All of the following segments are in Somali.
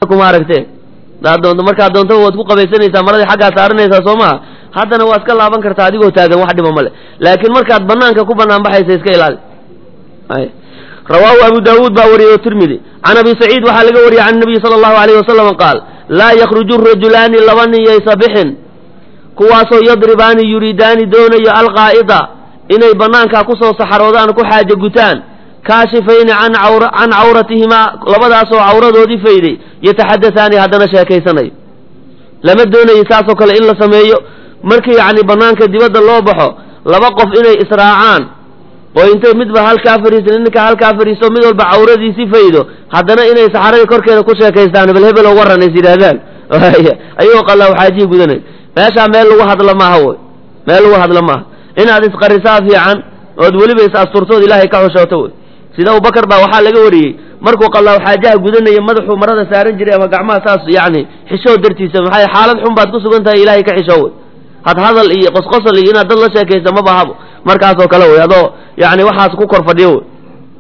kuma aragtee hadaad doonto markaad doontaba waad ku qabaysanaysaa maradii xaggaa saaranaysaa soo maha haddana waa iska laaban kartaa adigoo taagan wax dhiba male laakiin markaad banaanka ku banaan baxaysa iska ilaali rawaahu abu daawuud baa wariyey o tirmidi can abi saciid waxaa laga wariyey can nabiyi sala allahu alayh wasalam qaal laa yakhruju rajulaani laba nin yaysa bixin kuwaasoo yadribaani yuriidaani doonayo alqaa'ida inay banaankaa kusoo saxaroodaan ku xaajo gutaan kaashifayni can can cawratihimaa labadaasoo cawradoodii fayday yataxadataani haddana sheekaysanayo lama doonayo saasoo kale in la sameeyo markii yacni banaanka dibadda loo baxo laba qof inay israacaan oo intay midba halkaa fariisan ninka halkaa fariisto mid walba cawradiisi faydo haddana inay saxaradii korkeeda ku sheekaystaan bal hebel waran is yidhaahdaan ayagoo qalaa xaajihi gudanay meeshaa meel lagu hadlo maaha wy meel lagu hadlo maaha inaad isqarisaa fiican ood weliba is asturtood ilaahay ka xushooto wey sida abubakar baa waxaa laga wariyey markuu qalaaw xaajaha gudanaya madaxuu marada saaran jiray ama gacmaha saas yani xishoo dartiisa maxay xaalad xun baad ku sugan tahay ilaahay ka xishoo wey had hadal iyo qosqosol iyo inaad dad la sheekaysa ma bahabo markaasoo kale wey adoo yani waxaas ku kor fadhiyo wey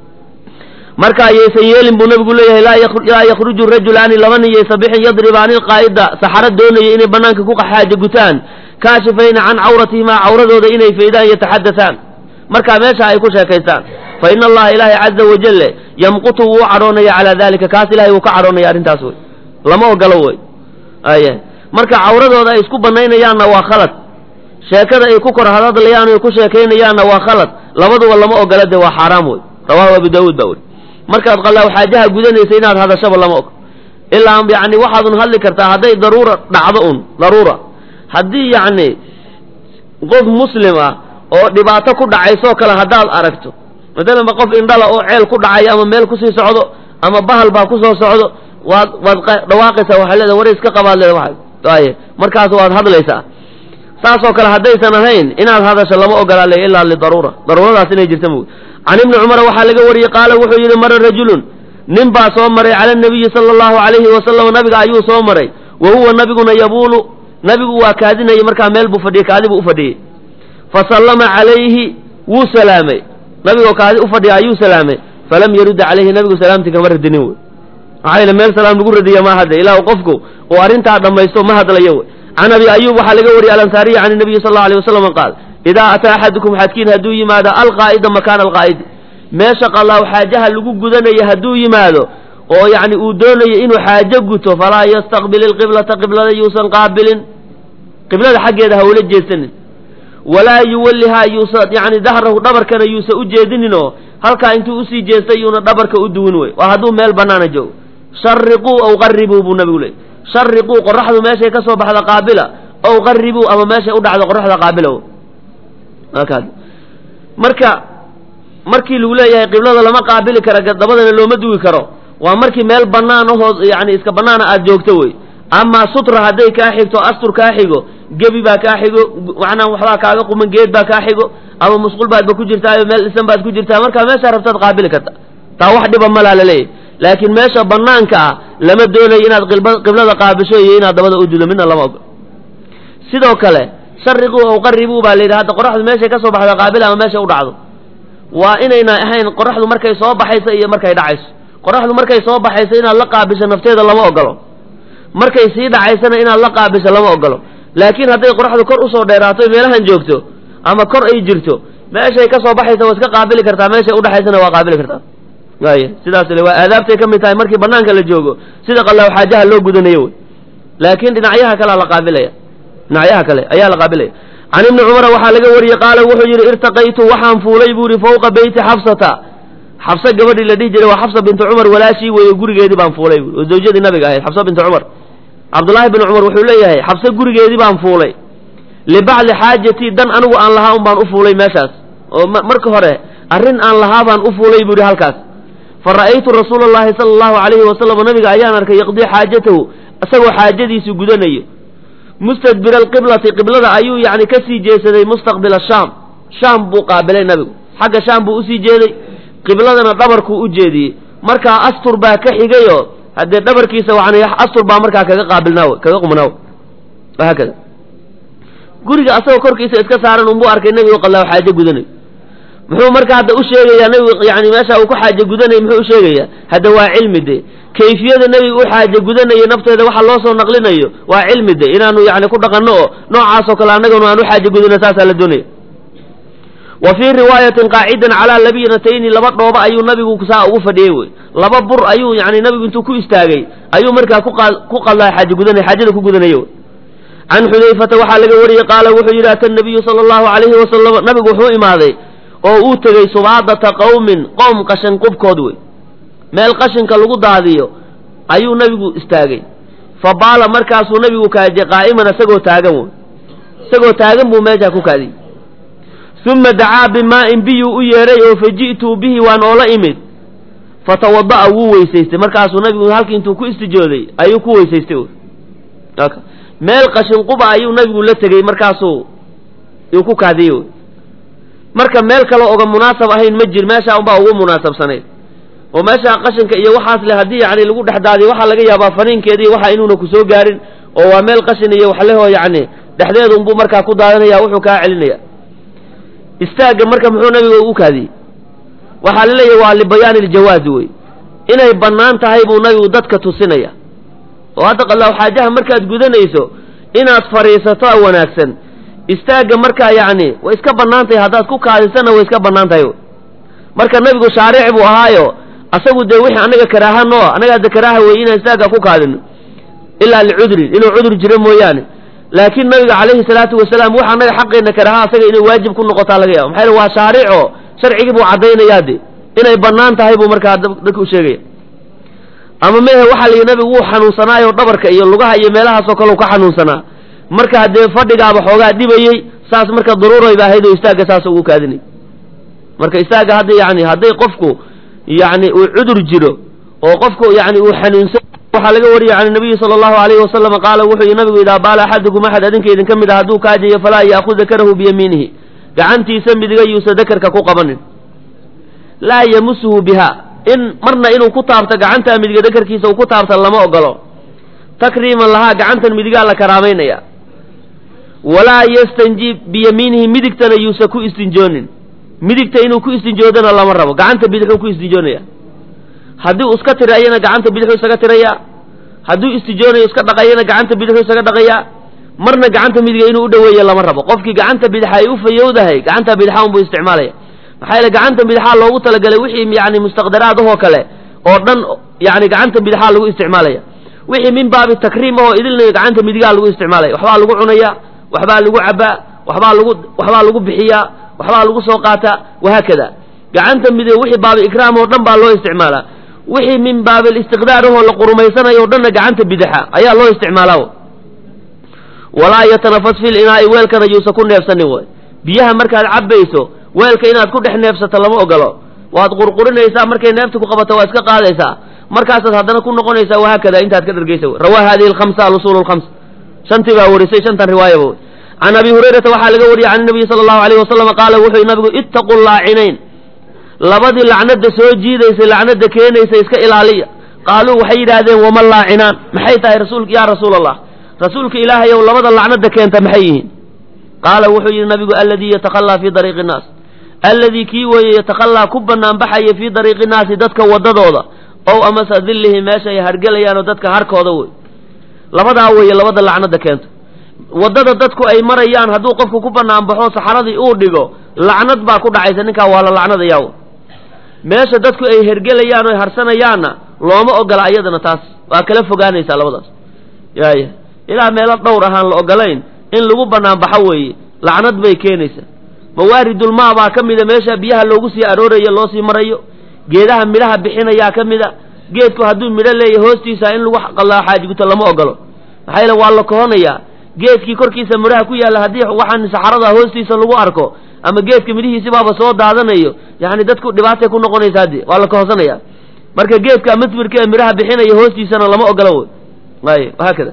marka ayaysan yeelin buu nabigu leeyahay laa yakhruju rajulaani laba nin yaysa bixin yadribaani lqaa'ida saxaro doonaya inay banaanka ku xaajo gutaan kaashifayna can cawratihimaa cawradooda inay faydaan yataxadataan markaa meesha ay ku sheekaystaan fa ina allaha ilaahay caza wajale yamqutu wuu cadhoonaya calaa dalika kaas ilahay wuu ka cadhoonaya arrintaas wey lama ogolo wey aya marka cawradooda ay isku banaynayaanna waa khalad sheekada ay ku kor hadadlayaan ay ku sheekaynayaanna waa khalad labaduba lama ogola de waa xaaraam wey rawahu abu daawuud baa weri markaad qalaaw xaajaha gudanaysa inaad hadashaba lama og ilaa yani waxaadun hadli kartaa hadday daruura dhacdo un daruura haddii yacni qof muslim ah oo dhibaato ku dhacaysoo kale haddaad aragto matalanba qof indhala oo ceel ku dhacayo ama meel kusii socdo ama bahal baa kusoo socdo waad waad dhawaaqaysaa waxaa leeda war iska qabaad leeda waa aye markaas waad hadlaysaa saasoo kale haddaysan ahayn inaad hadasho lama ogolaale ilaa lidaruura daruuradaas inay jirta mog can ibni cumar waxaa laga wariyey qaala wuxuu yidhi mara rajulun nin baa soo maray cala nabiyi sala allahu alayhi wasalam nabiga ayuu soo maray wa huwa nabiguna yabuulu nabigu waa kaadinayay markaa meel buu fadhiyey kaadi buu u fadhiyey fa sallama calayhi wuu salaamay nabigoo kaadi u fadhiya ayuu salaamay falam yarudda calayhi nabigu salaamtii kama radinin wey maxaa yele meel salaam lagu radiya ma hadde ilaa qofku uu arrintaa dhammaysto ma hadlayo wey can abi ayub waxaa laga wariyey alansaariyi can nabiyi sal allau alay wasalam qaal idaa ataa axadukum xadkiin hadduu yimaado alqaa'ida makaana alqaa'idi meesha qalaaw xaajaha lagu gudanayo hadduu yimaado oo yacni uu doonayo inuu xaajo guto falaa yastaqbil ilqiblata qiblada yuusan qaabilin qiblada xaggeeda ha ula jeesanin walaa yuwallihaa yuusa yani dahrahu dhabarkana yuusa u jeedinin oo halkaa intuu usii jeestay yuuna dhabarka u duwin wey waa hadduu meel banaana joogo shariquu aw qaribuu buu nabigu leeyay shariquu qoraxdu meeshay ka soo baxda qaabila aw qaribuu ama meeshay u dhacdo qoraxda qaabila marka markii lagu leeyahay qiblada lama qaabili karo dabadana looma duwi karo waa markii meel banaan ahoo yani iska banaana aad joogto wey amaa sutra hadday kaa xigto astur kaa xigo gebi baa kaa xigo macnaa waxbaa kaaga quman geed baa kaa xigo ama musqul baadba ku jirtaayo meel dhisan baad ku jirtaa marka meeshaa rabtaad qaabili karta taa wax dhiba malaa laleeyahy laakiin meesha banaanka ah lama doonayo inaad qiblada qaabisho iyo inaad dabada u dudo midna lama ogo sidoo kale shariquu aw qaribuu baa layidhi hadda qoraxdu meeshay ka soo baxda qaabil ama meesha u dhacdo waa inayna ahayn qoraxdu markay soo baxayso iyo markay dhacayso qoraxdu markay soo baxayso inaad la qaabisho nafteeda lama ogolo markay sii dhacaysana inaad la qaabisho lama ogolo laakiin hadday qoraxdu kor usoo dheeraato meelahan joogto ama kor ay jirto meeshay ka soo baxaysa waa iska qaabili kartaa meeshay udhaxaysana waa qaabili kartaa waay sidaas le waa aadaabtay ka mid tahay markii banaanka la joogo sida qalaaw xaajaha loo gudanayo wey laakiin dhinacyaha kalea la qaabilaya dhinacyaha kale ayaa la qaabilaya can ibni cumara waxaa laga wariyey qaala wuxuu yidhi irtaqaytu waxaan fuulay buu yihi fawqa beyti xafsata xabse gabadhii la dhihi jiray waa xafsa bintu cumar walaashii weeye gurigeedii baan fuulay bui oo zawjadii nabiga ahayd xabsa bintu cumar cabdullaahi bin cumar wuxuu leeyahay xabse gurigeedii baan fuulay libacdi xaajatii dan anigu aan lahaa un baan u fuulay meeshaas oo marka hore arrin aan lahaa baan u fuulay buu yihi halkaas fa ra'aytu rasuula allahi sala allahu alayhi wasalam nabiga ayaan arkay yaqdii xaajatahu isagoo xaajadiisu gudanayo mustadbira alqiblati qiblada ayuu yani ka sii jeesaday mustaqbila shaam shaam buu qaabilay nabigu xagga shaam buu usii jeeday qibladana dhabarkuu u jeediyey markaa astur baa ka xigayo haddee dhabarkiisa yani astur baa markaa kaga qaabilnaaw kaga qumnaaw wahaakada guriga asagoo korkiisa iska saaran unbuu arkay nebigu qalaaw xaajo gudanayo muxuu marka hadda u sheegayaa nabigu yani meesha uu ku xaaje gudanaya muxuu u sheegayaa hadda waa cilmi de kayfiyada nebiga u xaaje gudanaya nafteeda waxa loo soo naqlinayo waa cilmi de inaanu yani ku dhaqanno oo noocaasoo kale annaganu aan u xaaje gudano saasaa la doonaya wa fii riwaayatin qaacidan calaa labinatayni laba dhooba ayuu nabigu saa ugu fadhiyey wey laba bur ayuu yani nabigu intuu ku istaagay ayuu markaa ku qadlaa xaaje gudanay xaajada ku gudanaya wey can xudayfata waxaa laga wariyey qaala wuxuu yidhi ata nabiyu sala allahu alayhi wasalam nabigu wuxuu imaaday oo uu tegey subaadata qowmin qowm qashin qubkood wey meel qashinka lagu daadiyo ayuu nabigu istaagay fa baala markaasuu nabigu kaajay qaa'iman isagoo taagan wey isagoo taagan buu meeshaa ku kaadiyey uma dacaa bimaa'in biyuu u yeedhay oo fa ji'tuu bihi waan oola imid fatawada'a wuu weysaystay markaasuu nabigu halkii intuu ku istijooday ayuu ku weysaystay meel qashin quba ayuu nabigu la tegey markaasuu uu ku kaadiyey wey marka meel kale oga munaasab ahayn ma jir meeshaa unbaa ugu munaasabsanayd oo meeshaa qashinka iyo waxaas le haddii yani lagu dhex daadiyo waxaa laga yaabaa faniinkeeda iyo waxa inuuna ku soo gaarin oo waa meel qashin iyo waxlehoo yani dhexdeeda unbuu markaa ku daadanaya wuxuu kaa celinaya istaagga marka muxuu nabiga ugu kaadiyey waxaa la leeyahy waa libayaani iljawaazi wey inay bannaan tahay buu nabigu dadka tusinaya oo hadda qallaaw xaajaha markaad gudanayso inaad fadhiisato wanaagsan istaagga markaa yacni way iska bannaan tahay haddaad ku kaadisana way iska bannaan tahay marka nabigu shaaric buu ahaayo asagu dee wixii annaga karaaha noo annaga hadda karaaha wey inaan istaagga ku kaadino ilaa licudrin inuu cudur jiro mooyaane laakiin nabiga calayhi salaatu wasalaam waxa annaga xaqeenna karaaha asaga inay waajib ku noqotaa laga yaba maxaa yele waa shaarico sharcigii buu caddaynayaa de inay bannaan tahay buu markaa dadka u sheegaya ama mehe waxaa la yidhi nabigu wuu xanuunsanaayo dhabarka iyo lugaha iyo meelahaasoo kale u ka xanuunsanaa marka haddee fadhigaaba xoogaa dhibayey saas marka daruuray ba ahayd oo istaagga saas ugu kaadinay marka istaagga hadda yani hadday qofku yani uu cudur jiro oo qofku yani uu xanuunsan waxaa laga wariyey can nabiyi sala allahu alayhi wasalam qaala wuxuu yihi nabigu idaa baala axadukum axad adinka idinka mid a hadduu kaajayo falaa ya'khud dakarahu biyamiinihi gacantiisa midiga yuusa dakarka ku qabanin laa yamusuhu biha in marna inuu ku taabto gacantaa midiga dakarkiisa uu ku taabta lama ogolo takriiman lahaa gacantan midigaa la karaamaynaya walaa yastanji biyamiinihi midigtana yuusa ku istinjoonin midigta inuu ku istinjoodana lama rabo gacanta bidixuu ku istinjoonaya haddii uu iska tirayana gacanta bidixuu isaga tiraya hadduu istijoonayo iska dhaqayana gacanta bidixuu isaga dhaqaya marna gacanta midiga inuu u dhoweeya lama rabo qofkii gacanta bidixa ay u fayowdahay gacanta bidixa unbuu isticmaalaya maxaa yeele gacanta bidixaa loogu talagalay wixii yani mustaqdaraad ahoo kale oo dhan yani gacanta bidixaa lagu isticmaalaya wixii min baabi takriim ahoo idilnayo gacanta midigaa lagu isticmaalaya waxbaa lagu cunaya waxbaa lagu cabaa waxbaa lagu waxbaa lagu bixiyaa waxbaa lagu soo qaataa wahaakada gacanta midig wixii baabi ikraam oo dhan baa loo isticmaalaa wixii min baabi listiqdaar ahoo la qurumaysanayo o dhanna gacanta bidixa ayaa loo isticmaalaa walaa yatanafas fil inaa'i weelkana yuusa ku neefsanin way biyaha markaad cabbayso weelka inaad ku dhex neefsato lama ogolo waad qurqurinaysaa markay neefta ku qabato waa iska qaadaysaa markaasaad haddana ku noqonaysaa wahaakada intaad ka dhargeysa rawaa hadihi alkhamsa alusul lkhams shantii baa warisay shantan riwaayaba wey can abi hurayrata waxaa laga wariyey can nabiyi sala allahu alayh wasalam qaala wuxuu nabigu ittaqu laacinayn labadii lacnada soo jiidaysay lacnada keenaysa iska ilaaliya qaaluu waxay yidhaahdeen wama laacinaan maxay tahay rasul yaa rasuul allah rasuulka ilaahayow labada lacnada keenta maxay yihiin qaala wuxuu yidhi nabigu aladii yatakhalaa fii dariiqi innaas alladii kii weeye yatakhalaa ku banaanbaxaya fii dariiqi innaasi dadka wadadooda ow amase dillihi meesha ay hargelayaanoo dadka harkooda wey labadaa weeye labada lacnada keenta waddada dadku ay marayaan hadduu qofku ku banaanbaxo saxaradii uu dhigo lacnad baa ku dhacaysa ninkaa waa la lacnadayaa meesha dadku ay hergelayaan o ay harsanayaanna looma ogola ayadana taas waa kala fogaanaysaa labadaas yaaya ilaa meelo dhowr ahaan la ogolayn in lagu banaanbaxo weeye lacnad bay keenaysaa mawaaridulmaa baa ka mida meesha biyaha loogu sii aroorayo loo sii marayo geedaha midhaha bixinayaa ka mida geedku hadduu midho leeyahy hoostiisa in lagu qallaa xaajiguto lama ogolo maxaa yeele waa la kohonayaa geedkii korkiisa midhaha ku yaalla haddii waxaan saxarada hoostiisa lagu arko ama geedka midhihiisibaaba soo daadanayo yani dadku dhibaatay ku noqonaysaa de waa la kohonsanaya marka geedka masbirka ee midhaha bixinaya hoostiisana lama ogolo wey ay haakada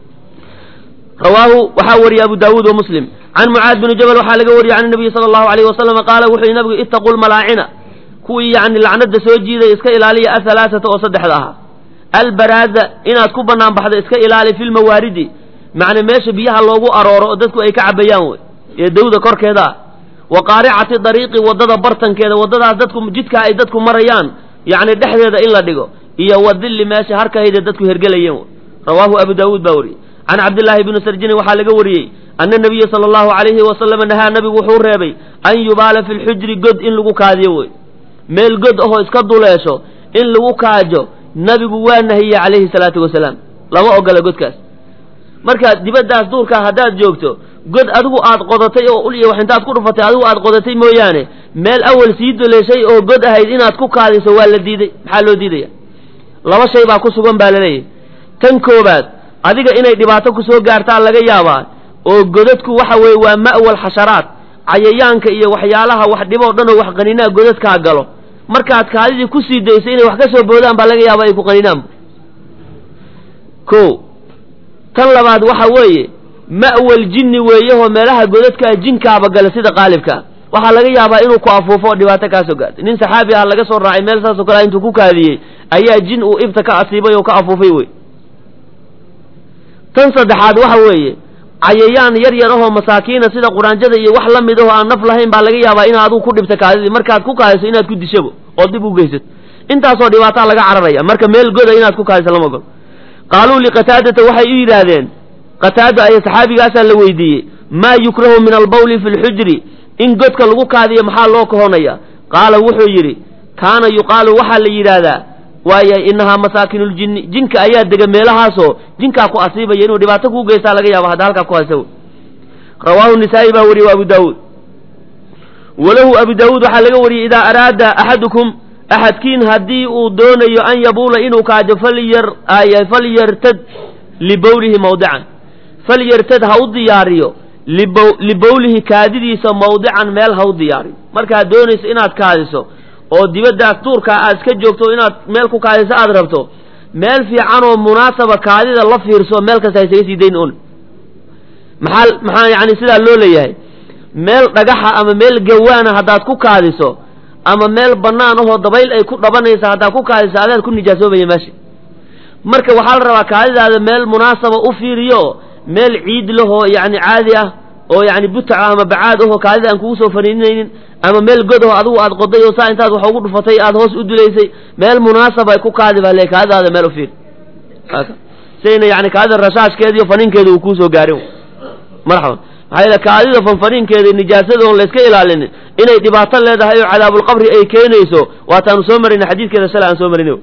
rawaahu waxaa wariyay abu daawuud wa muslim can mucaad bini jabal waxaa laga wariyey can nabiyi sala allahu alayh wasalam qaala wuxuu yihi nabigu ittaqu lmalaacina kuwii yani lacnada soo jiidaya iska ilaaliya ahalaaata oo saddexda ahaa albaraaza inaad ku banaan baxda iska ilaali fi lmawaaridi macna meesha biyaha loogu arooro oo dadku ay ka cabayaan wey ee dawda korkeeda ah wa qaaricati dariiqi waddada bartankeeda waddadaas dadku jidkaa ay dadku marayaan yacni dhexdeeda in la dhigo iyo wa dilli meesha harkahayda dadku hergelayeen rawaahu abu daawuud baa wariyey can cabdillaahi bni sarjini waxaa laga wariyey ana nabiya sala allahu calayhi wasalama nahaa nabigu wuxuu reebay an yubaala fi lxujri god in lagu kaadiyo wey meel god ahoo iska duleesho in lagu kaajo nabigu waa nahiyey calayhi salaatu wasalaam lama ogola godkaas marka dibaddaas duurkaa haddaad joogto god adigu aad qodatay oo ul iyo wax intaad ku dhufatay adigu aad qodatay mooyaane meel awal sii duleeshay oo god ahayd inaad ku kaadiso waa la diiday maxaa loo diidaya laba shay baa ku sugan baa laleeyahy tan koobaad adiga inay dhibaato ku soo gaartaan laga yaabaa oo godadku waxa weeye waa ma'wal xasharaad cayayaanka iyo waxyaalaha wax dhiboo dhan oo wax qaninaa godadkaa galo markaad kaadidii kusii dayso inay wax ka soo boodaan baa laga yaaba ay ku qaninaan ko tan labaad waxa weeye ma'wal jinni weeyahoo meelaha godadkaa jinkaaba gala sida qaalibkaa waxaa laga yaabaa inuu ku afuufo oo dhibaato kaa soo gaartay nin saxaabi ah laga soo raacay meel saasoo kale intuu ku kaadiyey ayaa jin uu ibta ka asiibay oo ka afuufay wey tan saddexaad waxa weeye cayayaan yar yar ahoo masaakiina sida quraanjada iyo wax la mid ahoo aan naf lahayn baa laga yaabaa inaad adigu ku dhibta kaadidii markaad ku kaadiso inaad ku dishabo oo dib u geysato intaasoo dhibaataa laga cararaya marka meel goda inaad ku kaadiso lama ogolo qaaluu liqataadata waxay u yidhaahdeen qataada aya saxaabigaasaa la weydiiyey maa yukrahu min albawli fi lxujri in godka lagu kaadiyo maxaa loo kahonaya qaala wuxuu yidhi kaana yuqaalu waxaa la yidhaahdaa waaya inahaa masaakinuljinni jinka ayaa dega meelahaasoo jinkaa ku asiibaya inuu dhibaato kuu geystaa laga yaabo hadda halkaa ku haysa rawaahu nisaa'i baa wariyey abu daawuud walahu abu daawuud waxaa laga wariyey idaa araada axadukum axadkiin haddii uu doonayo an yabuula inuu kaajo falyar falyartad libowlihi mawdican falyartad ha u diyaariyo libowlihi kaadidiisa mawdican meel ha u diyaariyo markaad doonayso inaad kaadiso oo dibaddaas duurkaa aad iska joogto inaad meel ku kaadiso aad rabto meel fiican oo munaasaba kaadida la fiirso meel kasta haysaga sii dayn un maxaa maxaa yani sidaa loo leeyahay meel dhagaxa ama meel gawaana haddaad ku kaadiso ama meel bannaan ahoo dabayl ay ku dhabanaysa haddaad ku kaadiso adaad ku nijaasoobaya meesha marka waxaa la rabaa kaadidaada meel munaasaba u fiiriyo meel ciid lahoo yacni caadi ah oo yacni butaca ama bacaad ahoo kaadida aan kugu soo faniinaynin ama meel god aho adigu aad qoday oo saa intaad wax ugu dhufatay aad hoos u dulaysay meel munaasaba ay ku kaadi baa le kaadidaada meel u fiiri sayna yani kaadida rashaashkeediiyo faniinkeeda uu kuusoo gaarin marxaban maxaa yeele kaadida fanfaniinkeeda nijaasada oon layska ilaalinin inay dhibaato leedahay oo cadaabulqabri ay keenayso waataanu soo marina xadiidkeeda shalay aan soo marin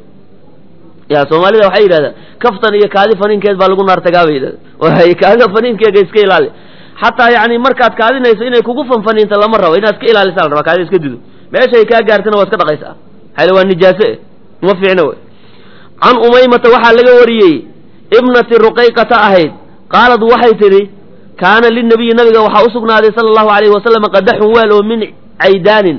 ya soomaalida waxay yidhahdaa kaftan iyo kaadi faniinkeed baa lagu naartagaa bay yidhahda kaadida faniinkeega iska ilaali xataa yani markaad kaadinayso inay kugu fanfaniinta lama rabo inaad iska ilaalisa la rabaa kaadida iska dido meeshay kaa gaartana waa iska dhaqaysaa maxaa waa nijaaso eh uma fiicna wey can umaymata waxaa laga wariyey ibnati ruqayqata ahayd qaalad waxay tidhi kaana linabiyi nabiga waxaa u sugnaaday sala allahu alayhi wasalam qadaxun weel oo min caydaanin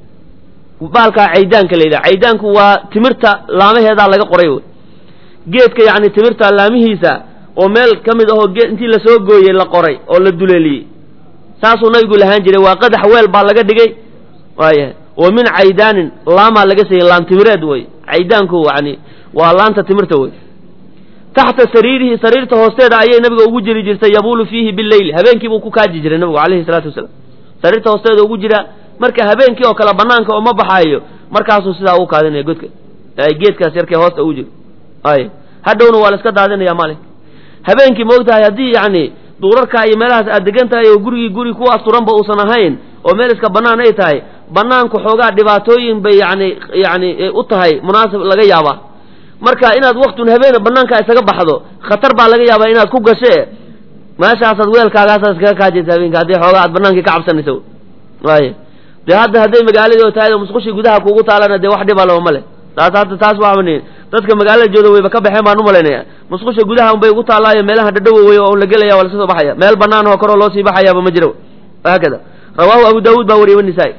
baalkaa caydaanka la yidhaha caydaanku waa timirta laamaheedaa laga qoray wey geedka yacni timirta laamihiisa oo meel ka mid ahoo geed intii lasoo gooyey la qoray oo la duleeliyey saasuu nabigu lahaan jiray waa qadax weel baa laga dhigay waayahay oo min caydaanin laamaa laga siiyey laan timireed wey caydaanku yani waa laanta timirta wey taxta sariirihi sariirta hoosteeda ayay nabiga ugu jiri jirtay yabuulu fiihi bileyli habeenkii buu ku kaaji jiray nabigu calayhi salaatu wasalaam sariirta hoosteeda ugu jira marka habeenkii oo kale banaanka oo ma baxaayo markaasuu sidaa ugu kaadinaya godka geedkaas yarkee hoosta ugu jiro ay hadhowna waa la iska daadinaya maalin habeenkii maogtahay haddii yacni duurarkaa iyo meelahaas aad degan tahay oo gurigii guri ku asturanba uusan ahayn oo meel iska bannaan ay tahay bannaanku xoogaa dhibaatooyin bay yani yani u tahay munaasib laga yaabaa marka inaad waktun habeena banaankaa isaga baxdo khatar baa laga yaabaa inaad ku gashe meeshaasaad weelkaagaasaad iskaga kaajaysa habeenka haddii xoogaa aad banaankii ka cabsanaysa waay dee hadda hadday magaaladii oo tahay musqushii gudaha kuugu taalana dee wax dhiba laba ma leh taas hadda taas waamani dadka magaalada jooda wayba ka baxeen baan u malaynaya musqusha gudaha unbay ugu taallaayo meelaha dhadhowa wey oo la gelaya waa laska soo baxaya meel banaan oo koroo loo sii baxayaaba ma jiro haakada rawaahu abu daawuud baa wariyey wanisaa-i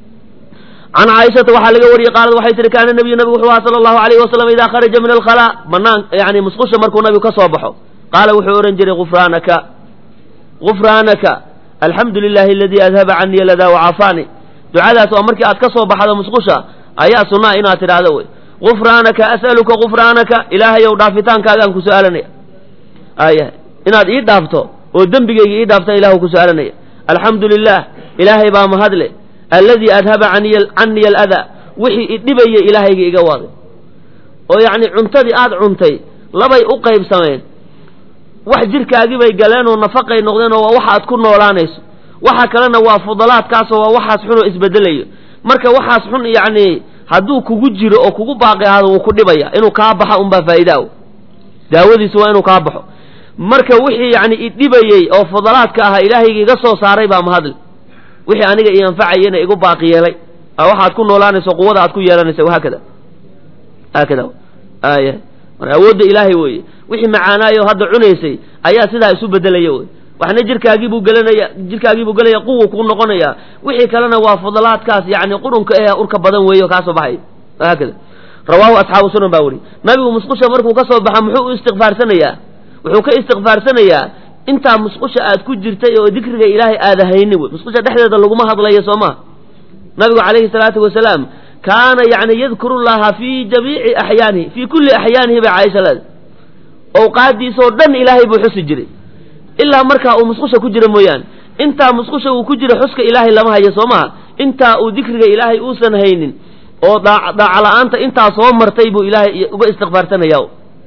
can caaishata waxaa laga wariyey qaalad waxay tihi kaana nabiyu nabigu wuxuu aha sala allahu alayhi wasalam idaa kharaja min alkhalaa banaan yani musqusha markuu nabigu ka soo baxo qaala wuxuu ohan jiray gufraanaka gufraanaka alxamdu lilahi aladii adhaba canii ladaa wacafaani ducadaas waa markii aad ka soo baxdo musqusha ayaa sunnaa inaad tidhaahdo wey gufraanaka as'aluka gufraanaka ilaahayow dhaafitaankaagaan ku su-aalanaya aya inaad ii dhaafto oo dembigayga ii dhaafta ilahu ku su-aalanaya alxamdu lilah ilaahay baa mahadle alladii adhaba caniya aladaa wixii idhibaya ilaahayga iga waday oo yacni cuntadii aada cuntay labay u qaybsameen wax jirkaagii bay galeen oo nafaqay noqdeen oo waa waxa aad ku noolaanayso waxa kalena waa fudalaadkaasoo waa waxaas xun oo isbedelayo marka waxaas xun yacni hadduu kugu jiro oo kugu baaqi ahaado wuu ku dhibaya inuu kaa baxa unbaa faa'iida o daawadiisu waa inuu kaa baxo marka wixii yacni idhibayey oo fudalaadka ahaa ilaahayga iga soo saaray baa mahadle wixii aniga io anfacayena igu baaqi yeelay waxaad ku noolaanayso quwada aad ku yeelanaysa haakada haakada aya marka awoodda ilaahay weeye wixii macaanaayo hadda cunaysay ayaa sidaa isu bedelaya wey waxna jirkaagiibuu gelanaya jirkaagiibuu gelaya quwa kuu noqonaya wixii kalena waa fudalaadkaas yani qurunka ee urka badan weeyo kaasoo baxay haakada rawaahu asxaabu sunan baa weriy nabigu musqusha markuu ka soo baxa muxuu u istikfaarsanayaa wuxuu ka istikfaarsanayaa intaa musqusha aad ku jirtay oo dikriga ilaahay aada hayni wey musqusha dhexdeeda laguma hadlayo soo maha nabigu calayhi salaatu wasalaam kaana yani yadkuru llaha fii jamiici axyaanihi fii kulli axyaanihi bay caaisha leeda owqaadiisoo dhan ilaahay buu xusi jiray ilaa markaa uu musqusha ku jira mooyaane intaa musqusha uu ku jira xuska ilaahay lama hayo soo maha intaa uu dikriga ilaahay uusan haynin oo daaca la-aanta intaa soo martay buu ilaahay uga istikfaarsanaya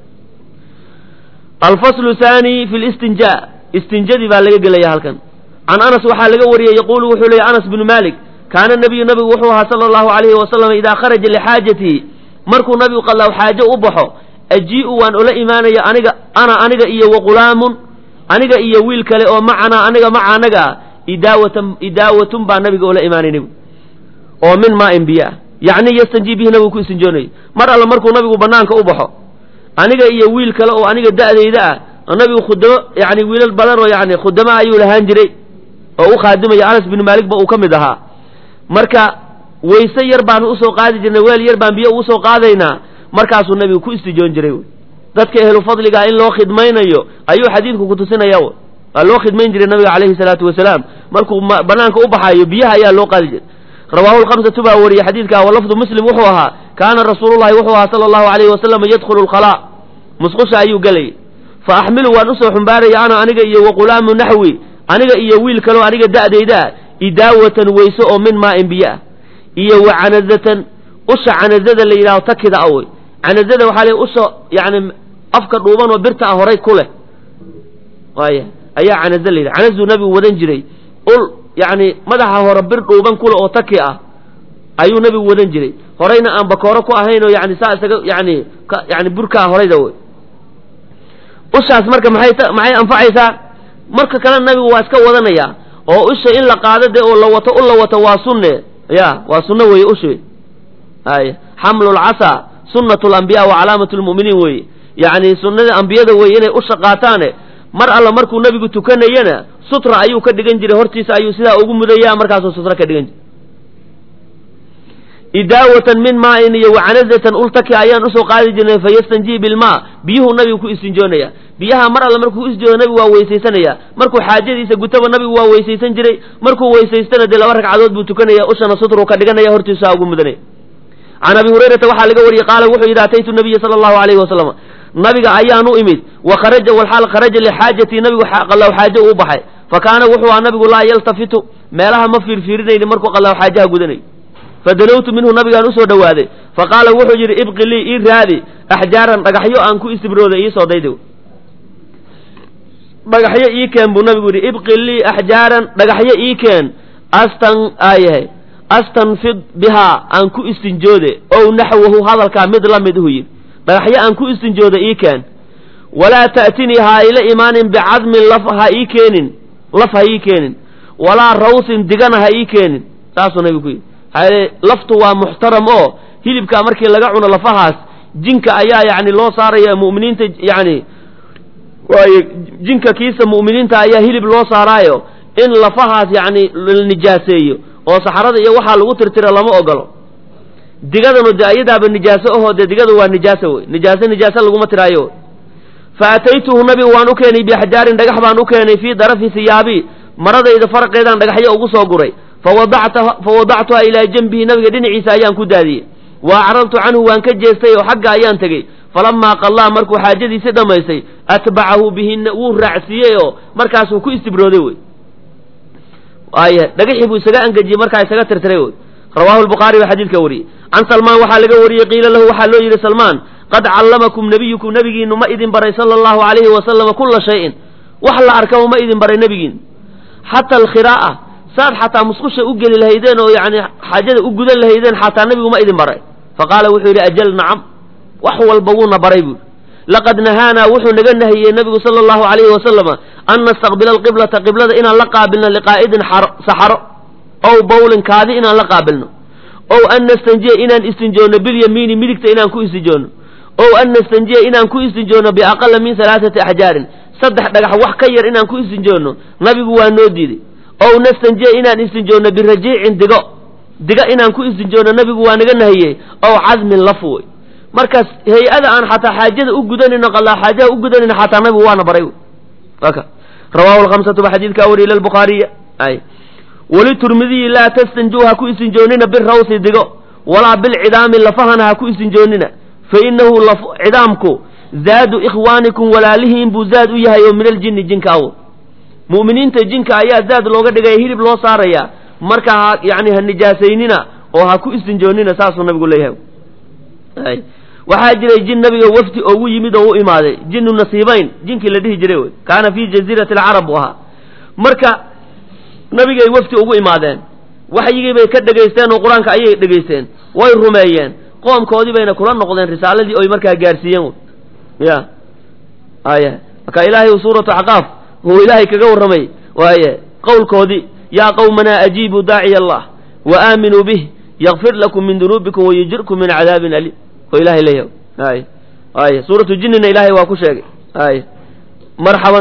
alfaslu thani fi listinja istinjadii baa laga gelaya halkan can anas waxaa laga wariyey yaquulu wuxuu leeyay anas bnu malik kaana nabiyu nabigu wuxuu ahaa sala allahu alayhi wasalam idaa kharaja lixaajatihi markuu nabigu qallaaw xaajo u baxo ajii'u waan ula imaanaya aniga ana aniga iyo waqulaamun aniga iyo wiil kale oo macanaa aniga maca anaga ah idaawatan idaawatun baa nabiga ula imaanay nebigu oo min maain biyo ah yacni yastanjii bihi nabigu ku istinjoonayay mar alle markuu nabigu banaanka u baxo aniga iyo wiil kale oo aniga da'dayda ah nabigu khudamo yani wiilal badan oo yani khudamo ayuu lahaan jiray oo u khaadimaya anas binu maalik ba uu ka mid ahaa marka wayse yar baanu usoo qaadi jirnay weel yar baan biyo ugu soo qaadaynaa markaasuu nabigu ku istijoon jiray dadka ehlu fadliga in loo khidmaynayo ayuu xadiidku kutusinaya waa loo khidmayn jiray nabiga calayhi salaatu wasalaam markuu banaanka u baxaayo biyaha ayaa loo qaadi jiray rawaahu lkhamsatu baa wariyey xadiidka walafdu muslim wuxuu ahaa kaana rasuulullahi wuxuu ahaa sala allahu alayhi wasalam yadkhulu lkhalaa musqusha ayuu gelayay fa axmilu waan usoo xumbaaraya ana aniga iyo waqulaamu naxwi aniga iyo wiil kaleo aniga da'dayda ah idaawatan weyse oo min maain biyo ah iyo wa canazatan usha canazada la yidhahdo takida awey canazada waxaa le usha yani afka dhuuban oo birta ah horay ku leh waaya ayaa canaza la yidhaha canazuu nabigu wadan jiray ul yani madaxa hore bir dhuuban kule oo taki ah ayuu nabigu wadan jiray horayna aan bakooro ku ahayn oo yani saa isaga yani yani burkaa horayda wey ushaas marka maxay maxay anfacaysaa marka kalena nabigu waa iska wadanaya oo usha in la qaado dee oo la wato u la wato waa sunne ya waa sunno weeye usha ay xamlu lcasa sunnat lambiya wa calaamat lmu'miniin weeye yacni sunnada ambiyada weeye inay usha qaataane mar alla markuu nabigu tukanayana sutra ayuu ka dhigan jiray hortiisa ayuu sidaa ugu mudaya markaasuu sutra ka dhigan jiray idaawatan min maain iyo wacanazatan ultaki ayaan usoo qaadi jirnay fayastanjii bilmaa biyuhuu nabigu ku istinjoonaya biyaha mar alle markuu ku istinjooda nabigu waa weysaysanaya markuu xaajadiisa gutaba nabigu waa weysaysan jiray markuu weysaystana dee laba ragcadood buu tukanaya ushana sutruu ka dhiganaya hortiisa ugu mudanaya can abi hurayrata waxaa laga wariyey qaala wuxuu yidhi ataytu nabiya sala allahu alayhi wasalam nabiga ayaan u imid wa kharaja walxaal kharaja lixaajatii nabigu qallaw xaajo uu baxay fa kaana wuxuu aha nabigu laa yaltafitu meelaha ma fiirfiirinayni markuu qallaw xaajaha gudanayo fadanawtu minhu nabigaan usoo dhowaaday fa qaala wuxuu yidhi ibqi lii ii raadi axjaaran dhagaxyo aan ku istibrooday iisoo dayda dhagaxyo ii keen buu nabigu yidhi ibqi lii axjaaran dhagaxyo ii keen astan aayahay astanfid bihaa aan ku istinjoode ow naxwahu hadalkaa mid la mid uhu yidhi dhagaxyo aan ku istinjooda ii keen walaa ta'tinii ha ila imaanin bicadmin laf ha ii keenin laf ha ii keenin walaa rawsin digana ha ii keenin saasuu nabigu ku yidhi laftu waa muxtaram oo hilibka markii laga cuno lafahaas jinka ayaa yani loo saaraya mu'miniinta yani waayo jinka kiisa mu'miniinta ayaa hilib loo saaraayo in lafahaas yani la nijaaseeyo oo saxarada iyo waxaa lagu tirtira lama ogolo digadanu dee ayadaaba nijaaso ahoo dee digada waa nijaaso wey nijaaso nijaaso laguma tiraayo fa ataytuhu nabigu waan u keenay biaxjaarin dhagax baan u keenay fii darafi siyaabi maradayda faraqeedaan dhagaxyo ugu soo guray fawadactuha ilaa janbihi nabiga dhinaciisa ayaan ku daadiyey wa acradtu canhu waan ka jeestay oo xagga ayaan tegey falamaa qallaa markuu xaajadiisi dhammaystay atbacahu bihina wuu raacsiiyey oo markaasuu ku istibrooday wey waaye dhagaxii buu isaga angejiyey markaa isaga tirtiray wey rawaahu lbukhaari baa xadiidka wariyey can salmaan waxaa laga wariyey qiila lahu waxaa loo yidhi salmaan qad callamakum nebiyukum nebigiinu ma idin baray sala allahu alayhi wasalama kula shayin wax la arkaba ma idin baray nebigiinu xata alkhiraa'a saad xataa musqusha u geli lahaydeen oo yani xaajada u gudan lahaydeen xataa nebigu ma idin baray faqaala wuxuu yidhi ajal nacam wax walba wuuna baray buuri laqad nahaanaa wuxuu naga nahiyey nebigu sala allahu alayhi wasalama an nastaqbila alqiblata qiblada inaan la qaabilno liqaa'idin saxaro ow bawlin kaadi inaan la qaabilno ow an nastanjiya inaan istinjoonno bilyamiini midigta inaan ku istinjoonno ow an nastanjiya inaan ku istinjoonno biaqala min halaaثati axjaarin saddex dhagax wax ka yar inaan ku istinjoonno nabigu waa noo diiday ow nastanjiya inaan istinjoonno birajiicin digo diga inaan ku istinjoonno nabigu waa naga nahiyey ow cadmin lafuwey markaas hay-ada aan xataa xaajada u gudanayno qalaa xaajaha u gudanayno xataa nabigu waana baray aka rawaahu lhamsatu ba xadiidkaa wariy ila lbukhaariya ay waliturmidiyi laa tastanjuu ha ku istinjoonina birawsi digo walaa bilcidaami lafahana ha ku istinjoonina fa inahu cidaamku zaadu ikhwaanikum walaalihiin buu zaad u yahay oo min aljinni jinka awo mu'miniinta jinka ayaa zaad looga dhigaya hilib loo saaraya marka ha yani ha nijaasaynina oo ha ku istinjoonina saasuu nabigu leeyahay waxaa jiray jin nabiga wafdi oogu yimid oo u imaaday jinu nasiibayn jinkii la dhihi jiray wey kaana fii jaziirati alcarab buu ahaa marka nabigay wafdi ugu imaadeen waxyigii bay ka dhegaysteen oo qur-aanka ayay dhegaysteen way rumeeyeen qoomkoodii bayna kula noqdeen risaaladii oy markaa gaarsiiyeen ya aya marka ilaahay suuratu axqaaf uu ilaahay kaga warramay waaye qowlkoodii yaa qawmanaa ajiibuu daaciya allah wa aaminuu bih yakfir lakum min dunuubikum wayujirkum min cadaabin aliim oo ilahay leeyahay ay ay suuratu jinnina ilaahay waa ku sheegay ay marxaban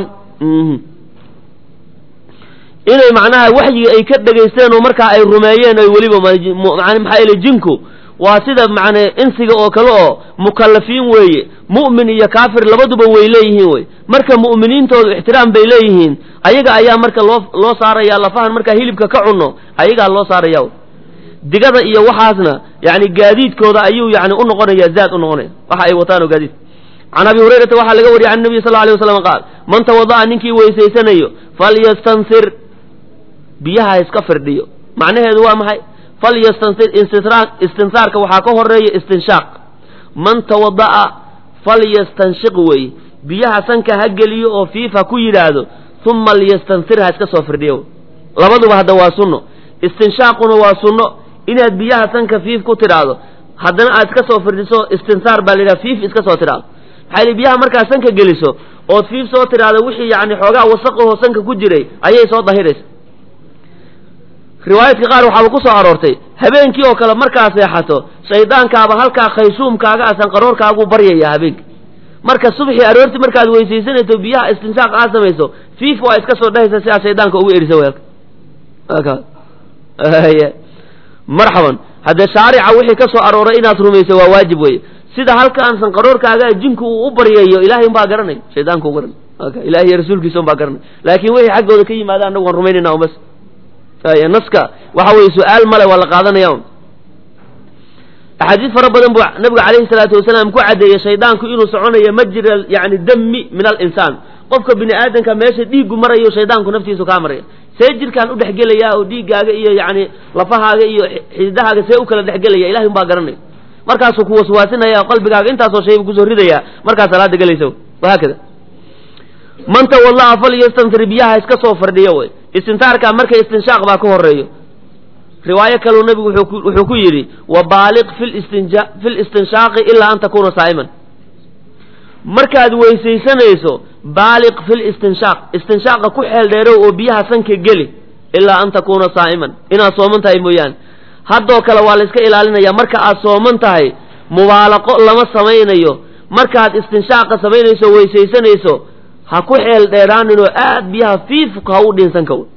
inay macnaha waxyigi ay ka dhegaysteen oo markaa ay rumeeyeen oy weliba maxaa yeele jinku waa sida macne insiga oo kale oo mukallafiin weeye mu'min iyo kaafir labaduba way leeyihiin wey marka mu'miniintoodu ixtiraam bay leeyihiin ayaga ayaa marka loo loo saaraya lafahan markaa hilibka ka cunno ayagaa loo saaraya digada iyo waxaasna yani gaadiidkooda ayuu yani u noqonaya zaad u noqonaya waxa ay wataan oo gaadiid can abi hurayrata waxaa laga wariyay can nabiy sal lla alay waslam qaal man tawada'a ninkii weysaysanayo falyastansir biyaha iska firdhiyo macnaheedu waa maxay falyastansir istinsaarka waxaa ka horeeya istinshaaq man tawada'a falyastanshiq weeye biyaha sanka ha geliyo oo fiif ha ku yidhaahdo uma liyastansir ha iska soo firdhiyo labaduba hadda waa sunno istinshaaquna waa sunno inaad biyaha sanka fiif ku tidhaahdo haddana aad iska soo firdhiso istinsaar baa la yidhaha fiif iska soo tidhaahdo maxaa yili biyaha markaad sanka geliso ood fiif soo tidhaahdo wixii yani xoogaa wasaqahoo sanka ku jiray ayay soo dahiraysa riwaayadka qaar waxaaba ku soo aroortay habeenkii oo kale markaa seexato shaydaankaaba halkaa khaysuumkaaga a sanqaroorkaaguu baryaya habeenkii marka subxii aroortii markaad weysaysanayso biyaha istinshaaq aad samayso fiif waa iska soo dhehaysa si aad shaydaanka ugu erisa weelka marxaban haddee shaarica wixii ka soo arooray inaad rumayso waa waajib weye sida halkaan sanqaroorkaaga jinku uu u baryayo ilahay umbaa garanay shaydaanka u garanay ilahi iyo rasuulkiisa umbaa garanay laakin wixii xaggooda ka yimaada anagu waan rumaynayna un bas naska waxa weye su-aal male waa la qaadanaya un axaadiis fara badan buu nabigu calayhi salaatu wasalaam ku caddeeyey shaydaanku inuu soconayo majra yani dami min alinsaan qofka bini aadamka meesha dhiiggu marayo shaydaanku naftiisu kaa maraya see jirkaan u dhexgelaya oo dhiiggaaga iyo yani lafahaaga iyo xididahaaga see u kala dhexgelaya ilahay umbaa garanaya markaasuu ku waswaasinaya qalbigaaga intaasoo shay buu kusoo ridaya markaa salaada gelaysa wahaakada man tawallaa falyastanfir biyaha iska soo fardhiyo wey istintaarka marka istinshaaq baa ka horeeyo riwaayo kaleu nabigu wuxuu ku yidhi wabaaliq fi listinshaaqi ilaa an takuuna saa'iman markaad weysaysanayso baaliq fi listinshaaq istinshaaqa ku xeel dheerow oo biyaha sanka geli ilaa an takuuna saa'iman inaad sooman tahay mooyaane haddoo kale waa la iska ilaalinaya marka aad sooman tahay mubaalaqo lama samaynayo markaad istinshaaqa samaynayso weysaysanayso ha ku xeel dheeraaninoo aad biyaha fiifka ha u dhinsanka w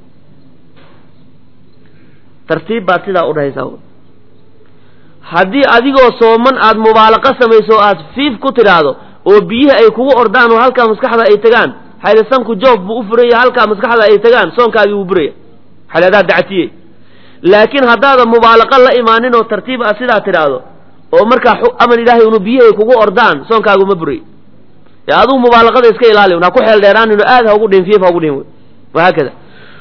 tartiib baad sidaa u dhahaysaa haddii adigoo sooman aad mubaalaqo samayso o aad fiif ku tidhaahdo oo biyihii ay kugu ordaan oo halkaa maskaxda ay tagaan xayli sanku joof buu u furaya halkaa maskaxda ay tagaan soonkaagii wuu buraya xayli adaa dactiye laakiin haddaadan mubaalaqo la imaanin oo tartiib aad sidaa tidhaahdo oo markaa aman ilaahay unu biyihii ay kugu ordaan soonkaagu ma buray ee adigu mubaalaqada iska ilaali ha ku xeel dheeraanin oo aad ha ugu dhin fiif ha ugu dhin wahaakada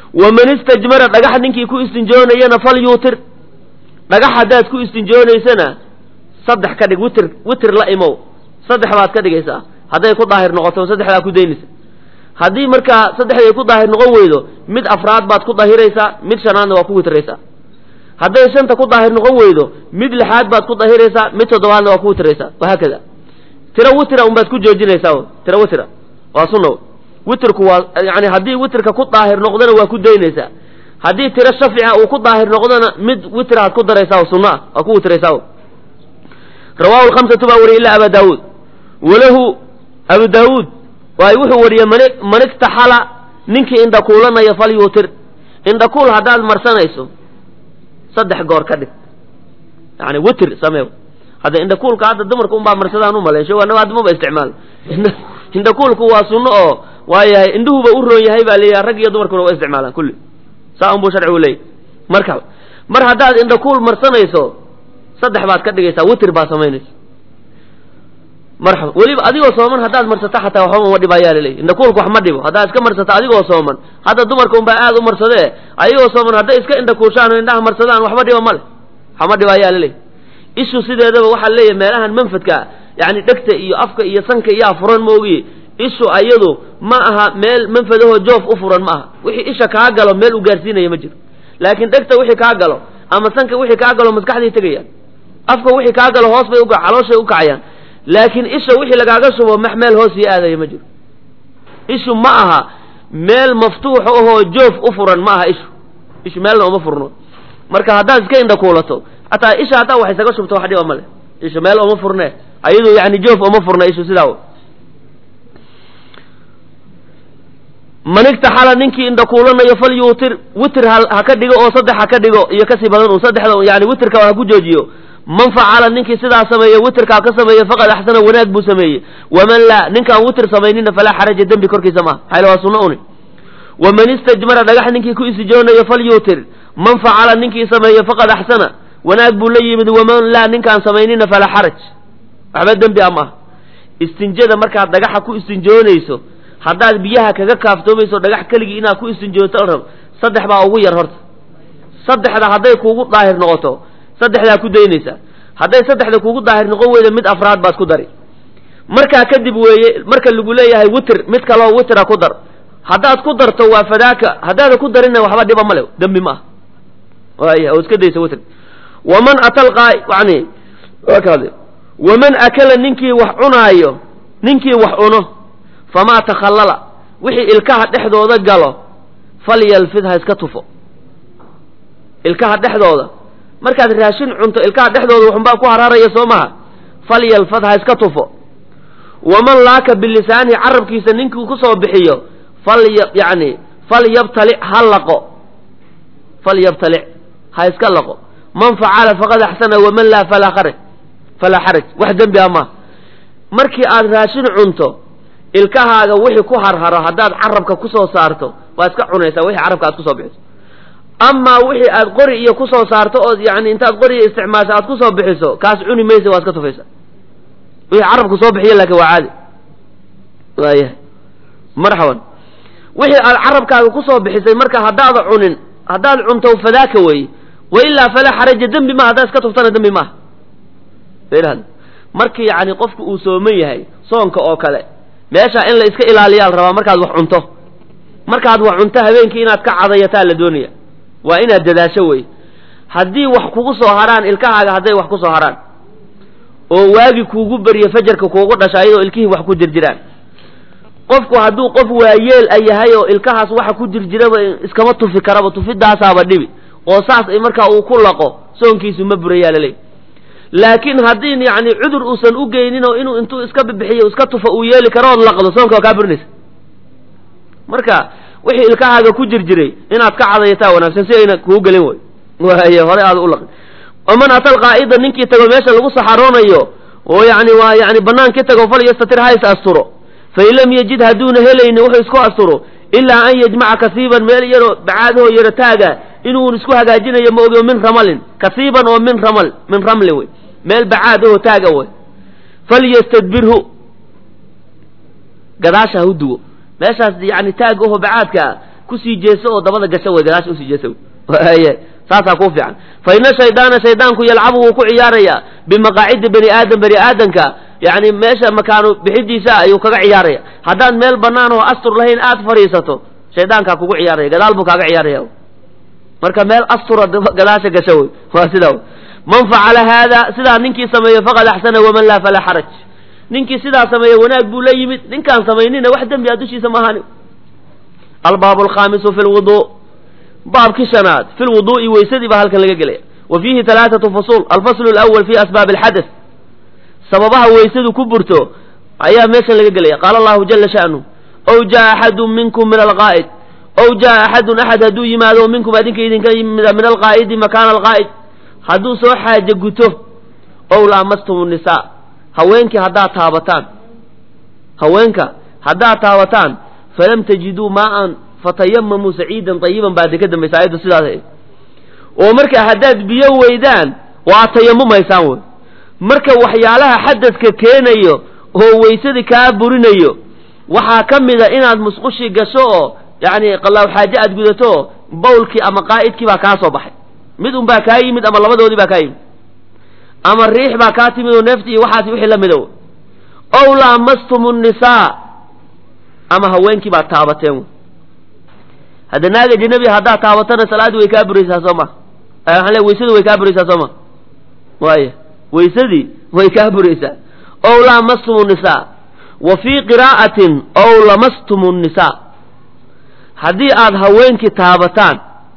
waman istajmara dhagax ninkii ku istinjoonayana fal yuutir dhagax haddaad ku istinjoonaysana saddex ka dhig witir witir la imow saddex baad ka dhigaysaa hadday ku daahir noqoto saddexdaa ku daynaysa haddii markaa saddexday ku daahir noqon weydo mid afraad baad ku dahiraysaa mid shanaadna waa ku witraysaa hadday shanta ku daahir noqon weydo mid lixaad baad ku dahiraysaa mid toddobaadna waa ku witraysaa wahaakada tiro witra unbaad ku joojinaysaa tiro witra waa sunna witrku waa yani haddii witrka ku daahir noqdona waa ku daynaysaa haddii tiro shafciha uu ku daahir noqdona mid witraad ku daraysaa sunno ah waa ku witraysaa rawahu lhamsatu baa wariyay ila aba daawuud walahu abu daawuud waay wuxuu wariyey man man iktaxala ninkii indhakuulanaya fal yuutir indhakuul haddaad marsanayso saddex goor ka dhig yani witir samee hadda indhakuulka hadda dumarka unbaa marsadaan u maleyn showanaga hadda maba isticmaal indhakuulku waa sunno oo waayahay indhuhuba u roon yahay baa leeyahay rag iyo dumarkuna waa isticmaalaan kulli saa unbuu sharcigu leeyahy marka mar haddaad indhakuul marsanayso saddex baad ka dhigaysaa witir baa samaynaysa marxaba weliba adigoo sooman haddaad marsato xataa waxba uma dhibayaa laleeyahy indhakuulku wax ma dhibo haddaad iska marsato adigoo sooman hadda dumarka unbaa aad u marsadee ayagoo sooman hadday iska indhakuushaan oo indhaha marsadaan waxba dhiba male waxma dhibayaa laleeyahy ishu sideedaba waxaa leeyahay meelahan manfadka yani dhegta iyo afka iyo sanka iyaa furan moogiye ishu ayadu ma aha meel manfadahoo joof u furan ma aha wixii isha kaa galo meel u gaarsiinaya ma jiro laakiin dhegta wixii kaa galo ama sanka wixii kaa galo maskaxday tegayaan afka wixii kaa galo hoos bay calooshay u kacayaan laakiin isha wixii lagaaga shubo max meel hoos iyo aadaya ma jiro ishu ma aha meel maftuux ahoo joof u furan ma aha ishu ishu meelna uma furno marka haddaad iska indhakuulato hataa isha hataa wax isaga shubto wax dhiba male isha meel uma furne ayadu yani joof uma furna ishu sidaa man igtaxala ninkii indhakuulanayo fal yuutir witir ha ka dhigo oo saddex ha ka dhigo iyo kasii badan un saddexda yani witirka ha ku joojiyo man facala ninkii sidaa sameeye witrkaa ka sameeye faqad axsana wanaag buu sameeyey waman laa ninkaan witr samaynina falaa xaraja dembi korkiisa maaha maxayl waa sunno uni waman istajmara dhagax ninkii ku istijoonayo fal yuutir man facala ninkii sameeye faqad axsana wanaag buu la yimid waman laa ninkaan samaynina falaa xaraj waxba dembi a maaha istinjada markaad dhagaxa ku istinjoonayso haddaad biyaha kaga kaaftoomayso dhagax keligii inaad ku istinjooto rab saddex baa ugu yar horta saddexda hadday kuugu daahir noqoto saddexdaa ku daynaysaa hadday saddexda kuugu daahir noqon weyda mid afraad baad ku dari markaa kadib weeye marka lagu leeyahay witr mid kaloo witra ku dar haddaad ku darto waa fadaaka haddaada ku darinna waxba dhiba male dembi ma ah waaya oo iska daysa witr waman atalqa yani waman akala ninkii wax cunaayo ninkii wax cuno famaa takhallala wixii ilkaha dhexdooda galo falyalfid ha iska tufo ilkaha dhexdooda markaad raashin cunto ilkaha dhexdooda waxunbaa ku hararaya soo maha falyalfad ha iska tufo waman laaka bilisaanihi carabkiisa ninkii kusoo bixiyo fal yani falyabtalic ha laqo falyabtalic ha iska laqo man facala faqad axsana waman laa falaa xaraj falaa xaraj wax dembi a maaha markii aad raashin cunto ilkahaaga wixii ku harharo haddaad carabka kusoo saarto waa iska cunaysaa wixii carabka aad kusoo bixiso amaa wixii aad qori iyo kusoo saarto ood yani intaad qoriga isticmaasho aad kusoo bixiso kaas cuni maysa waa iska tufaysa wixii carabku soo bixiya laakin waa caadi waayahay marxaban wixii aad carabkaaga kusoo bixisay marka haddaada cunin haddaad cunto fadaaka weeye wa ilaa falaa xaraja dembi maha haddaad iska tuftana dembi maaha markii yani qofku uu sooman yahay soonka oo kale meesha in la iska ilaaliyaa la rabaa markaad wax cunto markaad wax cunto habeenkii inaad ka cadayataa la doonaya waa inaad dadaasho wey haddii wax kugu soo harhaan ilkahaaga hadday wax ku soo harhaan oo waagi kuugu beryo fajarka kuugu dhasha ayadoo ilkihii wax ku jirjiraan qofku hadduu qof waayeel a yahay oo ilkahaas waxa ku jirjiraba iskama tufi karaba tufidaasaaba dhibi oo saas ay markaa uu ku laqo soonkiisu ma burayaa laleey laakiin haddii yani cudur uusan u geynin oo inuu intuu iska bibixiyo iska tufa uu yeeli karo ood laqdo soonka waa kaa burinaysa marka wixii ilkahaaga ku jirjiray inaad ka cadayataa wanaagsan si ayna kuu gelin way waay hore aad u laqin waman atal qaa'ida ninkii tago meesha lagu saxaroonayo oo yani waa yani banaankii tago fal yastatir ha is asturo fain lam yajid hadduuna helayni wuxuu isku asturo ilaa an yajmaca kasiiban meel yaroo bacaadahoo yaro taaga inuu isku hagaajinayo ma ogio min ramalin kasiiban oo min ramal min ramli wey meel bacaad ahoo taaga wey falyastadbirhu gadaasha ha u duwo meeshaas yani taag aho bacaadkaa kusii jeeso oo dabada gasho wey gadaasha usii jeeso wey saasaa kuu fiican fa ina shaydaana shaydaanku yalcabu wuu ku ciyaarayaa bimaqaacidi bani aadam bani aadamka yani meesha makaanu bixidiisa ayuu kaga ciyaaraya haddaad meel banaan oo astur lahayn aad fadhiisato shaydaankaa kugu ciyaaraya gadaal buu kaaga ciyaaraya marka meel astura gadaasha gasho wey waa sidaa man facala haada sidaa ninkii sameeyo faqad axsana waman laa falaa xaraj ninkii sidaa sameeye wanaag buu la yimid ninkaan samaynina wax dembi a dushiisa maahani albaabu alkhaamisu fi lwudu baabkii shanaad fi lwudu'i weysadii baa halkan laga gelaya wa fiihi halaathatu fusuul alfaslu alawal fi asbaabi alxadath sababaha weysadu ku burto ayaa meeshan laga gelaya qaala allahu jala sha'nu ow jaa axadun minkum min alqaa'id ow jaa axadun axad hadduu yimaado minkum adinka idinka yimida min alqaa'idi makaana alqaa'id hadduu soo xaaje guto ow laamastum nisaa haweenkii haddaad taabataan haweenka haddaad taabataan falam tajiduu maaan fatayamamuu saciidan tayiban baa de ka dambaysa ayaddu sidaas oo marka haddaad biyo weydaan waa tayamumaysaan wey marka waxyaalaha xadadka keenayo oo weysadii kaa burinayo waxaa ka mida inaad musqushi gasho oo yacni qalaaw xaaje aad gudato oo bawlkii ama qaa'idkii baa kaa soo baxay mid un baa kaa yimid ama labadoodii baa kaa yimid ama riix baa kaa timid oo neefti iyo waxaasi wixii la mida ow laamastum nnisaa ama haweenkii baad taabateen hadda naaga janabi haddaad taabatana salaaddii way kaa buraysaa soo ma waxaan le weysadii way kaa buraysaa soo ma waaya weysadii way kaa buraysaa ow laamastum nnisaa wa fii qiraa'atin ow lamastum nnisaa haddii aad haweenkii taabataan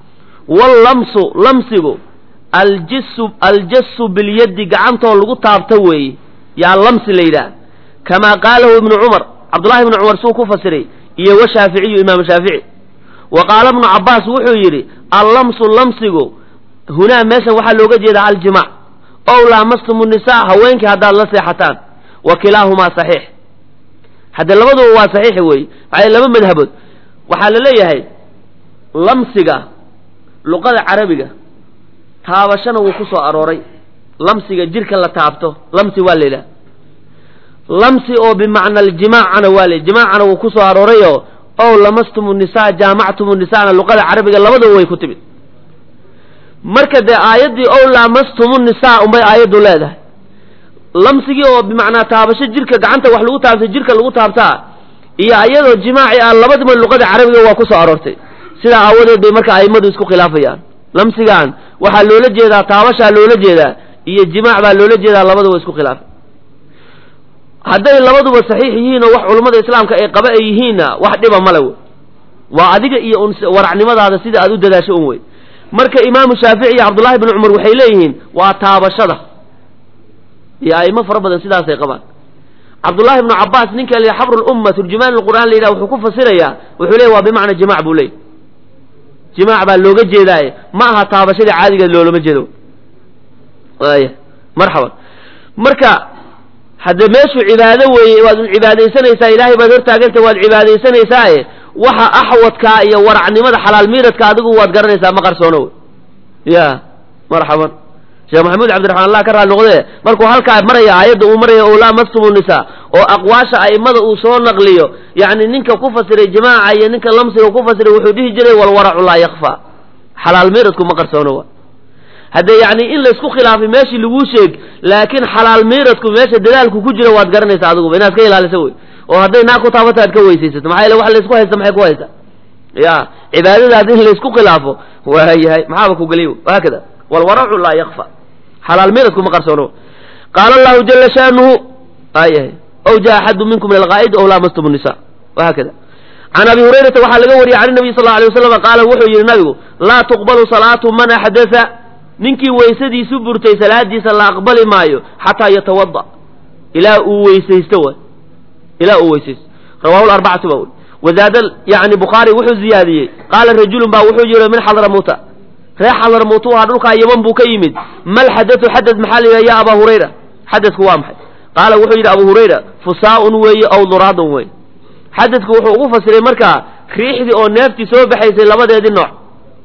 wallamsu lamsigu aljisu aljasu bilyaddi gacantoo lagu taabta weeye yaa lamsi la yidhaah kamaa qaalahu ibnu cumar cabdullahi ibnu cumar suu ku fasiray iyo wa shaaficiyu imaamu shaafici wa qaala ibnu cabbaas wuxuu yidhi allamsu lamsigu hunaa meeshan waxaa looga jeedaa aljimac ow laamastum nisaa haweenkii haddaad la seexataan wa kilaahumaa saxiix hadde labaduba waa saxiix weeye maxaa laba madhabood waxaa la leeyahay lamsiga luqada carabiga taabashana wuu ku soo arooray lamsiga jirka la taabto lamsi waa la yidhaha lamsi oo bimacna aljimaacana waa la jimaacana wuu ku soo aroorayoo ow lamastum nisaa jaamactum nisaana luqada carabiga labadaba way ku timid marka dee aayaddii ow laamastum nisaa unbay aayaddu leedahay lamsigii oo bimacnaa taabasho jirka gacanta wax lagu taabtay jirka lagu taabtaa iyo ayadoo jimaaci ah labadiba luqada carabiga waa ku soo aroortay sidaa aawadeed bay marka a'immadu isku khilaafayaan lamsigan waxaa loola jeedaa taabashaa loola jeedaa iyo jimaac baa loola jeedaa labaduba isku khilaafay hadday labaduba saxiix yihiin oo wax culummada islaamka ay qaba ay yihiinna wax dhiba male wey waa adiga iyo un waracnimadaada sida aad u dadaasho un wey marka imaamu shaafici iyo cabdullahi bni cumar waxay leeyihiin waa taabashada iyo a'imo fara badan sidaasay qabaan cabdullahi ibnu cabbaas ninka la xabru lumma turjumaan lqur'aan la yidhaha wuxuu ku fasirayaa wuxuu leeyahy waa bimacna jimac buu leeyay jimaac baa looga jeedaaye ma aha taabashadii caadigeed loolama jeedo aya marxaban marka hadde meeshu cibaado weeye waad un cibaadaysanaysaa ilaahay baad hortaaganta waad cibaadaysanaysaaye waxa axwadkaa iyo waracnimada xalaal miiradka adigu waad garanaysaa ma qarsoono wey ya marxaban sheekh maxamuud cabdiraxmaan allah ka raali noqdee markuu halkaa maraya aayadda uu maraya o laa mastumu nisaa oo aqwaasha a'immada uu soo naqliyo yacni ninka ku fasiray jimaaca iyo ninka lamsiga ku fasiray wuxuu dhihi jiray walwaracu laa yakfa xalaal miiradku ma qarsoono wa haddee yacni in laysku khilaafay meeshii laguu sheeg laakiin xalaal miiradku meesha dadaalku ku jira waad garanaysaa adiguba inaad ka ilaalisa wey oo hadday naa ku taabata aad ka weysaysato maxaa yaele wax laysku haysta maxay ku haysta ya cibaadadaas in laysku khilaafo waayahay maxaaba ku geliy haakada walwaracu laa yakfa xalaal miiradku ma qarsoono qaala allahu jala shaanuhu ayahay ow jaa axadu minkum min alqaa'id ow laamastum nisa wahaakada can abi hurayrata waxaa laga wariyey can nabiy sal alay waslam qaala wuxuu yidhi nabigu laa tuqbalu salaatu man axdatha ninkii weysadiisu burtay salaadiisa la aqbali maayo xataa yatawada ilaa uu weysaysto way ilaa uu weysaysto rawahu larbacatu ba wazaada yani bukhaari wuxuu ziyaadiyey qaala rajulun baa wuxuu yidhi min xadramuuta reer xadramuutu waa dhulkaa yaman buu ka yimid mal xadatu xadad maxaa la yidhaha ya abaa hurayra xadadku waa maxay qaala wuxuu yidhi abu hurayra fusaa'un weeye aw duraadun weeye xadadku wuxuu ugu fasiray markaa riixdii oo neeftii soo baxaysay labadeedii nooc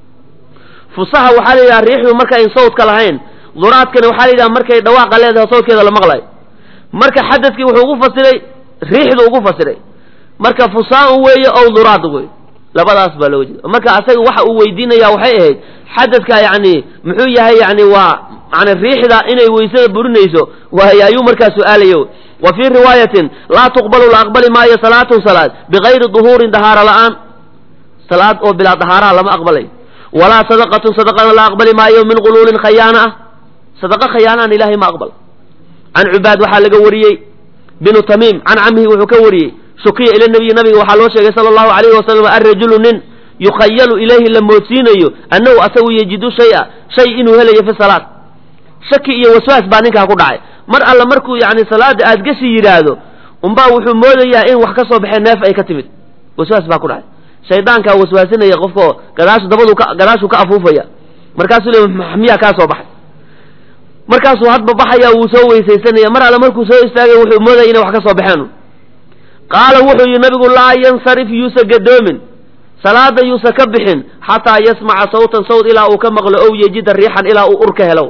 fusaha waxaa la yidhaha riixdu markayn sawdka lahayn duraadkana waxaa la yidhaha markay dhawaaqa leedahay sawdkeeda la maqlayo marka xadadkii wuxuu ugu fasiray riixdu ugu fasiray marka fusaa'un weeye aw duraad wey labadaas baa looga jeeda marka asaga waxa uu weydiinaya waxay ahayd xadadka yani muxuu yahay yani waa yani riixda inay weysada burinayso waay ayuu markaa su-aalayo wa fii riwaayatin laa tuqbalu la aqbali maayo salaatun salaad bigayri duhuurin dahaaro la'aan salaad oo bilaa dahaaraha lama aqbalay walaa sadaqatun sadaqana la aqbali maayo min quluulin khayaana ah sadaqa khayaanaan ilahay ma aqbal can cubaad waxaa laga wariyey binu tamiim can camihi wuxuu ka wariyey shukiya ila nabiyi nabiga waxaa loo sheegay sala allahu alayhi wasalam arrajulu nin yukhayalu ilayhi la moodsiinayo annahu asagu yajidu shaya shay inuu helayo fi salaad shaki iyo waswaas baa ninkaa ku dhacay mar alla markuu yani salaada aad gashi yidhaahdo unbaa wuxuu moodayaa in wax ka soo baxee neef ay ka timid waswaas baa ku dhacay shaydaankaa waswaasinaya qofkao gadaashu dabadu ka gadaashuu ka afuufaya markaasuu le miyaa kaa soo baxay markaasuu hadba baxaya wuu soo weysaysanaya mar alle markuu soo istaagay wuxuu moodaya inay wax ka soo baxeen qaala wuxuu yihi nabigu laa yansarif yuusa gadoomin salaada yuusa ka bixin xataa yasmaca sawtan sawt ilaa uu ka maqlo ow yejida riixan ilaa uu ur ka helo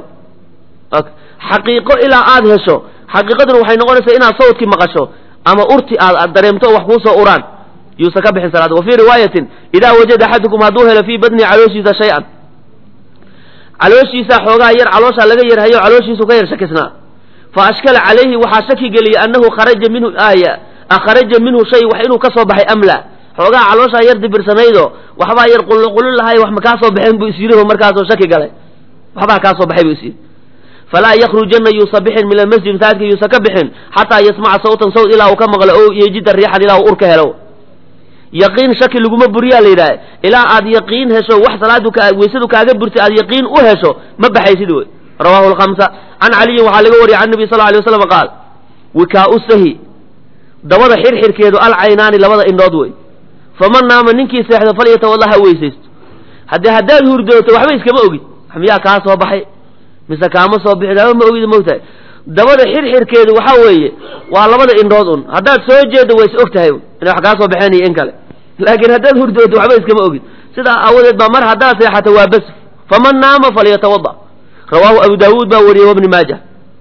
xaqiiqo ilaa aad hesho xaqiiqaduna waxay noqonaysaa inaad sawtkii maqasho ama urti aad aad dareemto oo wax kuusoo uraan yuusa ka bixin salaada wa fii riwaayatin idaa wajada axadukum hadduu helo fii badnihi calooshiisa shay-an calooshiisaa xoogaa yar calooshaa laga yarhayo calooshiisu ka yar shakisnaa fa ashkala calayhi waxaa shaki geliyay annahu kharaja minhu aaya akharaja minhu shay wax inuu ka soo baxay amla xoogaa calooshaa yar dibirsanaydoo waxbaa yar qulqulin lahay wax ma kaa soo baxeen buu is yidhi markaasoo shaki galay waxbaa kaa soo baxay buu is yidhi falaa yakrujanna yuusa bixin min almasjid masaajidka yuusa ka bixin xataa yasmaca sawtan sawt ilaa uu ka maqlo o yejida riixan ilaa uu ur ka helo yaqiin shaki laguma buriyaa la yidhaha ilaa aad yaqiin hesho wax salaadu ka weysadu kaaga burtay aad yaqiin u hesho ma baxaysid wey rawahu lkhamsa can caliyin waxaa laga wariyay can nabi sal alay waslam qaal wikaa-u sahi dabada xirxirkeedu alcaynaani labada indhood wey faman naama ninkii seexdo falyatawalla ha weysaysto haddii haddaad hurdooto waxba iskama ogid miyaa kaa soo baxay mise kaama soo bixin haba ma ogid mogtahay dabada xirxirkeedu waxaa weeye waa labada indhood un haddaad soo jeeddo waa is og tahay inay wax kaa soo baxeen iyo in kale laakiin haddaad hurdooto waxba iskama ogid sidaa aawadeed baa mar haddaad seexato waa bas faman naama falyatawada rawaahu abu daawuud baa wariyey wabni maaja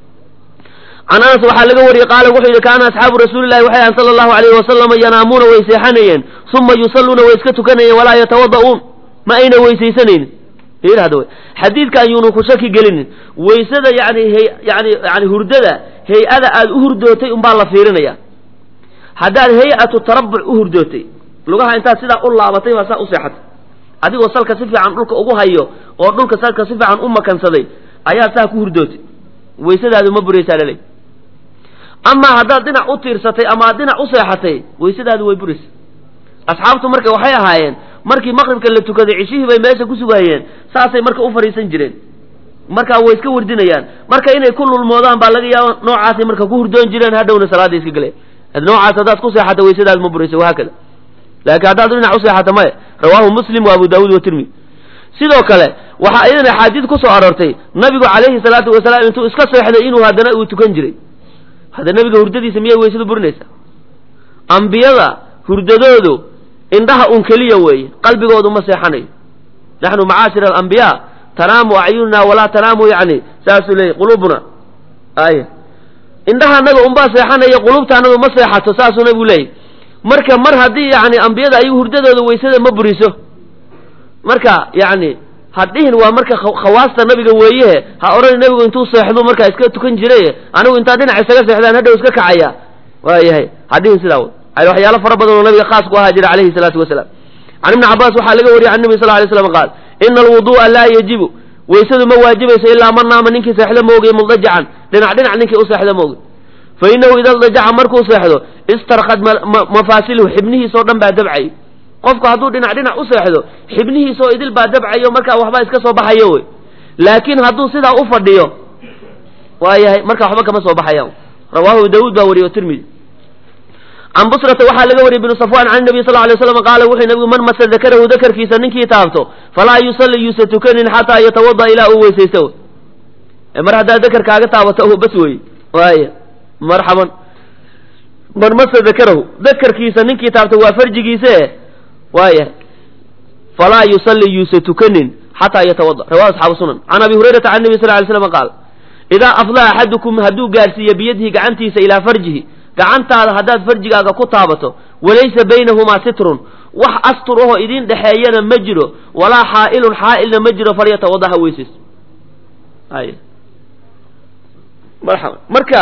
can anas waxaa laga wariyey qaala wuxuu yidhi kaana asxaabu rasuulillahi waxay ahan sala allahu alayhi wasalama yanaamuuna way seexanayeen uma yusalluuna way iska tukanayeen walaa yatawada'uun ma ayna weysaysanaynin hada w xadiidka ayuunu ku shaki gelinin weysada yani yani yani hurdada hay-ada aad u hurdootay unbaa la fiirinaya haddaad hay-atu tarabuc u hurdootay lugaha intaad sidaa u laabatay baa saa u seexatay adigoo salka si fiican dhulka ugu hayo oo dhulka salka si fiican u makansaday ayaa saa ku hurdootay weysadaadu ma buraysaa laley amaa haddaad dhinac u tiirsatay ama aad dhinac u seexatay weysadaadu way buraysa asxaabtu marka waxay ahaayeen markii maqribka la tukaday cishihii bay meesha ku sugayeen saasay marka u fadhiisan jireen markaa way iska wardinayaan marka inay ku lulmoodaan baa laga yaaba noocaasay marka ku hurdoon jireen hadhowna salaada iska galeen noocaas haddaad ku seexato weysadaad ma buraysa wahaakada laakiin haddaad dhinac u seexato maya rawaahu muslim wa abu daawuud wa tirmidi sidoo kale waxaa iyadan axaadiid ku soo aroortay nabigu calayhi salaatu wasalaam intuu iska seexday inuu haddana uu tukan jiray hadda nabiga hurdadiisa miyay weysadu burinaysaa ambiyada hurdadoodu indhaha un keliya weeye qalbigoodu ma seexanayo naxnu macaashir alambiyaa tanaamu acyununa walaa tanaamu yani saasuu leeyay qulubuna ay indhaha anaga unbaa seexanaya qulubta anagu ma seexato saasuu nabigu leeyay marka mar haddii yani ambiyada ay hurdadooda weysada ma buriso marka yani hadhihin waa marka khawaasta nabiga weeyehe ha odhan nabigu intuu seexdu markaa iska tukan jiray anigu intaa dhinac isaga seexdaan hadhow iska kacaya waayahay hadhihin sidaa waxyaalo fara badan oo nabiga khaas ku ahaa jira alayhi salaatu wasalaam can ibni cabaas waxaa laga wariyey can nabi sal lay slam qaal ina alwudu'a laa yajibu weysadu ma waajibayso ilaa man naama ninkii seexdo maogay muldajacan dhinac dhinac ninkii u seexdo maogay fa inahu ida dajaca markuu seexdo istarkad mafaasiluhu xibnihiisoo dhan baa dabcayo qofku hadduu dhinac dhinac u seexdo xibnihiisoo idil baa dabcayo markaa waxbaa iska soo baxayo wey laakiin hadduu sidaa u fadhiyo waayahay markaa waxba kama soo baxayaan rawaahu daawuud baa wariye o tirmidi can busrata waxaa laga wariyey bnu safwan can nabiy sal lay slam qaala wuxuu nabigu man masa dakarahu dakarkiisa ninkii taabto falaa yusalli yuusa tukanin xataa yatawada ilaa uu weysaysto mar haddaad dakarkaaga taabato bas wey waaya marxaban man masa dakarahu dakarkiisa ninkii taabto waa farjigiise waaya falaa yusalli yuusa tukanin xataa yatawada rawahu asxaabu sunan can abi hurayrata can nabi sal lay slam qaal idaa afdaa axadukum hadduu gaarsiiyo biyadihi gacantiisa ilaa farjihi gacantaada haddaad farjigaaga ku taabato walaysa baynahumaa sitrun wax astur ahoo idin dhexeeyana ma jiro walaa xaa'ilun xaa'ilna ma jiro falyatawada ha weysays ay marxaba marka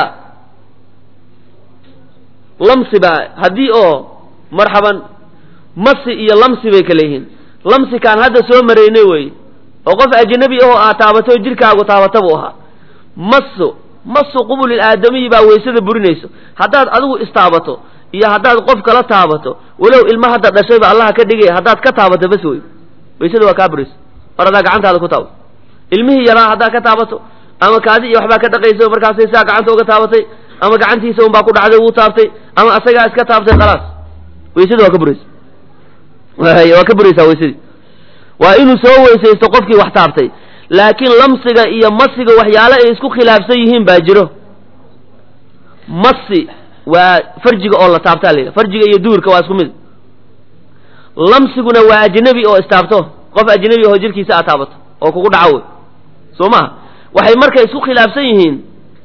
lamsi baa haddii oo marxaban masi iyo lamsi bay kala yihiin lamsikaan hadda soo maraynay wey oo qof ajnabi ahoo aad taabato oo jirkaagu taabata buu ahaa masu masu qubulil aadamiyi baa weysada burinayso haddaad adigu istaabato iyo haddaad qof kala taabato walow ilma hadda dhashayba allaha ka dhigay haddaad ka taabato bas wey weysada waa kaa burayso mar haddaa gacantaada ku taabato ilmihii yaraa haddaad ka taabato ama kaadi iyo waxbaa ka dhaqaysa markaasay saa gacanta uga taabatay ama gacantiisa unbaa ku dhacday wuu taabtay ama asagaa iska taabtay khalaas weysada waa ka buraysa waa ka buraysaa weysadii waa inuu soo weysaysto qofkii wax taabtay laakiin lamsiga iyo masiga waxyaale ay isku khilaafsan yihiin baa jiro masi waa farjiga oo la taabtaa la yidhaha farjiga iyo duurka waa isku mid lamsiguna waa ajnabi oo istaabto qof ajnabi oo jirkiisa aad taabato oo kugu dhaco wey soo maha waxay marka isku khilaafsan yihiin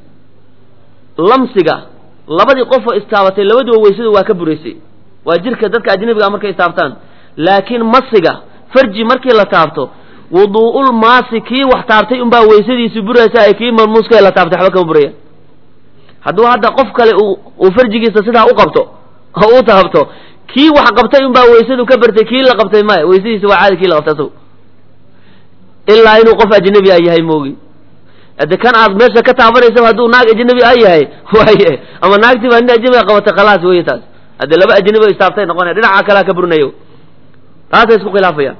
lamsiga labadii qofoo istaabatay labaduba weysada waa ka buraysay waa jirka dadka ajnabiga markay istaabtaan laakiin masiga farji markii la taabto wuduu'ul maasi kii wax taabtay unbaa weysadiisu buraysa ay kii malmuuska la taabtay waxba kama buraya hadduu hadda qof kale uu farjigiisa sidaa u qabto oo u taabto kii wax qabtay unbaa weysadu ka bartay kii la qabtay maya weysadiisa waa caadi kii la qabtay asagu ilaa inuu qof ajnabi a yahay moogi ade kan aad meesha ka taabanaysa hadduu naag ajnabi a yahay waaye ama naagtii baa nin ajnabiga qabatay khalaas wey taas haddee laba ajnabi o istaabtay noqonaya dhinaca kalea ka burinayo taasay isku khilaafayaan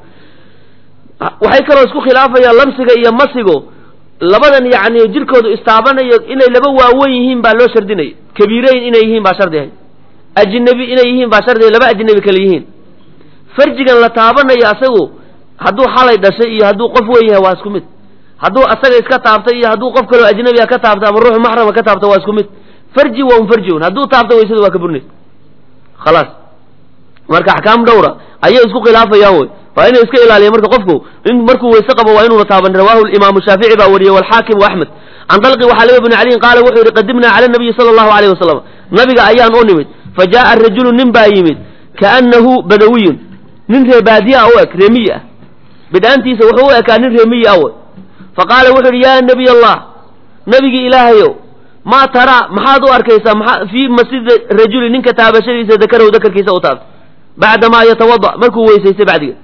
waxay kaloo isku khilaafayaan lamsiga iyo masigo labadan yacni jirkoodu istaabanayo inay laba waawen yihiin baa loo shardinaya kabiireyn inay yihiin baa shardi ahay ajnabi inay yihiin baa shardi laba ajnabi kale yihiin farjigan la taabanayo asagu hadduu xalay dhashay iyo hadduu qof weyn yahay waa isku mid hadduu asaga iska taabtay iyo hadduu qof kaleo ajnabiga ka taabto ama ruux maxrama ka taabto waa isku mid farji waa un farji un hadduu taabto weysada waa ka burinaysa khalaas marka axkaam dhowra ayay isku khilaafayaan wey waa inay iska ilaaliya marka qofku in markuu weyse qabo waa inuuna taaban rawahu imaamu shaafici baa wariyey walxaakim waaxmed can dalqi waxaa laga bni caliyin qaala wuxuu yidhi qadimnaa cala nabiyi sala allahu alayh wasalam nabiga ayaan u nimid fa jaaa rajulu nin baa yimid kaannahu badawiyun nin reebaadiya u eg reemiyi ah bidhaantiisa wuxuu u ekaa nin reemiyi ah wey fa qaala wuxuu yidhi yaa nabiy allah nabigii ilaahayow maa taraa maxaad u arkaysaa maa fii masjidi rajuli ninka taabashadiisa dakarahu dakarkiisa u taabta bacdamaa yatawada markuu weysaystay bacdigeed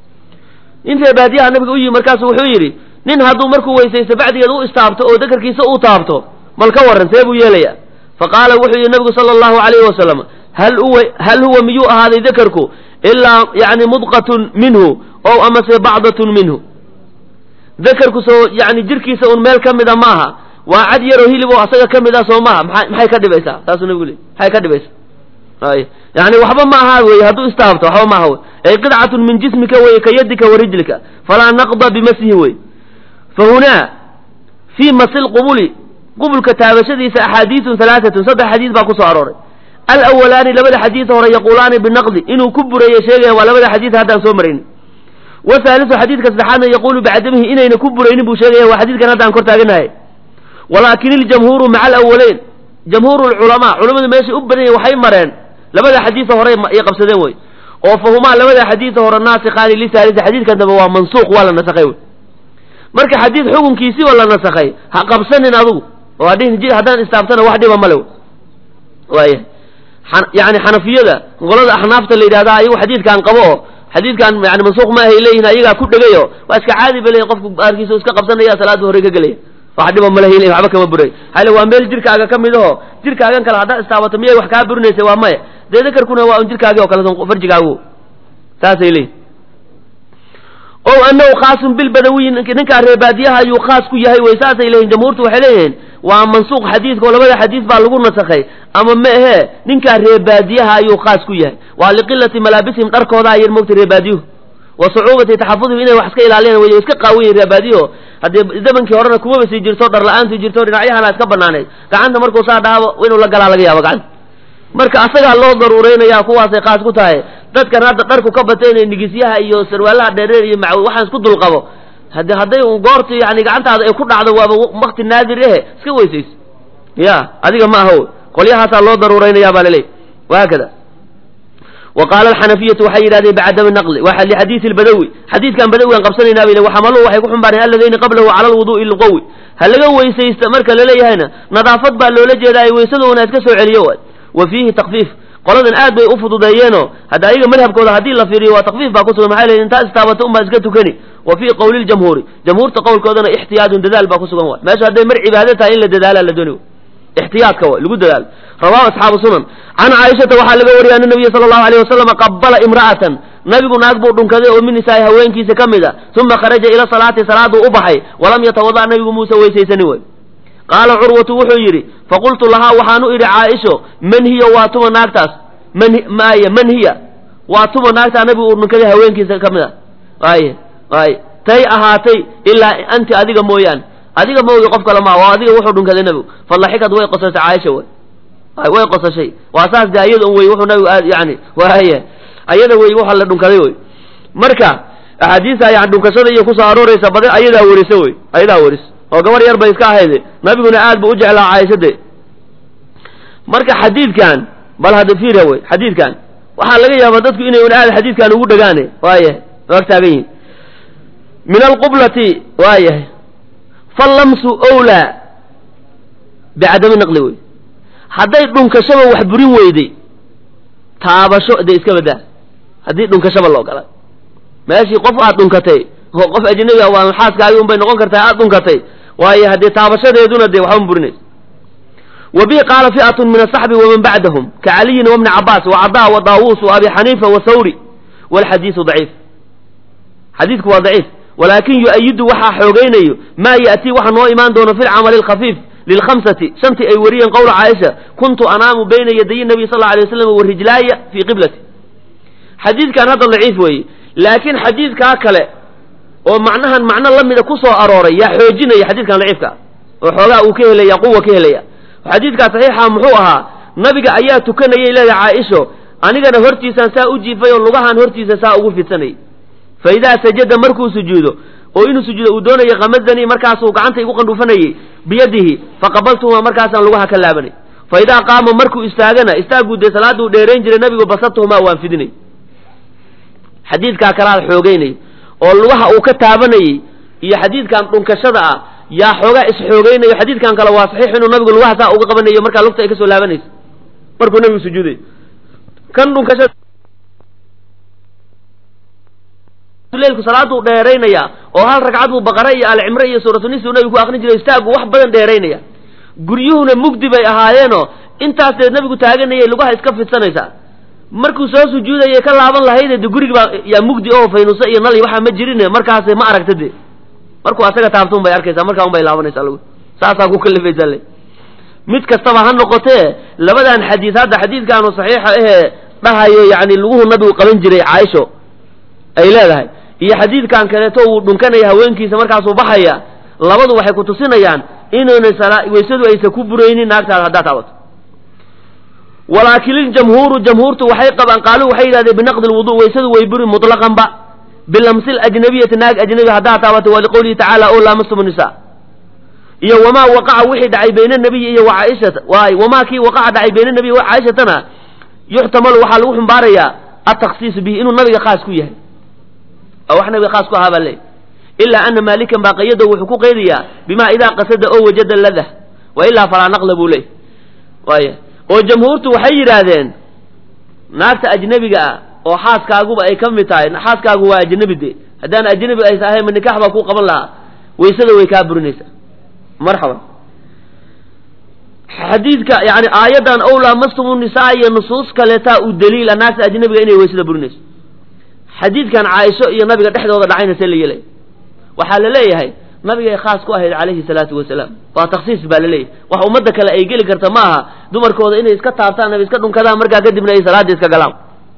nin reebaadiyaha nabiga u yimi markaasu wuxuu yidhi nin hadduu markuu weysaysto bacdigeed u istaabto oo dakarkiisa u taabto mal ka warran see buu yeelayaa fa qaala wuxuu yidhi nabigu sala allahu alayhi wasalam hal huwa hal huwa miyuu ahaaday dakarku ilaa yani mudqatun minhu ow amase bacdatun minhu dakarku soo yani jirkiisa un meel ka mida maaha waa cad yaroo hilib oo asaga ka mid ah soo maaha maa maxay ka dhibaysaa saasuu nabigu leey maxay ka dhibaysaa ay yani waxba ma aha wey hadduu istaabto waxba ma aha wey ay qidcatun min jismika wey ka yadika wa rijlika falaa naqda bimasihi wey fa hunaa fii masi lqubuli qubulka taabashadiisa axaadiisun halaaatun saddex xadiis baa kusoo arooray alawalaani labada xadiis hore yaquulaani binaqdi inuu ku burayo sheegaya waa labada xadiis haddaan soo marayni wahaalisu xadiidka saddexaadna yaquulu bicadamihi inayna ku buraynin buu sheegaya waa xadiidkan haddaan kor taaganahay walaakin iljamhuuru maca alawaleyn jamhuuru lculamaa culamadu meeshay u badan yahin waxay mareen labada xadiisa hore ay qabsadeen wey oo fahumaa labada xadiisa hore naasikaani lisaalisa xadiidkan dambe waa mansuuq waa la nasakhay wey marka xadiid xukunkiisiiba la nasakhay ha qabsanin adugu oo hadhihin haddaan istaabtana wax dhiba male waaya yani xanafiyada qolada axnaafta la yidhahda ayagu xadiidkan qabo oo xadiidkan yani mansuuq ma ahay leeyihin ayagaa ku dhegayo waa iska caadi ba leeyihin qofku baarkiisa iska qabsanaya salaada hore ka gelaya wax dhiba ma lehin waxba kama buray hale waa meel jirkaaga ka mid aho jirkaagan kale haddaad istaabato miyay wax kaa burinaysa waa maya dee dakarkuna waa un jirkaagi oo kale farjigaagu saasay leeyihin o anahu khaasun bilbadawiyi ninkaa reebaadiyaha ayuu khaas ku yahay wey saasay leeyihin jamhuurtu waxay leeyihiin waa mansuuq xadiidka oo labada xadiis baa lagu nasakhay ama ma ahee ninkaa reebaadiyaha ayuu khaas ku yahay waa liqilati malaabisihim dharkooda ayar mogtay reebaadiyuhu wa sucuubati taxafudihim inay wax iska ilaaliyaan way iska qaawiyin reebaadiyaho haddii zamankii horena kumaba sii jirto dhar la-aantu jirto dhinacyahana iska banaaneed gacanta markuu saa dhaabo inuu la galaa laga yaabo gacanta marka asagaa loo daruureynaya kuwaasay khaas ku tahay dadkan hadda dharku ka batay inay nigisyaha iyo sarwaalaha dheereer iyo mac waxaan isku dulqabo hade hadday un goortu yani gacantaada ay ku dhacdo waaba wakti naadir ehe iska weysayso ya adiga ma aha qolyahaasa loo daruureynaya baa laleey wahaakada wa qaala alxanafiyatu waxay yidhahdeen bicadami naqli waa lixadiisi lbadawi xadiidkan badawigan qabsanaynaa bay waxamaluhu waxay ku xumbaareen alladayni qablahu cala alwudu'i lqawi ha laga weysaysta marka laleeyahayna nadaafad baa loola jeedaa weysadoona iska soo celiyo waay wa fiihi takfiif qoladan aad bay u fududeeyeenoo hadda ayaga madhabkooda haddii la fiiriyo waa takfiif baa kusugan maxay leeyihin intaa istaabato unbaa iska tukani wa fii qowli ljamhuuri jamhuurta qowlkoodana ixtiyaadun dadaal baa ku sugan waay meesha hadday mar cibaado tahay in la dadaalaa la dooni ixtiyaadka waay lagu dadaalo rawahu asxaabu sunan can caaishata waxaa laga wariyay ana nabiya sala allahu alayh wasalam qabala imra'atan nabigu naag buu dhunkaday oo min nisaa'i haweenkiisa ka mid a uma kharaja ila salaati salaaduu u baxay walam yatawada nabigu muuse weysaysanin way qaala curwatu wuxuu yidhi faqultu lahaa waxaan u idhi caaisho man hiya waa tuma naagtaas man maye man hiya waa tuma naagtaa nabigu uu dhunkaday haweenkiisa ka mid a waaye waaye tay ahaatay ilaa anti adiga mooyaane adiga moogi qof kale maa waa adiga wuxuu dhunkaday nabigu falaxikad way qosashay caaisha way way qosashay waa saas de ayada un wey wuxuu nabigu aad yani waaya ayada wey waxa la dhunkaday wey marka axaadiista yani dhunkashada iyo kusoo arooraysa badan ayadaa werisa wey ayadaa weris oo gabar yar bay iska ahayde nabiguna aad bu u jeclaa caaishade marka xadiidkan bal hadda fiira wey xadiidkan waxaa laga yaabaa dadku inay un aad xadiidkan ugu dhagaane waayahay ag taagan yihin min alqublati waayahay fallamsu owlaa bicadami naqli wey hadday dhunkashaba wax burin weyday taabasho dee iska badaa haddii dhunkashaba la ogolaa meeshii qof aad dhunkatay oo qof ajnabi ah waa xaaskaagi un bay noqon kartaa aad dhunkatay waayo haddee taabashadeeduna dee waxba burinaysa wa bihi qaala fi'atun min asaxbi waman bacdahum ka caliyin wabni cabaas wacada wa daawuus wa abi xaniifa wa thawri walxadiisu daciif xadiidku waa daciif walaakin yu-ayidu waxaa xoogaynayo maa ya'tii waxa noo imaan doono fi lcamali alkhafiif lilkhamsati shantii ay wariyeen qowla caaisha kuntu anaamu bayna yadayi nabiy sal alla alay waslam wa rijlaaya fii qiblati xadiidkan hadda daciif weeye laakiin xadiidkaa kale oo macnahan macno la mida ku soo arooray yaa xoojinaya xadiidkan daciifka oo xoogaa uu ka helaya quwa ka helaya xadiidkaa saxiixa muxuu ahaa nabiga ayaa tukanayay leedahay caaisho anigana hortiisaan saa u jiifay oo lugahaan hortiisa saa ugu fidsanayay fa idaa sajada markuu sujuudo oo inuu sujuudo uu doonayay kamadanii markaasuu gacanta igu qandhuufanayay biyadihi faqabaltuhuma markaasaan lugaha ka laabanay fa idaa qaama markuu istaagana istaaguu dee salaaduu dheerayn jiray nabigu basartuhumaa waan fidinay xadiidkaa kalaad xoogeynay oo lugaha uu ka taabanayey iyo xadiidkan dhunkashada ah yaa xoogaa isxoogeynayo xadiidkan kale waa saxiix inuu nabigu lugaha saa uga qabanayo markaa lugta ay ka soo laabanaysa markuu nabigu sujuuday kan dhunkashada leilku salaaduu dheeraynaya oo hal ragcad buu baqare iyo alcimre iyo suuratunis uu nabigu ku aqrin jiray istaagu wax badan dheeraynaya guryuhuna mugdi bay ahaayeenoo intaas dee nabigu taaganayay lugaha iska fidsanaysaa markuu soo sujuudayay ka laaban lahayde de gurigi baa yaa mugdi oo faynuusa iyo nal waxaa ma jirine markaas ma aragta de markuu asaga taabta un bay arkaysaa markaa un bay laabanaysaa lug saasaa ku kalifaysaa le mid kastaba ha noqotee labadan xadiis hadda xadiidkaanu saxiixa ahee dhahayo yani luguhu nabigu qaban jiray caaisho ay leedahay iyo xadiidkan kaleeto uu dhunkanaya haweenkiisa markaasuu baxaya labadu waxay ku tusinayaan inuuna weysadu aysan ku buraynin naagtaada haddaad taabato walaakin iljamhuuru jamhuurtu waxay qabaan qaaluu waxay yidhahdeen binaqdi lwudu weysadu way buri mutlaqanba bilamsi ajnabiyati naag ajnabi haddaad taabato waa liqowlihi tacaala o laamastum nisa iyo wamaa waqaca wixii dhacay bayna nabiyi iyo wa caaishata waay wamaa kii waqaca dhacay bayna nabiyi wa caaishatana yuxtamalu waxaa lagu xumbaarayaa atakhsiisu bihi inuu nabiga khaas ku yahay oo wax nabiga khaas ku ahaa baa leey ilaa ana maalikan baa qayado wuxuu ku qaydayaa bimaa idaa qasada oo wajada ladah wa ilaa falaa naqla buu leey waaya oo jamhuurtu waxay yidhaahdeen naagta ajnebiga ah oo xaaskaaguba ay ka mid tahay xaaskaagu waa ajnebi de haddaan ajnebi aysa ahayn ma nikax baa ku qaban lahaa waysada way kaa burinaysaa marxaban xadiidka yani aayaddan ow laamastumu nisaa iyo nusuus kaleetaa u daliila naagta ajnebiga inay waysada burinayso xadiidkan caaisho iyo nabiga dhexdooda dhacayna see la yeelay waxaa la leeyahay nabigay khaas ku ahayd calayhi salaatu wasalaam waa taksiis baa laleeyahay wax ummadda kale ay geli karta ma aha dumarkooda inay iska taabtaan ama iska dhunkadaan markaa kadibna ay salaada iska galaan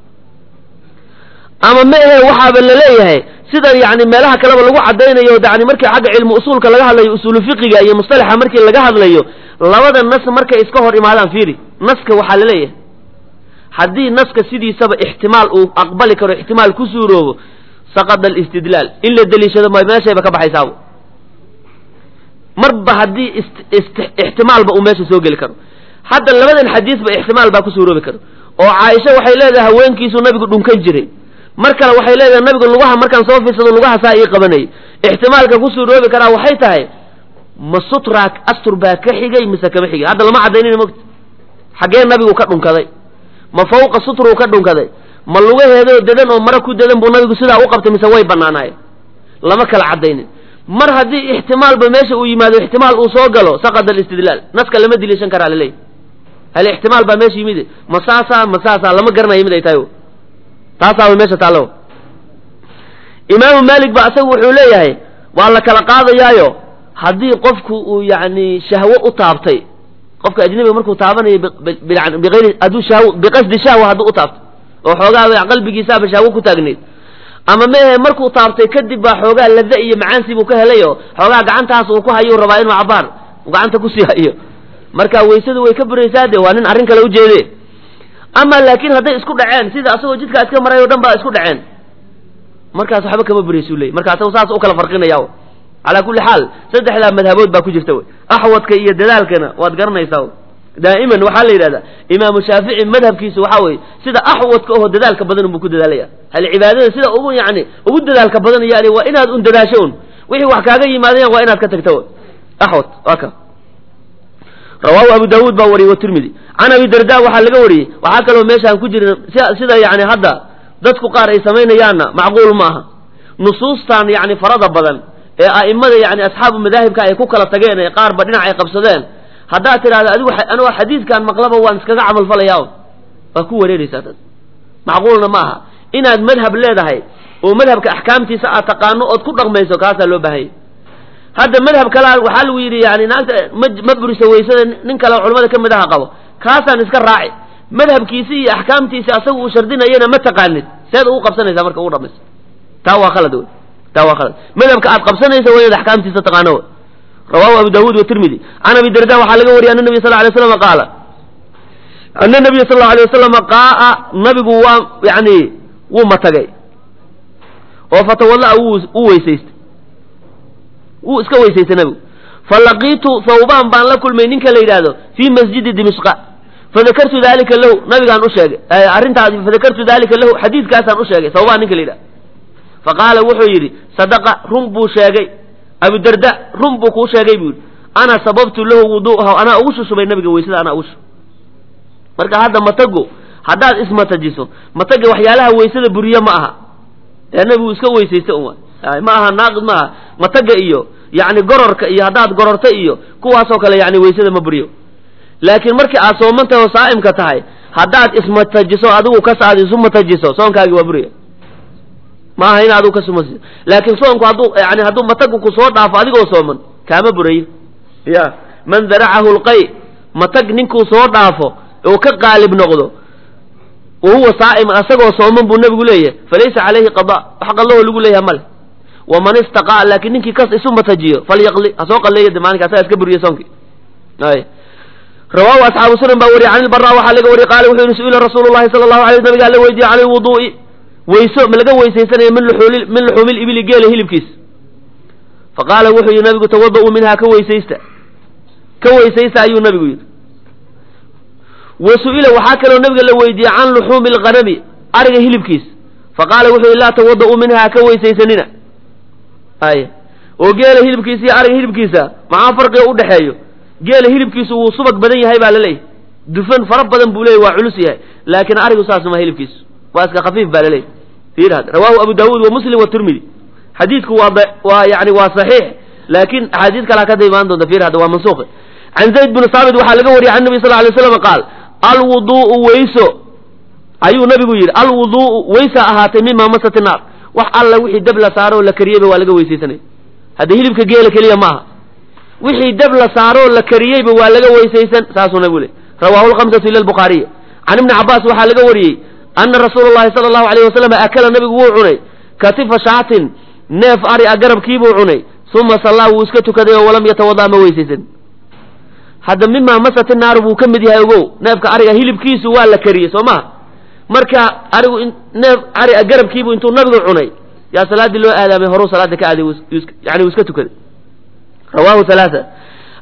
ama ma ahe waxaaba laleeyahay sida yani meelaha kaleba lagu cadaynayo yani markii xagga cilmu usuulka laga hadlayo usuulu fiqiga iyo mustalaxa markii laga hadlayo labada nas markay iska hor imaadaan fiiri naska waxaa laleeyahay haddii naska sidiisaba ixtimaal uu aqbali karo ixtimaal ku suuroobo saqada alistidlaal in la deliishado ma meeshayba ka baxaysaabo marba haddii ixtimaalba uu meesha soo geli karo hadda labadan xadiisba ixtimaal baa ku suuroobi karo oo caaisha waxay leedahay haweenkiisuu nabigu dhunkan jiray mar kale waxay leedahay nabigu lugaha markaan soo fiirsado lugaha saa ii qabanayay ixtimaalka ku suuroobi karaa waxay tahay ma sutraa astur baa ka xigay mise kama xigay hadda lama caddaynina mogta xaggee nabigu ka dhunkaday ma fawqa sutruu ka dhunkaday ma lugaheedoo dadan oo mara ku dadan buu nabigu sidaa u qabtay mise way banaanaayeen lama kala caddaynin mar haddii ixtimaalba meesha uu yimaado ixtimaal uu soo galo saqada alistidlaal naska lama diliishan karaa laleeyahy hal ixtimaal baa meesha yimid ma saasaa ma saasaa lama garanayo mid ay tahay taasaaba meesha taallo imaamu maalik ba asagu wuxuu leeyahay waa la kala qaadayaayo haddii qofku uu yacni shahwo u taabtay qofka ajnabiga markuu taabanayo biayri hadduu shahw biqasdi shahwa hadduu u taabtay oo xoogaa qalbigiisaaba shahwo ku taagneyd ama mehe markuu taabtay kadib baa xoogaa lada iyo macaansi buu ka helayo xoogaa gacantaas uu ku hayo rabaa inuu cabaar gacanta kusii hayo marka weysadu way ka buraysaa de waa nin arrin kale ujeede ama laakiin hadday isku dhaceen sida asagoo jidkaa iska maray o dhan baa isku dhaceen markaas waxba kama buraysu ley marka asago saas u kala farqinaya calaa kulli xaal saddexdaa madhabood baa ku jirta wey axwadka iyo dadaalkana waad garanaysaa daa'iman waxaa la yidhahdaa imaamu shaafici madhabkiisu waxaa weye sida axwadka oho dadaalka badan unbuu ku dadaalaya hal cibaadada sida ugu yani ugu dadaalka badan yani waa inaad un dadaasho un wixii wax kaaga yimaadayan waa inaad ka tagto axwad waa ka rawaahu abu daawuud baa wariyey watirmidi can abi darda waxaa laga wariyey waxaa kaloo meeshaan ku jirin sida yani hadda dadku qaar ay samaynayaanna macquul ma aha nusuustan yani farada badan ee a'imada yani asxaabu madaahibka ay ku kala tageen ee qaarba dhinac ay qabsadeen haddaad tidhahda adigu anigoo xadiidkan maqlaba waan iskaga camal falayaa waa ku wareeraysaa taas macquulna ma aha inaad madhab leedahay oo madhabka axkaamtiisa aad taqaano ood ku dhaqmayso kaasaa loo baahanya hadda madhab kalea waxaa lagu yidhi yani naagta ma ma buriso weysada nin kale culamada ka mid aha qabo kaasaan iska raaci madhabkiisi iyo axkaamtiisi asaga uu shardinayana ma taqaanid seed ugu qabsanaysaa marka ugu dhamaysa taa waa khalad wey taa waa khalad madhabka aad qabsanaysa waa inaad axkaamtiisa taqaano wey rawahu abu daawuud watirmidi can abi darda waxaa laga wariyay ana nabiy sal lay slam qaala ana nabiya sal allau alay wasalam qaaa nabigu waa yani wuu matagay oo fatawallaa wuu u weysaystay wuu iska weysaystay nabigu falaqiitu thawbaan baan la kulmay ninka la yidhaahdo fii masjidi dimishqa fadakartu dalika lahu nabigaan u sheegay arrintaas fadakartu dalika lahu xadiidkaasaan u sheegay thawbaan ninka la yidhahdo faqaala wuxuu yidhi sadaqa run buu sheegay abudarda run buu kuu sheegay buu yidhi ana sababtu lahu wuduu'ahu anaa ugu shushubay nabiga weysada anaa ugu shubay marka hadda matago haddaad ismatajiso mataga waxyaalaha weysada buriye ma aha ee nabigu iska weysaysta un ma aha naaqid ma aha mataga iyo yani gororka iyo haddaad gororto iyo kuwaasoo kale yani weysada ma buriyo laakiin markii aad soomantahay oo saa'imka tahay haddaad ismatajiso adigu kas aad isu matajiso soonkaagi waa buriya ma aha in adigu kasumasiso laakiin soonku hadduu yani hadduu matagu ku soo dhaafo adigoo sooman kaama burayo ya man daracahu lqay matag ninkuu soo dhaafo oo ka qaalib noqdo wa huwa saa'iman asagoo sooman buu nabigu leeyahay falaysa calayhi qada wax qallahoo lagu leeyahay male waman istaqaa laakiin ninkii kas isu matajiyo falyaqli ha soo qalleeya de maalinka asaga iska buriya soonkii ay rawaahu asxaabu sunan baa wariyay can ilbara waxaa laga wariyay qaala wuxuu yihi su-ila rasuulu llahi sala allahu alay nabigaa la weydiiyey can ilwuduu'i weyso ma laga weysaysanaya min luxuuli min luxuumi libili geela hilibkiis faqaala wuxuu yihi nabigu tawada-uu minhaa ka weysaysta ka weysaysta ayuu nabigu yidhi wa su-ila waxaa kaloo nabiga la weydiiyey can luxuumi alghanami ariga hilibkiis faqaala wuxuu yihi laa tawada-uu minhaa ka weysaysanina ay oo geela hilibkiisa iyo ariga hilibkiisa maxaa farqiga u dhexeeyo geela hilibkiisu wuu subag badan yahay baa laleeyahy dufan fara badan buu leeyay waa culus yahay laakiin arigu saas ma hilibkiisu waa iska khafiif baa laleeyahy fiir had rawaahu abu daawuud wa muslim watirmidi xadiidku waa waa yani waa saxiix laakiin axaadiis kalaa kada imaan doonta fiir hadda waa mansuuqi can zayd bin saabit waxaa laga wariyay can nabi sal lay slam qaal alwuduu'u weyso ayuu nabigu yidhi alwuduu'u weysa ahaatay mima masati naar wax alla wixii dab la saaroo la kariyeyba waa laga weysaysanaya hadda hilibka geela keliya ma aha wixii dab la saaroo la kariyeyba waa laga weysaysan saasuu nabigu le rawahu lhamsatu ila lbukhaariy can ibni cabaas waxaa laga wariyey ana rasuula llahi sala allahu alayh wasalam akala nabigu wuu cunay katifa shaatin neef ari a garabkiibuu cunay uma sallaa wuu iska tukaday oo walam yatawada ma weysaysan hadda mimaa masati naaru buu ka mid yahay ogow neefka ariga hilibkiisu waa la kariyey soo maha marka arigu neef ari a garabkiibu intuu nabigu cunay yaa salaaddii loo aadaamay horuu salaada ka aaday yani uu iska tukaday rawahu halaaa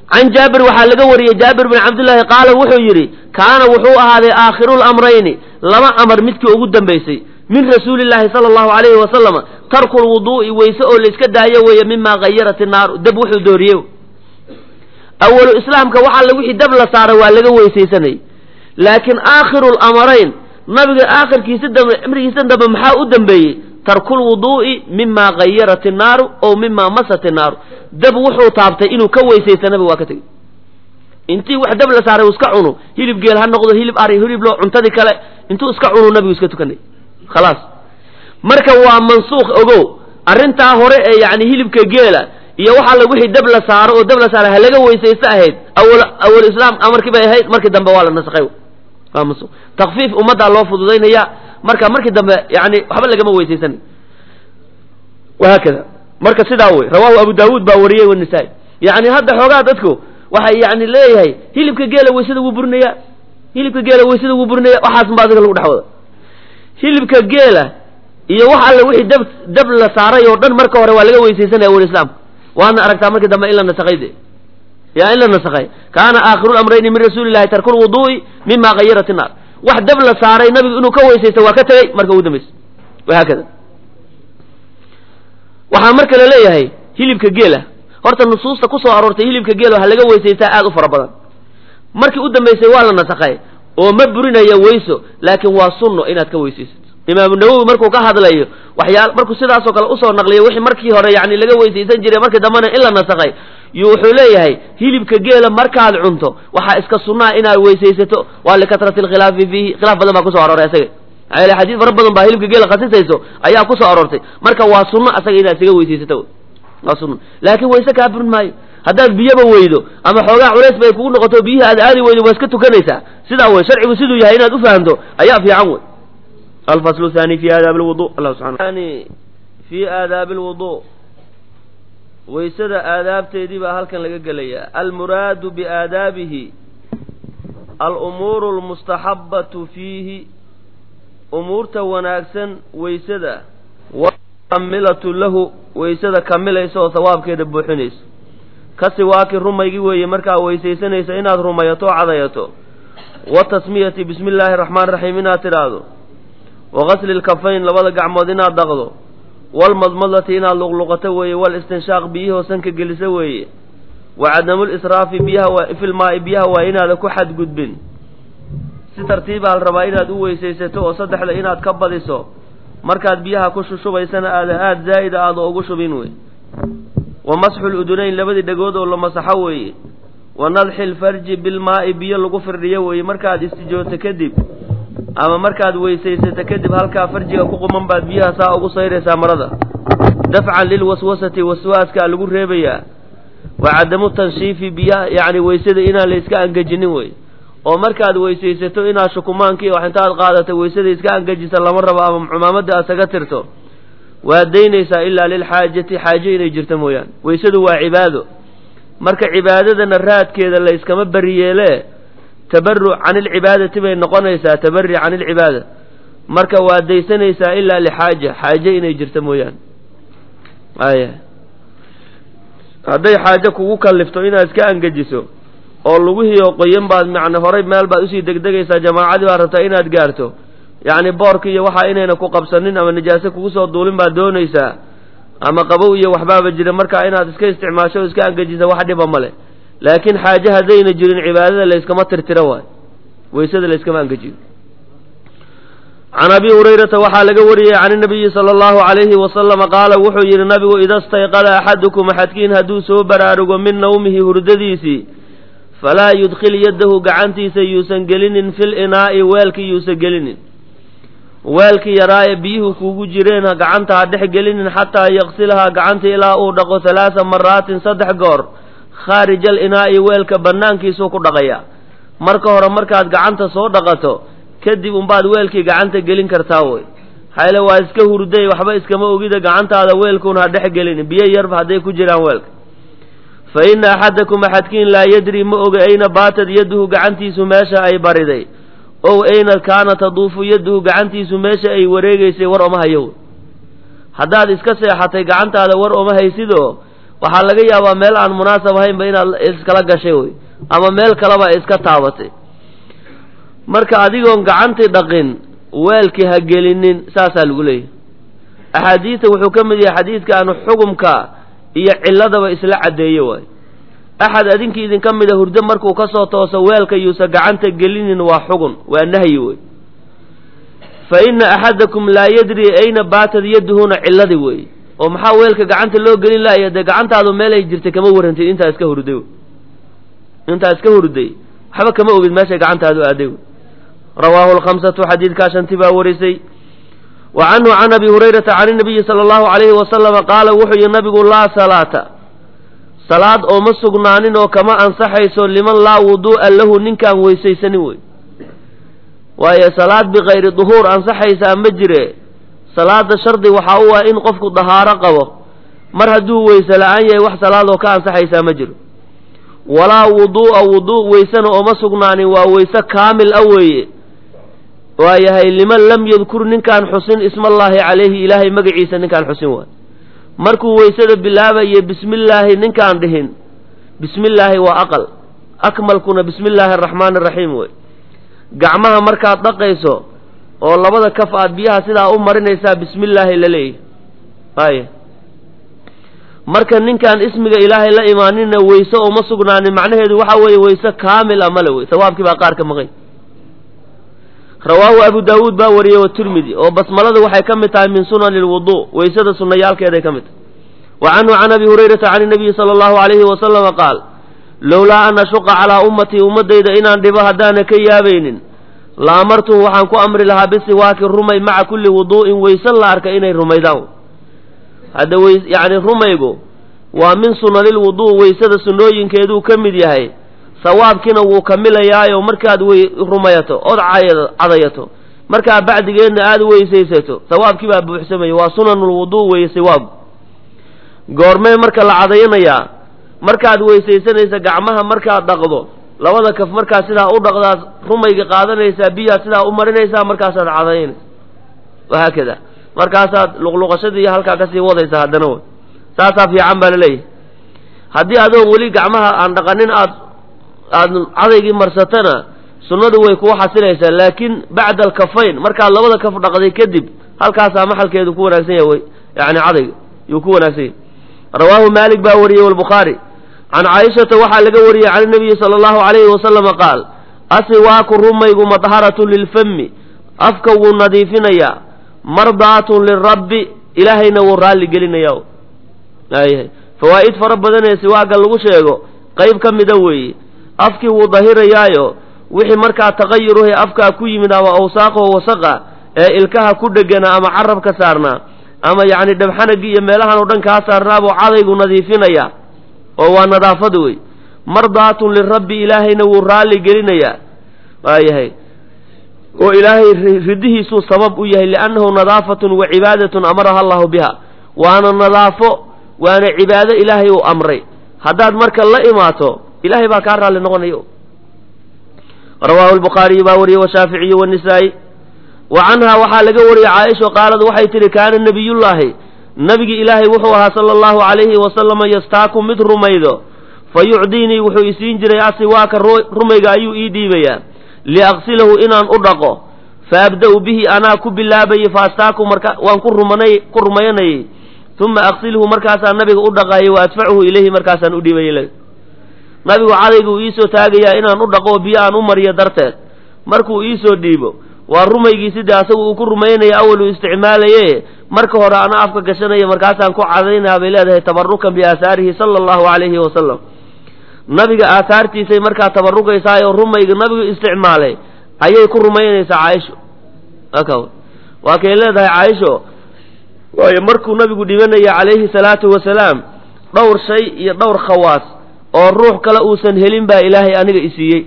can jaabir waxaa laga wariyey jaabir bin cabdillaahi qaala wuxuu yidhi kaana wuxuu ahaaday aakhirulamrayni laba amar midkii ugu dambaysay min rasuulillaahi sala allahu calayhi wasalama tarku lwuduu'i weyse oo layska daayo weeye mimaa hayarat innaaru dab wuxuu dooriye awalu islaamka waxa la wixii dab la saaray waa laga weysaysanayay laakiin aakhiru lamarayn nabiga aakhirkiisa dambe cimrigiisa dambe maxaa u dambeeyey tarku lwuduu'i mimaa hayarat innaaru ow mimaa masat innaaru dab wuxuu taabtay inuu ka weysaysta nabiga waa ka tegey intii wax dab la saaray uu iska cuno hilib geel ha noqdo hilib ari hilib loo cuntadii kale intuu iska cunu nabigu iska tukanay khalaas marka waa mansuukh ogow arrintaa hore ee yacni hilibka geela iyo waxaa la wixii dab la saaro oo dab la saaray ha laga weysaysto ahayd awal awal islaam amarkii bay ahayd markii dambe waa la nasakhay waa mansuukh takfiif ummaddaa loo fududaynaya marka markii dambe yani waxba lagama weysaysanay wahaakada marka sidaa wey rawahu abu daawuud baa wariyey wanisaa-i yani hadda xoogaa dadku waxay yani leeyahay hilibka geela weysada wuu burinaya hilibka geela weysada wuu burinaya waxaas baa adiga lagu dhex wada hilibka geela iyo wax alle wixii dab dab la saaray oo dhan marka hore waa laga weysaysanaya awal islaam waadna aragtaa markii dambe in la nasakhay de ya in la nasakhay kaana aakhiru lamrayni min rasuuli llahi tarku lwuduu'i mima hayarat innaar wax dab la saaray nabigu inuu ka weysaysto waa ka tegey marka ugu dambaysa wahaakada waxaa marka la leeyahay hilibka geela horta nusuusta ku soo aroortay hilibka geela waxa laga weysaystaa aad u fara badan markii u dambaysay waa la nasakhay oo ma burinaya weyso laakiin waa sunno inaad ka weysaysato imaamu nawowi markuu ka hadlayo waxyaal markuu sidaasoo kale usoo naqliyo wixii markii hore yani laga weysaysan jiray markii dambena in la nasakhay yu wuxuu leeyahay hilibka geela markaad cunto waxaa iska sunnaa inaad weysaysato waa likatrati alkhilaafi fiihi khilaaf badan baa kusoo arooray isaga maxaa yeele xadiis fara badan baa hilibka geela khasisayso ayaa kusoo aroortay marka waa sunno asaga inaad isaga weysaysato waa sunno laakiin wayse kaa burin maayo haddaad biyaba weydo ama xoogaa culays bay kugu noqoto biyihii aad aadi weydo waa iska tukanaysaa sidaa wey sharcigu siduu yahay inaad u fahamto ayaa fiican wey alfaslu thani fi aadaabi lwudu allah subxana fi aadaabi lwudu waysada aadaabteedii baa halkan laga gelayaa almuraadu biaadaabihi alumuuru almustaxabatu fiihi umuurta wanaagsan waysada wakamilatu lahu waysada kamilaysa oo sawaabkeeda buuxinayso ka siwaaki rumaygii weeye markaa weysaysanaysa inaad rumayato o cadayato wa tasmiyati bismi illaahi araxmaan raxiim inaad tidhaahdo wa gasli lkafayn labada gacmood inaad dhaqdo walmadmadati inaad luqluqato weeye walistinshaaq biyihoo sanka geliso weeye wa cadamulisraafi biyaha filmaa'i biyaha waa inaada ku xadgudbin si tartiiba hal rabaa inaad u weysaysato oo saddexda inaad ka badiso markaad biyaha ku shushubaysana aada aada zaa'ida aada ugu shubin wey wa masxu ludunayn labadii dhegood oo la masaxo weeye wa nadxi lfarji bilmaa'i biyo lagu firdhiyo weeye markaad istijooto kadib ama markaad weysaysato kadib halkaa farjiga ku quman baad biyaha saa ugu sayraysaa marada dafcan lilwaswasati waswaaskaa lagu reebayaa wa cadamu tanshiifi biyaha yacni weysada inaan la iska angejinin wey oo markaad weysaysato inaad shukumaankii wax intaad qaadato weysada iska angejisa lama rabo ama cumaamada aad saga tirto waad daynaysaa ilaa lilxaajati xaajo inay jirto mooyaane weysadu waa cibaado marka cibaadadana raadkeeda la yskama beriyeelee tabaruc can ilcibaadati bay noqonaysaa tabari can ilcibaada marka waad daysanaysaa ilaa lixaaja xaaje inay jirto mooyaane aya hadday xaajo kugu kallifto inaad iska angejiso oo lugihiioo qoyan baad macna horay meel baad usii degdegaysaa jamaacadii baad rabtaa inaad gaarto yacni boorka iyo waxaa inayna ku qabsanin ama nijaase kugu soo duulin baad doonaysaa ama qabow iyo waxbaaba jira markaa inaad iska isticmaasho o iska angejisa wax dhiba male laakiin xaaje haddayna jirin cibaadada layskama tirtiro waay weysada layskama angejiyo can abi hurayrata waxaa laga wariyey can inabiyi sala allahu calayhi wasalama qaala wuxuu yidhi nabigu ida stayqada axadukum axadkiin hadduu soo baraarugo min nawmihi hurdadiisii falaa yudkhil yaddahu gacantiisa yuusan gelinin fil inaa'i weelkii yuusan gelinin weelkii yaraaye biyuhu kuugu jireen gacanta ha dhex gelinin xataa yaqsilhaa gacanta ilaa uu dhaqo halaasa maraatin saddex goor khaarij al inaa'i weelka bannaankiisuu ku dhaqayaa marka hore markaad gacanta soo dhaqato kadib umbaad weelkii gacanta gelin kartaa wey xayle waa iska hurday waxba iskama ogida gacantaada weelkuun ha dhex gelin biyo yarba hadday ku jiraan weelka fa inna axadakum axadkiin laa yadri ma oga ayna baatad yadduhu gacantiisu meesha ay bariday ow ayna kaana taduufu yadduhu gacantiisu meesha ay wareegaysay war oma hayo haddaad iska seexatay gacantaada war oma haysidoo waxaa laga yaabaa meel aan munaasab ahaynba inaad iskala gashay wey ama meel kaleba iska taabatay marka adigoon gacantii dhaqin weelkii ha gelinin saasaa lagu leeyahay axaadiista wuxuu ka mid yahay xadiidkaanu xugumka iyo cilladaba isla caddeeye waay axad adinkii idinka mida hurdo markuu ka soo tooso weelka yuusa gacanta gelinin waa xugun waa nahyi wey fa ina axadakum laa yadri ayna baatad yaduhuna cilladi wey oo maxaa weelka gacanta loo gelin laaya dee gacantaadu meelay jirtay kama warrantid intaa iska hurday wey intaa iska hurday waxba kama ogid meeshay gacantaadu aaday wey rawaahu lkhamsatu xadiidkaa shanti baa warisay wa canhu can abi hurayrata can inabiyi sala allahu calayhi wasalama qaala wuxuu yihi nabigu laa salaata salaad oo ma sugnaanin oo kama ansaxayso liman laa wuduu'a lahu ninkaan weysaysanin wey waayo salaad bikayri duhuur ansaxaysaa ma jire salaada shardi waxaa u ah in qofku dahaaro qabo mar hadduu weyse la-aan yahay wax salaadoo ka ansaxaysaa ma jiro walaa wuduu'a wuduu' weysena ooma sugnaanin waa weyse kaamil a weeye waayahay liman lam yadkur ninkaan xusin ismallaahi calayhi ilaahay magaciisa ninkaan xusin waay markuu weysada bilaabaye bismillaahi ninkaan dhihin bismillaahi waa aqal akmalkuna bismi illaahi araxmaani araxiim wey gacmaha markaad dhaqayso oo labada kaf aad biyaha sidaa u marinaysaa bismillaahi la leeyahy ay marka ninkaan ismiga ilaahay la imaanina weyse ooma sugnaanin macnaheedu waxaa weeye weyse kaamil a male wey sawaabkii baa qaar ka maqay rawaahu abu daawuud baa wariyey watirmidi oo basmaladu waxay ka mid tahay min sunani lwuduu weysada sunayaalkeeday ka mid tahay wa canhu can abi hurayrata can inabiyi sala allahu alayhi wasalama qaal lowlaa an ashuqa calaa ummatii ummaddayda inaan dhibo haddaana ka yaabaynin la amartuhu waxaan ku amri lahaa bisiwaaki rumay maca kulli wuduu'in weyse la arka inay rumaydaan hadda wy yacni rumaygu waa min sunanilwuduu weysada sunnooyinkeeduu ka mid yahay sawaabkiina wuu kamilayaayo markaad wey rumayato ood cadayato markaa bacdigeedna aada weysaysato sawaabkii baa buuxsamaya waa sunanulwuduu weeye siwaab goormee marka la cadayanayaa markaad weysaysanaysa gacmaha markaad dhaqdo labada kaf markaad sidaa u dhaqdaad rumayga qaadanaysaa biyaad sidaa u marinaysaa markaasaad cadayanaysa wahaakada markaasaad luqluqashadii iyo halkaa kasii wadaysaa haddana w saasaa fiican baa laleeyahay haddii adoon weli gacmaha aan dhaqanin aad aad cadaygii marsatana sunnadu way kuu xasilaysaa laakiin bacda alkafayn markaad labada kaf dhaqday kadib halkaasaa maxalkeedu ku wanaagsan yahay wy yani cadayga yuu ku wanaagsan yahay rawaahu maalik baa wariyey walbukhaari can caaishata waxaa laga wariyey can inabiyi sala allahu calayhi wasalama qaal asiwaaku rumaygu madharatun lilfami afka wuu nadiifinayaa mardaatun lirabbi ilaahayna wuu raalli gelinaya aayahay fawaa'id fara badan ee siwaaga lagu sheego qayb ka mida weeye afkii wuu dahirayaayo wixii markaa taqayuruhe afkaa ku yimid ama awsaaqoo wasaqa ee ilkaha ku dhegana ama carabka saarnaa ama yacni dhabxanagii iyo meelahan oo dhan kaa saarnaabuu cadaygu nadiifinaya oo waa nadaafada wey mardaatun lirabbi ilaahayna wuu raalli gelinayaa waayahay oo ilaahay ridihiisuu sabab u yahay liannahu nadaafatun wa cibaadatun amaraha allahu biha waana nadaafo waana cibaado ilaahay uu amray haddaad marka la imaato ilahay baa kaa raalli noqonayo rawaahu lbukhaariyu baa wariyey washaaficiyu wanisaa'i wa canhaa waxaa laga wariyey caaisha qaalad waxay tihi kaana nebiyullaahi nabigi ilaahay wuxuu ahaa sala allahu calayhi wasalama yastaaku mid rumaydo fa yucdiinii wuxuu isiin jiray asiwaaka rumayga ayuu ii dhiibayaa liaqsilahu inaan u dhaqo fa abda'u bihi anaa ku bilaabayey fa astaaku marka waan ku rumanay ku rumayanayey uma aqsilhu markaasaan nabiga u dhaqaayay wa adfacuhu ilayhi markaasaan u dhiibayay nabigu cadayga uu iisoo taagayaa inaan u dhaqo biyo aan u mariyo darteed markuu iisoo dhiibo waa rumaygii sidii asagu uu ku rumaynaya awal uu isticmaalaye marka hore ana afka gashanaya markaasaan ku cadaynaa bay leedahay tabarukan biaahaarihi sala allahu calayhi wasalam nabiga aahaartiisay markaa tabarukaysaa oo rumayga nabigu isticmaalay ayay ku rumaynaysaa caaisho waa kay leedahay caaisho waayo markuu nabigu dhibanaya calayhi salaatu wasalaam dhowr shay iyo dhowr khawaas oo ruux kale uusan helin baa ilaahay aniga isiiyey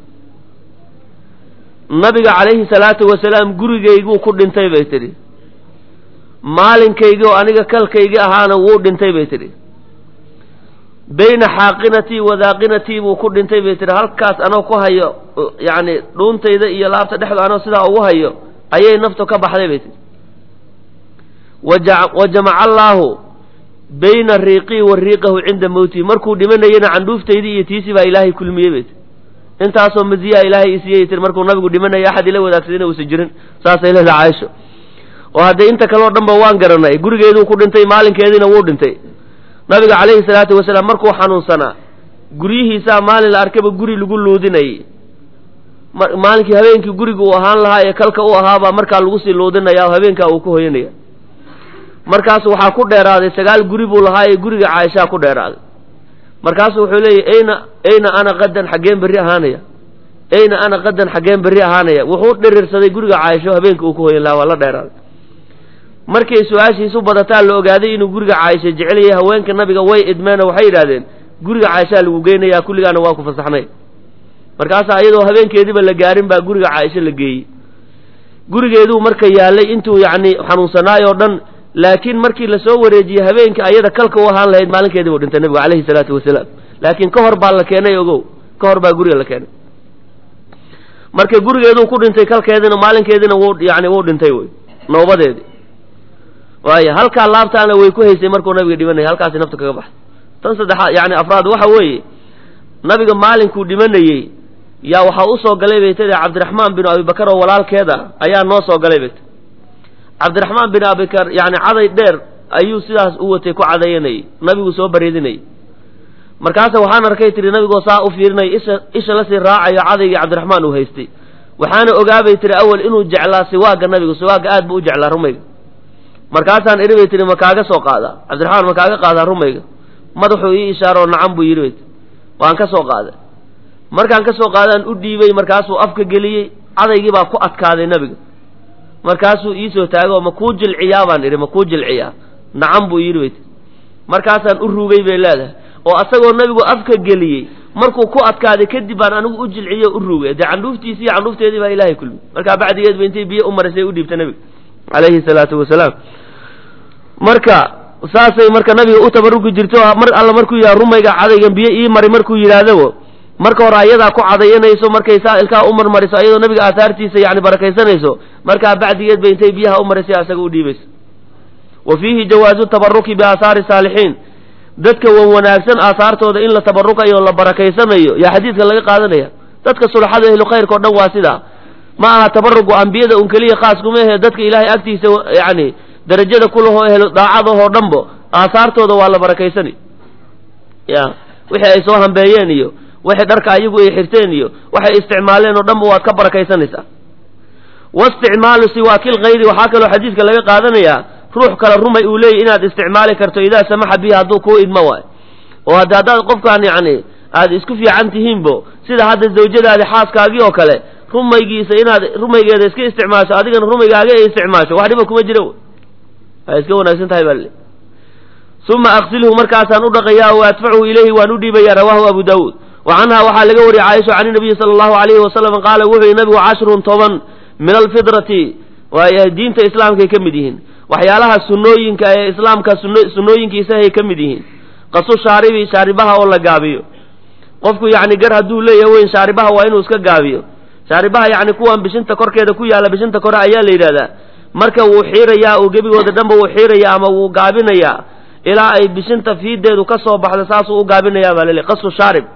nabiga calayhi salaatu wasalaam gurigayguu ku dhintay bay tidhi maalinkaygii oo aniga kalkaygii ahaana wuu dhintay bay tidhi bayna xaaqinatii wadaaqinatii buu ku dhintay bay tihi halkaas anoo ku hayo yacni dhuuntayda iyo laabta dhexda anoo sidaa ugu hayo ayay naftu ka baxday bay tihi wa jamaca allaahu bayna riiqii wa riiqahu cinda mowtihi markuu dhimanayana candhuuftaydii iyo tiisii baa ilaahay kulmiyey bay tir intaasoo masiyaa ilaahay isiiyey tir markuu nabigu dhimanaya axad ila wadaagsadina uusan jirin saasay leedahay caaisho oo haddee inta kale o dhan ba waan garanay gurigeeduu ku dhintay maalinkeediina wuu dhintay nabiga calayhi salaatu wasalaam markuu xanuunsanaa guryihiisaa maalin la arkaba guri lagu luudinayay maalinkii habeenkii guriga uu ahaan lahaa ee kalka u ahaabaa markaa lagu sii luudinaya oo habeenkaa uu ku hoyanaya markaasu waxaa ku dheeraaday sagaal guri buu lahaa ee guriga caaishaa ku dheeraaday markaasu wuxuu leeyahy ayna ayna ana qadan xaggeen berri ahaanaya ayna ana qadan xaggeen berri ahaanaya wuxuu dhirirsaday guriga caaisho habeenka uu ku hoyan lahaa waa la dheeraaday markay su-aashiisu badataa la ogaaday inuu guriga caaisha jecel yahay haweenka nabiga way idmeeno waxay yidhahdeen guriga caaishaa lagu geynayaa kulligaana waa ku fasaxnay markaasaa iyadoo habeenkeediiba la gaarin baa guriga caaisho la geeyey gurigeeduu marka yaalay intuu yacni xanuunsanaay oo dhan laakiin markii lasoo wareejiyey habeenka ayada kalka u ahaan lahayd maalinkeediibuu dhintay nabigu calayhi salaatu wasalaam laakiin ka hor baa la keenay ogow ka hor baa guriga la keenay marka gurigeeduu ku dhintay kalkeediina maalinkeediina wuu yani wuu dhintay wey noobadeedii waaya halkaa laabtaana way ku haysay markuu nabiga dhimanayay halkaasi nafta kaga baxay tan saddexaad yani afraad waxa weeye nabiga maalinkuu dhimanayey yaa waxaa usoo galay bay tade cabdiraxmaan binu abibakar oo walaalkeeda ayaa noo soo galay bay tade cabdiraxmaan bin abibakar yani caday dheer ayuu sidaas u watay ku cadayanayay nabigu soo bareedinayay markaasa waxaan arkay tiri nabigoo saa u fiirinaya isha isha lasii raacayo cadaygii cabdiraxmaan uu haystay waxaana ogaabay tiri awal inuu jeclaa siwaaga nabigu siwaaga aad buu u jeclaa rumayga markaasaan idhi bay tihi ma kaaga soo qaadaa cabdiraxmaan ma kaaga qaadaa rumayga madaxuu ii ishaaroo nacan buu yidhi bay tii waan ka soo qaaday markaan ka soo qaadaan u dhiibay markaasuu afka geliyey cadaygii baa ku adkaaday nabiga markaasuu iisoo taagay oo ma kuu jilciyaa baan idhi ma kuu jilciyaa nacan buu yidhi bay tii markaasaan u ruugay bay leedahay oo asagoo nabigu afka geliyey markuu ku adkaaday kadib baan anigu u jilciyo u ruugay dee candhuuftiisii iyo candhuufteedii baa ilaahay kulmi markaa bacdigeed ba intay biyo u marisay u dhiibta nabiga calayhi salaatu wasalaam marka saasay marka nabiga u tabarugi jirto mar alla markuu yidhaha rumayga cadaygan biyo ii mari markuu yidhaahdabo marka hore ayadaa ku cadayanayso markay saa ilkaa u marmariso ayadoo nabiga aahaartiisa yani barakaysanayso markaa bacdigeed ba intay biyaha u marisay asaga u dhiibayso wa fiihi jawaazu tabaruki biaahaari saalixiin dadka wan wanaagsan aahaartooda in la tabarukayo o la barakaysanayo yaa xadiidka laga qaadanaya dadka sulaxada ehlu khayrka o dhan waa sidaa ma aha tabarugu ambiyada un keliya khaas kuma ahe dadka ilaahay agtiisa yani darajada kulahoo ehlo daacadahoo dhanbo aahaartooda waa la barakaysanay ya wixii ay soo hambeeyeen iyo wixii dharka ayagu ay xirteen iyo waxay isticmaaleen oo dhanba waad ka barakaysanaysaa waisticmaalu siwaakil kayri waxaa kaloo xadiidka laga qaadanayaa ruux kale rumay uu leeyahy inaad isticmaali karto idaa samaxa bihi hadduu kuu idmo waay oo hadda haddaad qofkaan yacni aad isku fiican tihiinbo sida hadda zawjadaadi xaaskaagii oo kale rumaygiisa inaad rumaygeeda iska isticmaasho adigana rumaygaaga ay isticmaasho wax dhiba kuma jira way iska wanaagsan tahay baa uma aksilhu markaasaan u dhaqayaa wa adfachu ilayhi waan u dhiibaya rawahu abu daawuud wa canha waxaa laga wariyay caaisha can nabiyi sala allahu alayhi wasalam qaala wuxuu yihi nabigu cashrun toban min alfidrati waay diinta islaamkay ka mid yihiin waxyaalaha sunnooyinka ee islaamka sunnooyinkiisa ay ka mid yihiin qasu shaaribi shaaribaha oo la gaabiyo qofku yacni gar hadduu leeyahay weyn shaaribaha waa inuu iska gaabiyo shaaribaha yacni kuwan bishinta korkeeda ku yaalla bishinta kore ayaa la yidhahdaa marka wuu xiirayaa uu gebigooda dhanba wuu xiirayaa ama wuu gaabinayaa ilaa ay bishinta fiideedu ka soo baxdo saasuu u gaabinayaa baa laleey qasu shaarib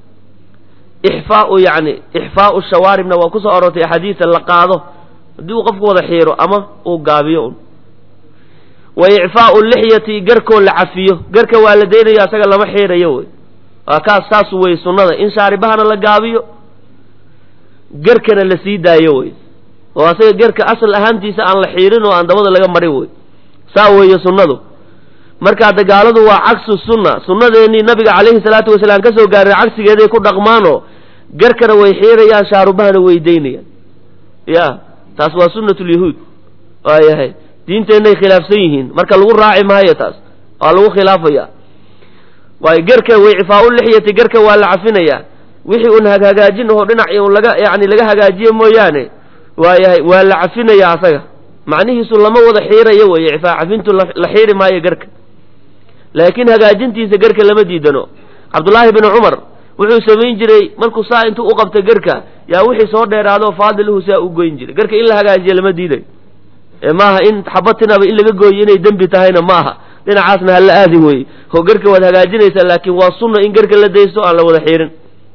ixfaau yacni ixfaau shawaaribna waa kusoo aroortay axaadiisa la qaado haddii uu qofku wada xiiro ama uu gaabiyo un wa icfaau lixyati garkoo la cafiyo garka waa la daynayo asaga lama xiirayo wey waa kaas saas wey sunnada in shaaribahana la gaabiyo garkana la sii daayo wey oo asaga garka asal ahaantiisa aan la xiirin oo aan dabada laga marin wey saa weeye sunnadu markaa dagaaladu waa cagsu sunna sunnadeennii nabiga calayhi salaatu wasalaam ka soo gaaray cagsigeeday ku dhaqmaanoo garkana way xiirayaan shaarubahana way daynayaan ya taas waa sunnatulyahuud waayahay diinteennay khilaafsan yihiin marka lagu raaci maayo taas waa lagu khilaafaya waayo garka way cifaau lixyati garka waa la cafinayaa wixii un hagaajin aho dhinac un laga yani laga hagaajiye mooyaane waayahay waa la cafinayaa asaga macnihiisu lama wada xiirayo weye cifaa cafintu la xiiri maayo garka laakiin hagaajintiisa garka lama diidano cabdullaahi binu cumar wuxuu samayn jiray markuu saa intuu u qabta garka yaa wixii soo dheeraado faadiluhu saa u goyn jiray garka in la hagaajiya lama diidayo ee maaha in xabatinaba in laga gooyo inay dembi tahayna ma aha dhinacaasna hala aadin weeye oo garka waad hagaajinaysaa laakiin waa sunna in garka la daysto aan la wada xiirin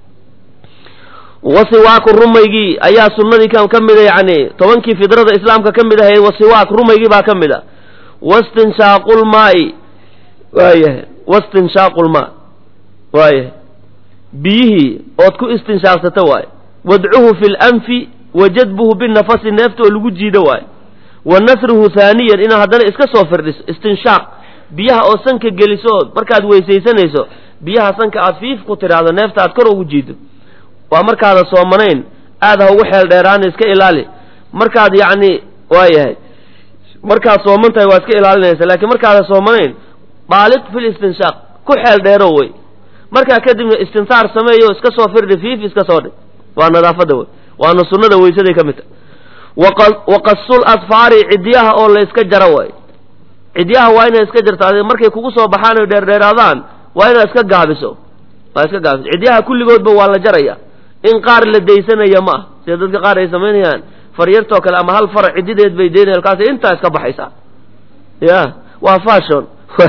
wasiwaaku rumaygii ayaa sunnadii ka mida yacni tobankii fidrada islaamka ka mid ahayd wasiwaak rumaygii baa ka mid a wastinshaaqulmaai waayahay wastinshaaqulmaa waayahay biyihii ood ku istinshaaqsata waaye wadcuhu fi lanfi wa jadbuhu binafasi neefta oo lagu jiido waaye wa nasruhu haaniyan inaad haddana iska soo firdhiso istinshaaq biyaha oo sanka geliso ood markaad weysaysanayso biyaha sanka aad fiif ku tidhaahdo neefta aad kor ugu jiido waa markaada soomanayn aad ha ugu xeel dheeraana iska ilaali markaad yacni waayahay markaad sooman tahay waa iska ilaalinaysa laakiin markaada soomanayn baaliq fil istinshaaq ku xeel dheero wey markaa kadibna istinsaar sameeyo iska soo firdhi fiif iska soo dhig waa nadaafadda wey waana sunnada weysaday ka mid tahay waqasul asfaari cidyaha oo la iska jaro waay cidyaha waa inaad iska jarto adi markay kugu soo baxaan oy dheerdheeraadaan waa inaad iska gaabiso waa iska gaabiso cidyaha kulligoodba waa la jaraya in qaar la daysanaya ma ah sida dadka qaar ay samaynayaan faryartoo kale ama hal far cidideed bay daynaya halkaas intaa iska baxaysaa ya waa fashon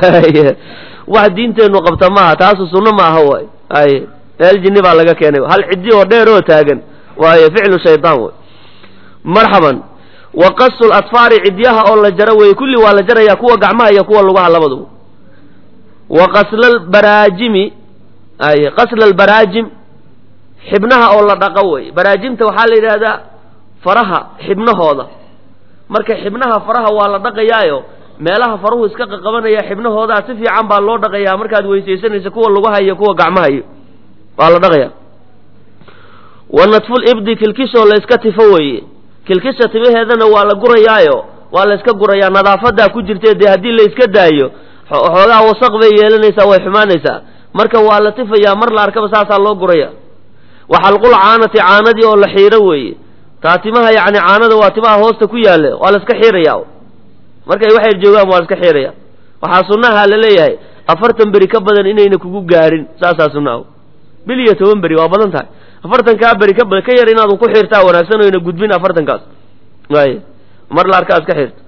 wax diinteennu qabta maaha taasu sunno ma aha waay ay meel jinni baa laga keenay hal ciddi oo dheer oo taagan waayo ficlu shaydaan wey marxaban wa qasul atfaari cidyaha oo la jaro weeye kulli waa la jaraya kuwa gacmaha iyo kuwa lugaha labaduba wa qaslaalbaraajimi ay qasla albaraajim xibnaha oo la dhaqo wey baraajimta waxaa la yidhaahdaa faraha xibnahooda marka xibnaha faraha waa la dhaqayaayo meelaha faruhu iska qaqabanaya xibnahoodaa si fiican baa loo dhaqayaa markaad weysaysanayso kuwa lugaha iyo kuwa gacmaha iyo waa la dhaqaya wa nadful ibdi kilkishoo la iska tifo weeye kilkisha timaheedana waa la gurayaayo waa la iska gurayaa nadaafadaa ku jirtee dee haddii la iska daayo xoogaa wasaq bay yeelanaysaa way xumaanaysaa marka waa la tifayaa mar la arkaba saasaa loo guraya wa xalqul caanati caanadii oo la xiiro weeye taa timaha yacni caanada waa timaha hoosta ku yaalla waa la iska xiiraya markay waxay joogaan waa la iska xiiraya waxaa sunnaha la leeyahay afartan beri ka badan inayna kugu gaarin saasaa sunnaha bil iyo toban beri waa badan tahay afartankaa beri ka badan ka yar inaadu ku xiirtaa wanaagsan oyna gudbin afartankaas waay mar la arkaa iska xiirto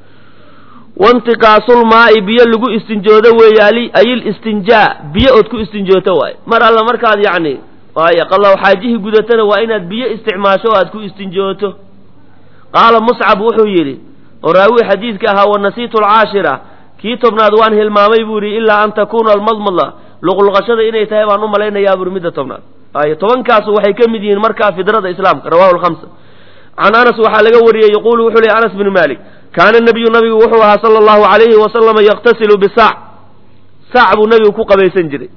waintiqaasulmaa'i biyo lagu istinjoodo weeye ayil istinjaa biyo ood ku istinjooto waaye mar alla markaad yacni waaye qalaw xaajihii gudatana waa inaad biyo isticmaasho o aad ku istinjooto qaala muscab wuxuu yidhi oo raawi xadiidka ahaa wanasiitu alcaashira kii tobnaad waan hilmaamay buu yidhi ilaa an takuuna almadmada luqluqashada inay tahay baan u malaynayaa buri midda tobnaad ay tobankaasu waxay ka mid yihiin markaa fidrada islaamka rawahu lhamsa can anas waxaa laga wariyey yaquulu wuxuu lehy anas bnu malik kaana nabiyu nabigu wuxuu ahaa sala allahu alayhi wasalama yaqtasilu bisaac saac buu nabigu ku qabaysan jiray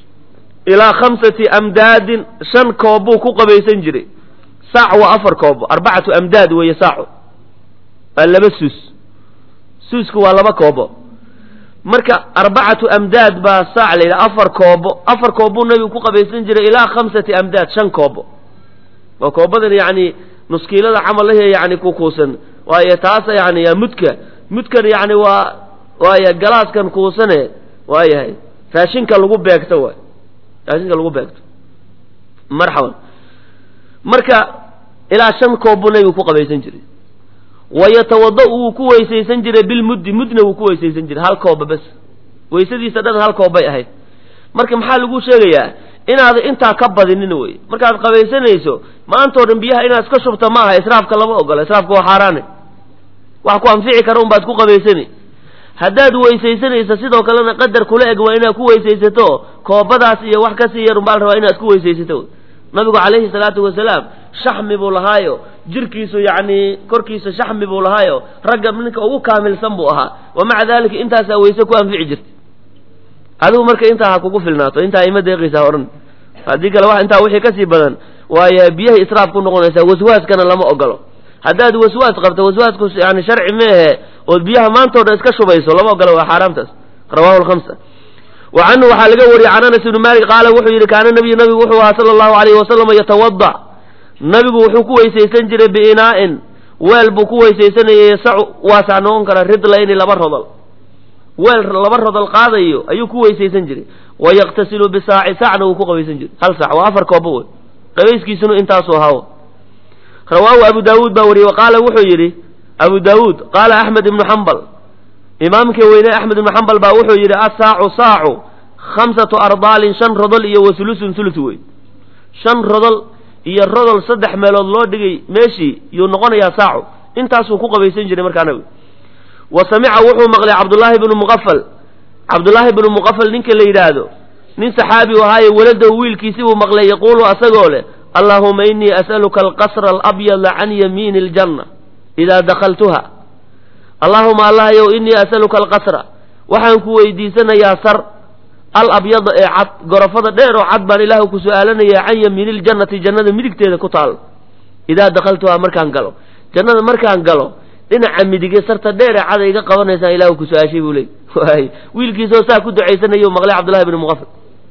ilaa khamsati amdaadin shan koob buu ku qabaysan jiray saac waa afar koobo arbacatu amdaad weeye saacu waa laba suus suusku waa laba koobo marka arbacatu amdaad baa saac la yidhaha afar koobo afar koob buu nabigu ku qabaysan jiray ilaa khamsati amdaad shan koobo waa koobadan yacni nuskiilada camalahe yani kukuusan waayo taasa yani yaa mudka mudkan yani waa waayo galaaskan kuusane waayahay raashinka lagu beegto waay raashinka lagu beegto marxaban marka ilaa shan koob buu nabigu ku qabaysan jiray wayatawada-u wuu ku weysaysan jiray bilmuddi mudna wuu ku weysaysan jiray hal kooba bas weysadiisa dhan hal koob bay ahayd marka maxaa lagu sheegayaa inaada intaa ka badinin wey markaad qabaysanayso maantao dhan biyaha inaad iska shubta ma aha israafka lama ogola israafka waa xaaraane wax ku anfici kara unbaad ku qabaysani haddaad weysaysanayso sidoo kalena qadar kula eg waa inaad ku weysaysato koobadaas iyo wax kasii yar unbaa la rabaa inaad ku weysaysato nabigu calayhi salaatu wasalaam shaxmi buu lahaayo jirkiisu yacni korkiisa shaxmi buu lahaayo ragga ninka ugu kaamilsan buu ahaa wa maca dalika intaasaa weyse ku anfici jirta adigu marka intaa ha kugu filnaato intaa ima deeqaysaa odhan haddii kale wax intaa wixii kasii badan waayo biyahay israaf ku noqonaysaa waswaaskana lama ogolo haddaad waswaas qabto waswaasku yani sharci meehe ood biyaha maantao dhan iska shubayso lama ogolo waa xaaraamtaas rawahu lhamsa wa canhu waxaa laga wariyey can anas ibni malik qaala wuxuu yidhi kaana nabiyu nabigu wuxuu ahaa sala allahu alayhi wasalama yatawada nabigu wuxuu ku weysaysan jiray biinaa'in weel buu ku weysaysanayay yasacu waasac noqon kara ridlayni laba rodol weel laba rodol qaadayo ayuu ku weysaysan jiray wa yaqtasilu bisaaci saacna wuu ku qabaysan jiray hal saac waa afar koobo wey qabayskiisuna intaasuu ahaawo rawaahu abu daawuud baa wariyey wa qaala wuxuu yidhi abu daawuud qaala axmed ibnu xambal imaamkii weyne axmed ibnu xambal baa wuxuu yidhi asaacu saacu khamsatu ardaalin shan rodol iyo wasulusun sulus wey shan rodol iyo rodol saddex meelood loo dhigay meeshii yuu noqonayaa saacu intaasuu ku qabaysan jiray markaa nabigu wa samica wuxuu maqlay cabdullaahi bnu muqafal cabdullaahi bnu muqafal ninka la yidhaahdo nin saxaabi u ahaaye waladahu wiilkiisi buu maqlay yaquulu asagoo leh allaahuma inii as'aluka alqasra alabyada can yamiini aljanna idaa dakhaltuha allaahuma allahyow inii as'aluka alqasra waxaan ku weydiisanayaa sar alabyada ee cad gorofada dheer oo cad baan ilaahu ku su-aalanayaa can yamiini ljannati jannada midigteeda ku taal idaa dakhaltuhaa markaan galo jannada markaan galo dhinaca midige sarta dheer ee cada iga qabanaysaa ilahu ku su-aashay buu leey waay wiilkiisoo saa ku ducaysanayou maqlay cabdullahi bni muqafil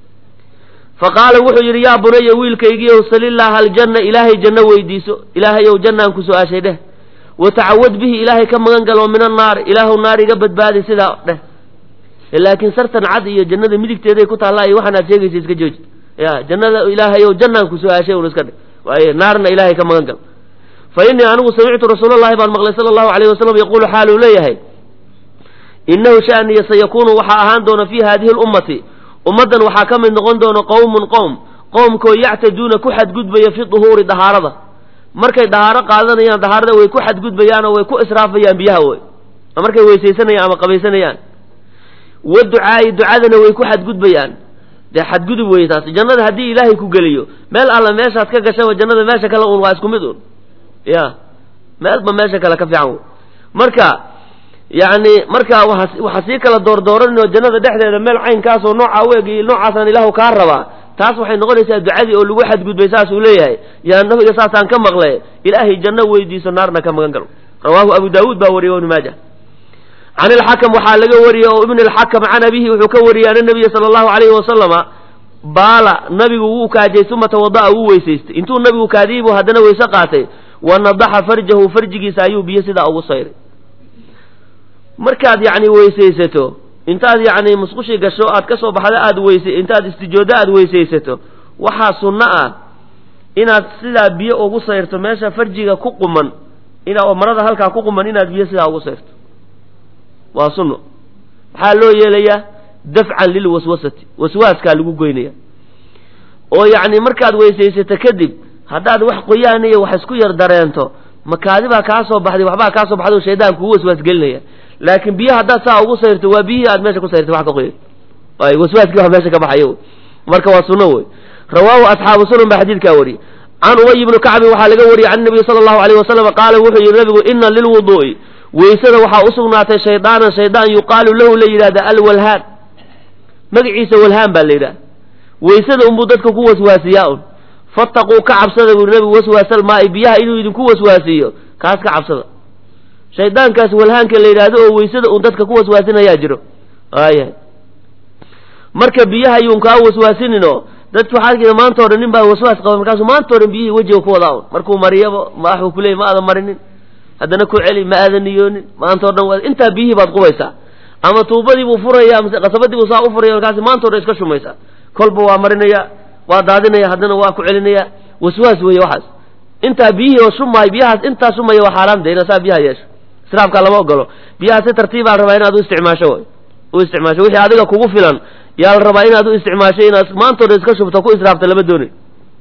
fa qaala wuxuu yidhi yaa bunaya wiilkaygiiow salilaaha aljanna ilaahay janno weydiiso ilaahayow jannaan ku su-aashay dheh watacawad bihi ilaahay ka magan galo min annaari ilaahu naar iga badbaadi sidaa dheh laakiin sartan cad iyo jannada midigteeday ku taallaa iyo waxaan aad sheegaysa iska jooji ya jannada ilaahayow jannaan ku su-aashay un iska dheh waaye naarna ilaahay ka magan galo fa innii anigu samictu rasuulallahi baan maqlay sala allahu alayh wasalam yaquulu xaaluu leeyahay innahu sha'niya sayakuunu waxaa ahaan doona fii haadihi lummati ummaddan waxaa ka mid noqon doona qowmun qowm qowmkoo yactaduuna ku xadgudbaya fi duhuuri dahaarada markay dahaaro qaadanayaan dahaarada way ku xadgudbayaanoo way ku israafayaan biyaha wey markay weysaysanayaan ama qabaysanayaan wa ducaa'i ducadana way ku xadgudbayaan dee xadgudub weye taasi jannada haddii ilaahay ku geliyo meel alla meeshaad ka gashaba jannada meesha kale un waa isku mid un ya meelba meesha kale ka fiican wey marka yacni marka waa waxaa sii kala doordooranoo jannada dhexdeeda meel caynkaasoo noocaa u eg iyo noocaasaan ilaahu kaa rabaa taas waxay noqonaysaa ducadii oo lagu xadgudbay saasuu leeyahay yaa nabiga saasaan ka maqle ilaahay janno weydiiso naarna ka magan galo rawaahu abu daawuud baa wariyey ibnu maaja can ilxakam waxaa laga wariyey oo ibn alxakam can abihi wuxuu ka wariyey ana nabiya sala allahu alayhi wasalama baala nabigu wuu kaajay uma tawada'a wuu weysaystay intuu nabigu kaadiyey buu haddana weyse qaatay wa nadaxa farjahu farjigiisa ayuu biyo sidaa ugu sayray markaad yacni weysaysato intaad yacni musqushii gasho aad ka soo baxda aad weyse intaad istijoodo aad weysaysato waxaa sunno ah inaad sidaa biyo ugu sayrto meesha farjiga ku quman ina marada halkaa ku quman inaad biyo sidaa ugu sayrto waa sunno maxaa loo yeelayaa dafcan lilwaswasati waswaaskaa lagu goynaya oo yacni markaad weysaysato kadib haddaad wax qoyaan iyo wax isku yar dareento makaadi baa kaa soo baxday waxbaa kaa soo baxday oo shaydaan kugu waswaas gelinaya laakiin biyo haddaad saa ugu sayrto waa biyihii aad meesha ku sayrtay wax ka qoyay ay waswaaskii wax meesha ka baxayo marka waa sunno wey rawaahu asxaabu sunan baa xadiidkaa wariyey can ubay ibni kacbin waxaa laga wariyey can nabiyi sala allahu alayh wasalam qaala wuxuu yidhi nabigu ina lilwuduu'i weysada waxaa u sugnaatay shaydaanan shaydaan yuqaalu lahu la yidhahda alwalhaan magaciisa walhaan baa la yidhahda weysada unbuu dadka ku waswaasiyaa un fattaquu ka cabsada buu nabigu waswaasal maa'i biyaha inuu idinku waswaasiiyo kaas ka cabsada shaydaankaas walhaanka la yidhaahdo oo weysada uun dadka ku waswaasinayaa jiro aayahay marka biyaha ayuun kaa waswaasininoo dadki waxaa arkaysa maanta o dhan nin baa waswaas qaba markaasuu maanta o dhan biyihii wejiga ku wadaa un markuu mariyaba waxuu ku leeyay ma aadan marinin haddana ku celi ma aadan niyoonin maanta o dhan waa intaa biyihii baad qubaysaa ama tuubadii buu furaya mise qasabadii buu saa u furaya markaasi maanta o dhan iska shumaysaa kolba waa marinaya waa daadinaya haddana waa ku celinaya waswaas weeye waxaas intaa biyihii oo shumaay biyahaas intaa shumaya waa xaaraam de inaad saa biyaha yeesho israafkaa lama ogolo biyaha si tartiibaa la rabaa inaad u isticmaasho way u isticmaasho wixii adiga kugu filan yaa la rabaa inaad u isticmaasho inaad maantoo dhan iska shubto ku israafta lama doonay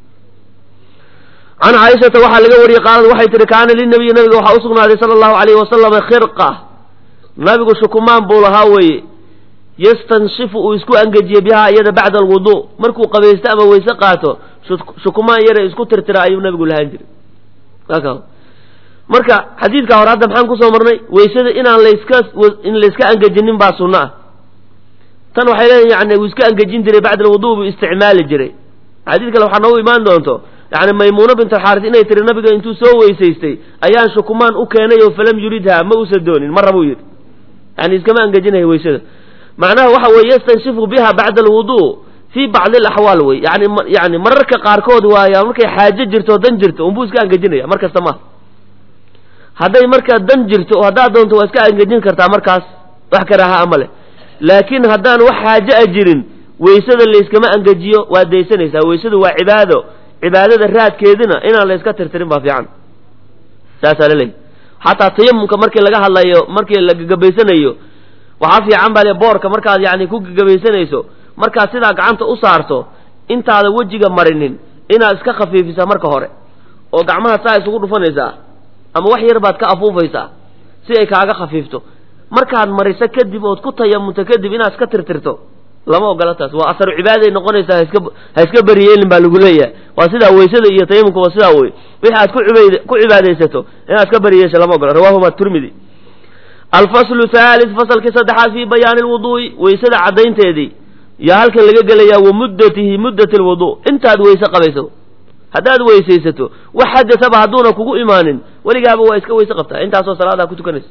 can caaishata waxaa laga wariyey qaalad waxay tihi kaana linabiyi nabiga waxaa u sugnaaday sala allahu alayhi wasalama khirqa nabigu shukumaan buu lahaa weeye yastanshifu uu isku angejiye bihaa iyada bacda alwuduu markuu qabaysto ama weyse qaato shukumaan yare isku tirtira ayuu nabigu lahaan jiray marka xadiidka hore hadda maxaan kusoo marnay weysada inaan layska in layska angejinin baa sunno ah tan waxay leeyihin yani wuu iska angejin jiray bacda alwuduu buu isticmaali jiray xadiid kale waxaa noogu imaan doonto yani maymuuna bint alxaaris inay tiri nabiga intuu soo weysaystay ayaan shukumaan u keenay oo falam yuridha ma usa doonin marra buu yidhi yani iskama angejinaya weysada macnaha waxa weeye yastanshifu biha bacda alwuduu fii bacdi alaxwaal wey yani yani mararka qaarkood waaya markay xaajo jirto o dan jirto unbuu iska angejinaya mar kasta maaha hadday markaa dan jirto oo haddaad doonto waa iska angejin kartaa markaas wax karaaha ama leh laakiin haddaan wax xaajo a jirin weysada layskama angejiyo waad daysanaysaa weysadu waa cibaado cibaadada raadkeedina inaan la yska tirtirin baa fiican saasaa laleeyahy xataa tayamumka markii laga hadlayo markii la gagabaysanayo waxaa fiican baa le boorka markaad yani ku gagabaysanayso markaad sidaa gacanta u saarto intaada wejiga marinin inaad iska khafiifisaa marka hore oo gacmaha saa isugu dhufanaysaa ama wax yar baad ka afuufaysaa si ay kaaga khafiifto markaad mariso kadib ood ku tayamunto kadib inaad iska tirtirto lama ogola taas waa asaru cibaaday noqonaysaa haiska ha iska beriyeelin baa lagu leeyahay waa sidaa weysada iyo tayamumka waa sidaa wey wixii aad ku cibayd ku cibaadaysato inaad iska beriyeesho lama ogola rawahuma turmidi alfaslu thalith fasalkii saddexaad fii bayaani lwuduu'i weysada caddaynteedii yaa halkan laga gelayaa wa muddatihi muddat lwudu intaad weyse qabayso haddaad weysaysato wax xadasaba hadduuna kugu imaanin weligaaba waa iska weyse qabtaa intaasoo salaadaa ku tukanaysa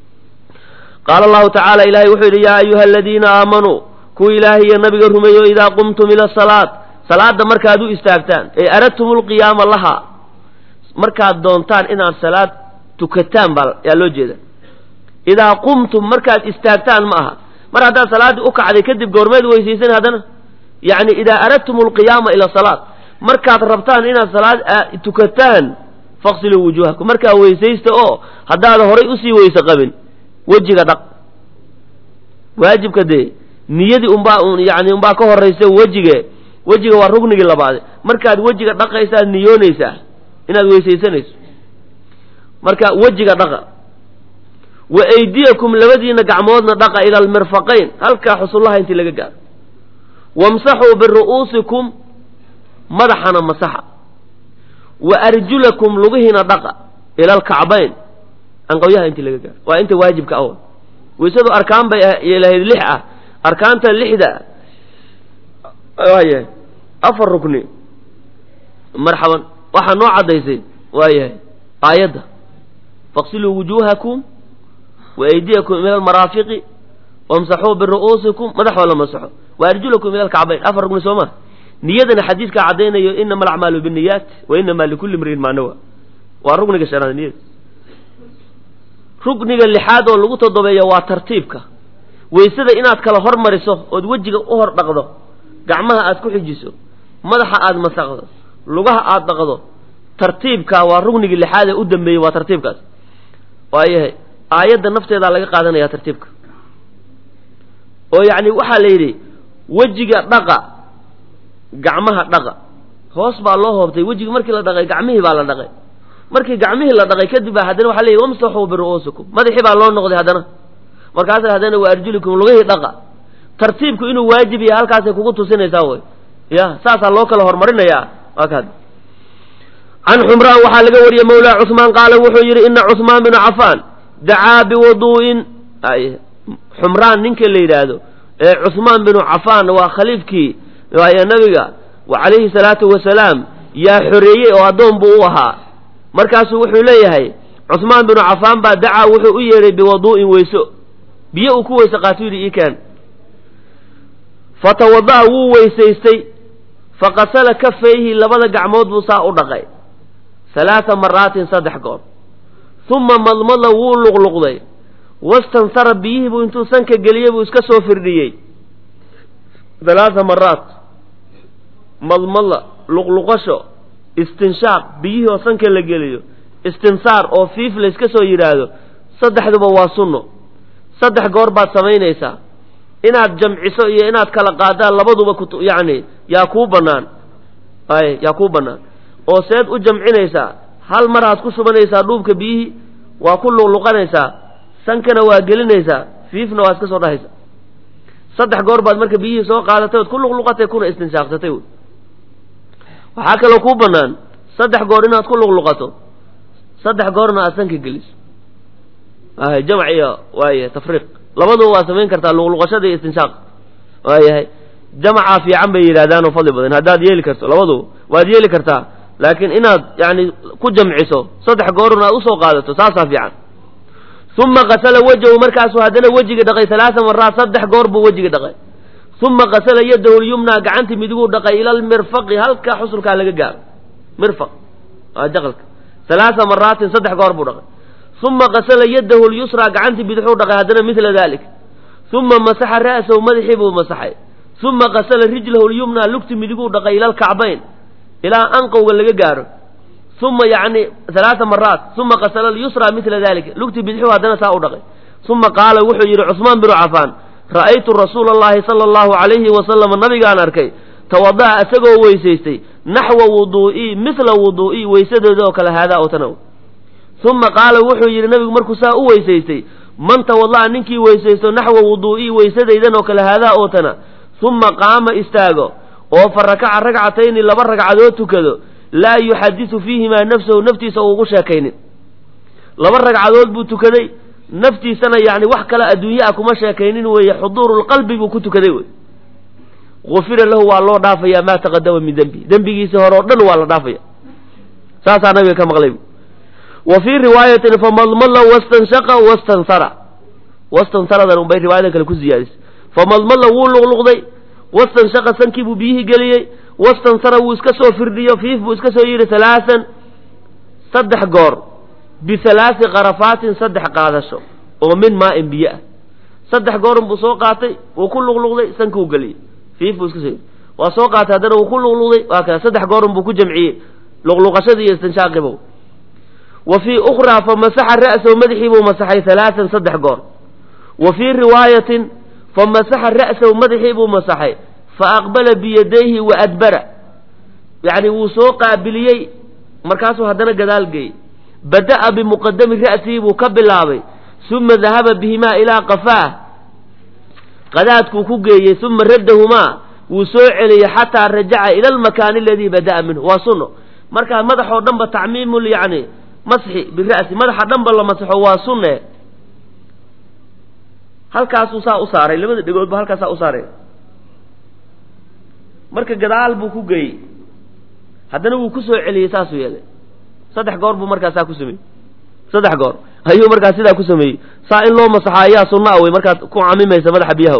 qaala allahu tacaala ilahay wuxuu yidhi yaa ayuha aladiina aamanuu kuwa ilaahay iyo nabiga rumeeyo idaa qumtum ila asalaat salaada markaad u istaagtaan ee aradtum lqiyaama laha markaad doontaan inaad salaad tukataan baa yaa loo jeeda idaa qumtum markaad istaagtaan ma aha mar haddaad salaaddii u kacday kadib goormeed weysaysan haddana yacni idaa aradtum alqiyaama ila salaat markaad rabtaan inaad salaad tukataan faqsiluu wujuuhakum markaa weysaysta oo haddaada horay usii weyse qabin wejiga dhaq waajibka dee niyadii unbaa yani unbaa ka horaysa wejige wejiga waa rugnigii labaade markaad wejiga dhaqaysaad niyoonaysaa inaad weysaysanayso marka wejiga dhaqa wa aydiyakum labadiina gacmoodna dhaqa ila almirfaqayn halkaa xusullaha intii laga gaaro wamsaxuu biru'uusikum madaxana masaxa wa arjulakum lugihiina dhaqa ila alkacbayn anqawyaha intii laga gaaro waa inta waajibka awa weysadu arkaan bay lahayd lix ah arkaanta lixda waayahay afar rukni marxaban waxaa noo caddaysay waayahay aayadda faqsiluu wujuuhakum wa aydiyakum ila almaraafiqi wamsaxuu biru'uusikum madaxoo la masaxo wa arjulakum ila alkacbayn afar rukni soo ma niyadana xadiidkaa caddaynayo inama alacmaalu binniyaat wa inama likulli imriin maa nawa waa rukniga shanaad niyada rukniga lixaad oo lagu todobeeya waa tartiibka weysada inaad kala hormariso ood wejiga u hor dhaqdo gacmaha aad ku xijiso madaxa aad masaqdo lugaha aad dhaqdo tartiibka waa ruknigii lixaad ee u dambeeyey waa tartiibkaas waayahay aayadda nafteedaa laga qaadanaya tartiibka oo yacni waxaa la yidhi wejiga dhaqa gacmaha dhaqa hoos baa loo hoobtay wejiga markii la dhaqay gacmihii baa la dhaqay markii gacmihii la dhaqay kadib baa haddana waxa leeyihi wamsaxuu biru'uusikum madaxii baa loo noqday haddana markaasa haddana wa arjulikum lugihii dhaqa tartiibku inuu waajib yahay halkaasay kugu tusinaysaa way ya saasaa loo kala hormarinayaa waa kaad can xumraan waxaa laga wariyey mawlaa cusmaan qaala wuxuu yidhi ina cusmaan binu cafaan dacaa biwuduu'in xumraan ninka la yidhaahdo ee cusmaan binu cafaan waa khaliifkii waaye nabiga calayhi salaatu wasalaam yaa xoreeyey oo addoon buu u ahaa markaasuu wuxuu leeyahay cusmaan binu cafaan baa dacaa wuxuu u yeedhay biwaduu'in weyso biyo uu ku weyse qaato yidhi ii keen fatawada'a wuu weysaystay faqasala kafayhi labada gacmood buu saa u dhaqay halaata maraatin saddex goor uma madmada wuu luqluqday wastansara biyihii buu intuu sanka geliyey buu iska soo firdhiyey halaata maraat madmada luqluqasho istinshaaq biyihii oo sanka la geliyo istinsaar oo fiif la iska soo yidhaahdo saddexduba waa sunno saddex goor baad samaynaysaa inaad jamciso iyo inaad kala qaadaan labaduba ku yacni yaa kuu bannaan ay yaa kuu bannaan oo seed u jamcinaysaa hal mar aad ku shubanaysaa dhuubka biyihii waa ku luqluqanaysaa sankana waa gelinaysaa fiifna waa iska soo dhahaysaa saddex goor baad marka biyihii soo qaadatay ood ku luqluqatay kuna istinshaaqsatay wy waxaa kaloo kuu bannaan saddex goor inaad ku luqluqato saddex goorna aad sanka geliso ay jamc iyo waaya tafriiq labaduba waa samayn kartaa luqluqashada iyo istinshaaq waayahay jamacaa fiican bay yidhahdaan oo fadli badan haddaad yeeli karto labaduba waad yeeli kartaa laakiin inaad yani ku jamciso saddex goorna aad usoo qaadato saasaa fiican uma qasala wejhu markaasuu haddana wejiga dhaqay halaaa maraat saddex goor buu wejiga dhaqay uma qasala yadahu lyumnaa gacantii midiguu dhaqay ila almirfaqi halkaa xusulkaa laga gaaro mirfaq waa jaqalka halaaa maraatin saddex goor buu dhaqay uma qasala yadahu lyusraa gacantii bidixuu dhaqay haddana midla dalik uma masaxa ra'sahu madaxii buu masaxay uma qasala rijlahu lyumnaa lugti midiguu dhaqay ila alkacbayn ilaa anqowga laga gaaro uma yani halaaa maraat uma qasala lyusraa midla dalik lugti bidixuu haddana saa u dhaqay uma qaala wuxuu yidhi cusmaan binu cafaan ra'aytu rasuula allahi sala allahu calayhi wasalama nabigaan arkay tawada'a isagoo weysaystay naxwa wuduu'ii mithla wuduu'ii weysadooda oo kale haadaa oo tana uma qaala wuxuu yidhi nabigu markuu saa u weysaystay man tawada'a ninkii weysaysto naxwa wuduu'ii weysadaydan oo kale haadaa oo tana uma qaama istaago oo fa rakaca ragcatayni laba ragcadood tukado laa yuxadisu fiihimaa nafsahu naftiisa uugu sheekaynin laba ragcadood buu tukaday naftiisana yacni wax kale adduunye ah kuma sheekaynin weeye xuduurulqalbi buu ku tukaday wey gufira lahu waa loo dhaafayaa maa taqadama min dembi dembigiisii hore oo dhan waa la dhaafaya saasaa nabiga ka maqlay wa fii riwaayatin famadmala wastanshaqa wastansara wastansaradan unbay riwaayadan kale ku ziyaadisay famadmala wuu luqluqday wastanshaqa sankii buu biyihii geliyey wastansara wuu iska soo firdhiyo fiif buu iska soo yidhi halaasan saddex goor bihalaasi karafaatin saddex qaadasho oo min maa-in biyo ah saddex goorun buu soo qaatay wuu ku luqluqday sankuu geliyey fiif buu iska soo yidhi waa soo qaatay haddana wuu ku luqluqday waa kale saddex goorun buu ku jamciyey luqluqashadii iyo istinshaaqibow wa fii ukhraa fa masaxa ra'sahu madaxii buu masaxay halaasan saddex goor wa fii riwaayatin fa masaxa ra'sahu madaxii buu masaxay fa aqbala biyadayhi wa adbara yacni wuu soo qaabiliyey markaasuu haddana gadaal geeyey bada'a bimuqadami ra'sihi buu ka bilaabay uma dahaba bihimaa ilaa qafaah qadaadkuu ku geeyey uma raddahumaa wuu soo celiyey xataa rajaca ila almakaani aladii bada'a minhu waa sunno markaa madaxoo dhanba tacmiimul yacni masxi bira'si madaxa dhanba la masaxo waa sunne halkaasuu saa u saaray labada dhegoodba halkaasaa u saaray marka gadaal buu ku geeyey haddana wuu ku soo celiyey saasuu yeelay saddex goor buu markaa saa ku sameeyey saddex goor ayuu markaa sidaa ku sameeyey saa in loo masaxo ayaa sunna a wey markaad ku camimaysa madaxa biyaha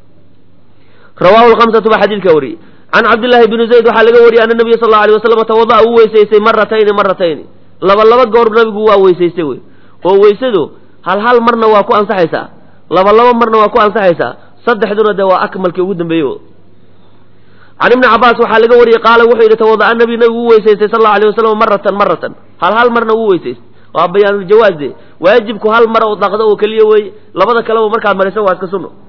rawaahu lhamsatu baa xadiidka wariyey can cabdillaahi bni zayd waxaa laga wariyey ana nabiya sal alla alay waslam tawada'a uu weysaystay maratayni maratayni laba laba goor nabigu waa weysaystay wey oo weysadu hal hal marna waa ku ansaxaysaa laba laba marna waa ku ansaxaysaa saddexduna dee waa akmalkii ugu dambeeyey can ibni cabaas waxaa laga wariyey qaala wuxuu yidhi tawada'a nabi nabigu u weysaystay sal allau alay wasalam maratan maratan hal hal marna wuu weysaystay waa bayaanuljawaaz de waajibku hal mara u dhaqdo oo keliya weeye labada kaleba markaad maraysa waa iska sunno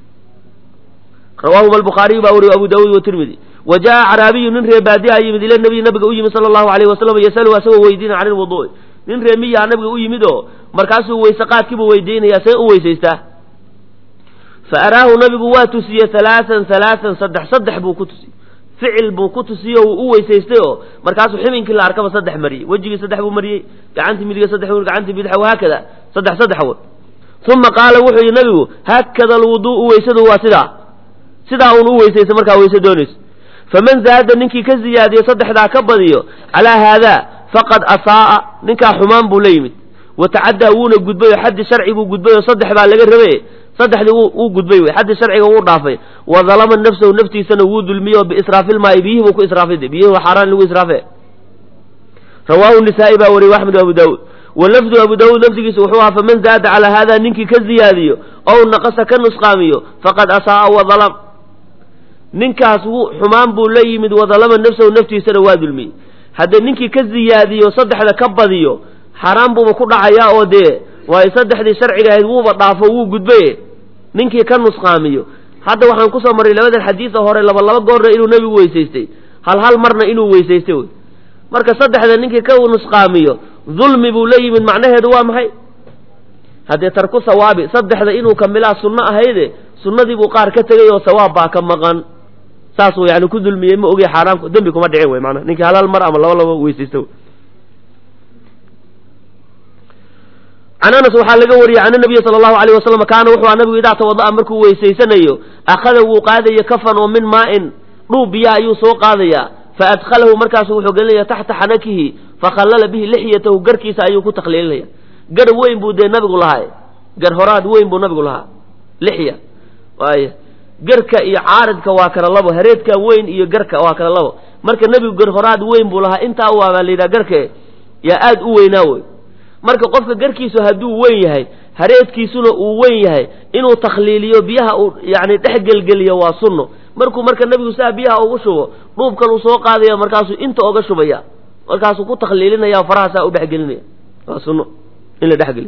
rawaahuma albukhaariyu baa wariyo abu daawuud watirmidi wa jaa caraabiyu nin ree baadiha yimid ila nabiy nabiga u yimid sala allahu alayh wasalam yasaluhu asagoo weydiina can ilwuduu'i nin ree miyaha nabiga u yimid oo markaasuu weyse qaadkiibuu weydiinayaa see u weysaystaa fa araahu nabigu waa tusiyey halaasan halaasan saddex saddex buu ku tusiyey ficil buu ku tusiye o wuu u weysaystay oo markaasuu ximinkii la arkaba saddex mariyey wejigii saddex buu mariyey gacantii midiga saddex buu gacantii bidxa wahaakada saddex saddex wood uma qaala wuxuu yidhi nabigu haakada alwuduu'u weysadu waa sidaa sidaa uun u weysaysa markaa weyse doonayso faman zaada ninkii ka ziyaadiyo saddexdaa ka badiyo calaa haadaa faqad asaa'a ninkaa xumaan buu la yimid wa tacaddaa wuuna gudbay oo xaddi sharci buu gudbay oo saddex baa laga rabe saddexdii wuu gudbay wey xaddi sharciga wuu dhaafay wa dalama nafsahu naftiisana wuu dulmiyey oo biisraafilmaa'i biyihii buu ku israafay de biyihii waa xaaraan lagu israafe rawaahu nisaa'i baa wariyey axmed abu daawuud wa lafdu abu daawuud lafdigiisa wuxuu ahaa faman zaada calaa haadaa ninkii ka ziyaadiyo ow naqasa ka nusqaamiyo faqad asaa'a wa dalam ninkaas wuu xumaan buu la yimid wadalama nafsahu naftiisana waa dulmiyey haddee ninkii ka ziyaadiyo saddexda ka badiyo xaaraan buuba ku dhacayaa oo dee waayo saddexdii sharciga ahayd wuuba dhaafo wuu gudbaye ninkii ka nusqaamiyo hadda waxaan kusoo marray labadan xadiida hore laba laba goorna inuu nebigu weysaystay hal hal marna inuu weysaystay wey marka saddexda ninkii ka nusqaamiyo dulmi buu la yimid macnaheedu waa maxay haddee tarku sawaabi saddexda inuu kamilaa sunno ahayde sunnadii buu qaar ka tegay oo sawaab baa ka maqan saasuu yani ku dulmiyey ma ogey xaaraam dembi kuma dhicin wey maanaa ninkii hal hal mar ama laba laba weysaysta can anas waxaa laga wariyey can nabiyi sala allahu alayh wasalam kaana wuxuu aha nabigu idaa tawada'a markuu weysaysanayo akhada wuu qaadaya kafan oo min maa'in dhuub biya ayuu soo qaadayaa fa adkhalahu markaasu wuxuu gelinaya taxta xanakihi fakhallala bihi lixyatahu garkiisa ayuu ku takhliilinaya gar weyn buu dee nabigu lahaa gar horaad weyn buu nabigu lahaa lixya waay garka iyo caaridka waa kala labo hareedka weyn iyo garka waa kala labo marka nebigu gar horaad weyn buu lahaa intaa waabaa la yidhaha garke yaa aada u weynaa wey marka qofka garkiisu hadduu weyn yahay hareedkiisuna uu weyn yahay inuu takhliiliyo biyaha uu yani dhex gelgeliyo waa sunno markuu marka nebigu saa biyaha ugu shubo dhuubkan uu soo qaadaya markaasuu inta oga shubaya markaasuu ku takhliilinaya faraha saa u dhexgelinaya waa sunno in la dhexgeliyo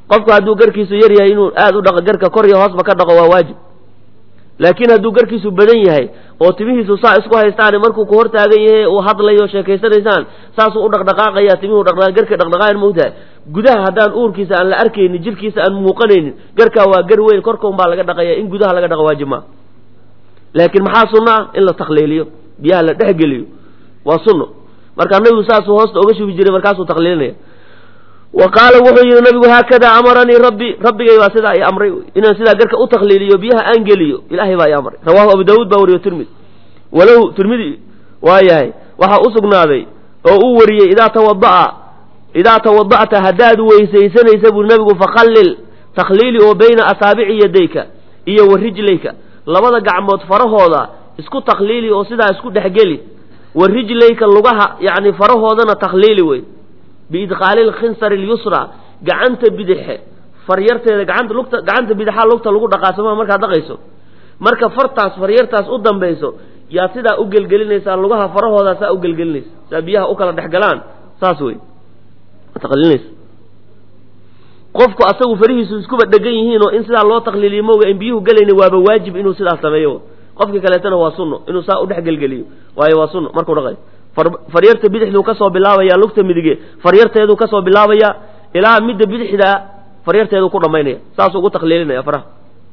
qofku hadduu garkiisu yar yahay inuu aada u dhaqo garka kor iyo hoosba ka dhaqo waa waajib laakiin hadduu garkiisu badan yahay oo timihiisu saa isku haystaan markuu ku hortaagan yahay uu hadlayo sheekaysanaysaan saasuu u dhaqdhaqaaqaya timihuu dhaqdhaqa garka dhaqdhaqaayan moogtahay gudaha haddaan uurkiisa aan la arkaynin jirkiisa aan muuqanaynin garkaa waa gar weyn korkaun baa laga dhaqaya in gudaha laga dhaqo waajib maa laakiin maxaa sunno ah in la takliiliyo biyaha la dhexgeliyo waa sunno marka nabigu saasuu hoosta oga shubi jiray markaasuu takliilinaya wa qaala wuxuu yihi nabigu haakada amaranii rabbi rabbigay baa sidaa i amray inaan sidaa garka u takliiliyo biyaha aan geliyo ilahay baa i amray rawahu abu daawuud baa wariyo tirmidi walow tirmidi waa yahay waxaa u sugnaaday oo uu wariyey idaa tawada'a idaa tawada'ta haddaad weysaysanaysa buri nabigu fakhallil takhliili oo bayna asaabici yadayka iyo wa rijlayka labada gacmood farahooda isku takhliili oo sidaa isku dhexgeli wa rijlayka lugaha yacni farahoodana takhliili wey biidqaali lkhinsari lyusra gacanta bidixe faryarteeda gacanta lugta gacanta bidixaa lugta lagu dhaqaasama markaad dhaqayso marka fartaas faryartaas u dambayso yaa sidaa u gelgelinaysaa lugaha farahooda saa u gelgelinaysa saa biyaha u kala dhex galaan saas wey taqliilinaysa qofku asagu farihiisu iskuba dhegan yihiin oo in sidaa loo takliiliyo mooga in biyuhu gelayna waaba waajib inuu sidaas sameeyo qofkii kaleetana waa sunno inuu saa u dhex gelgeliyo waayo waa sunno markuu dhaqayo faryarta bidixduu kasoo bilaabaya lugta midige faryarteeduu kasoo bilaabaya ilaa midda bidixda faryarteeduu ku dhamaynaya saasuu ugu takliilinaya faraha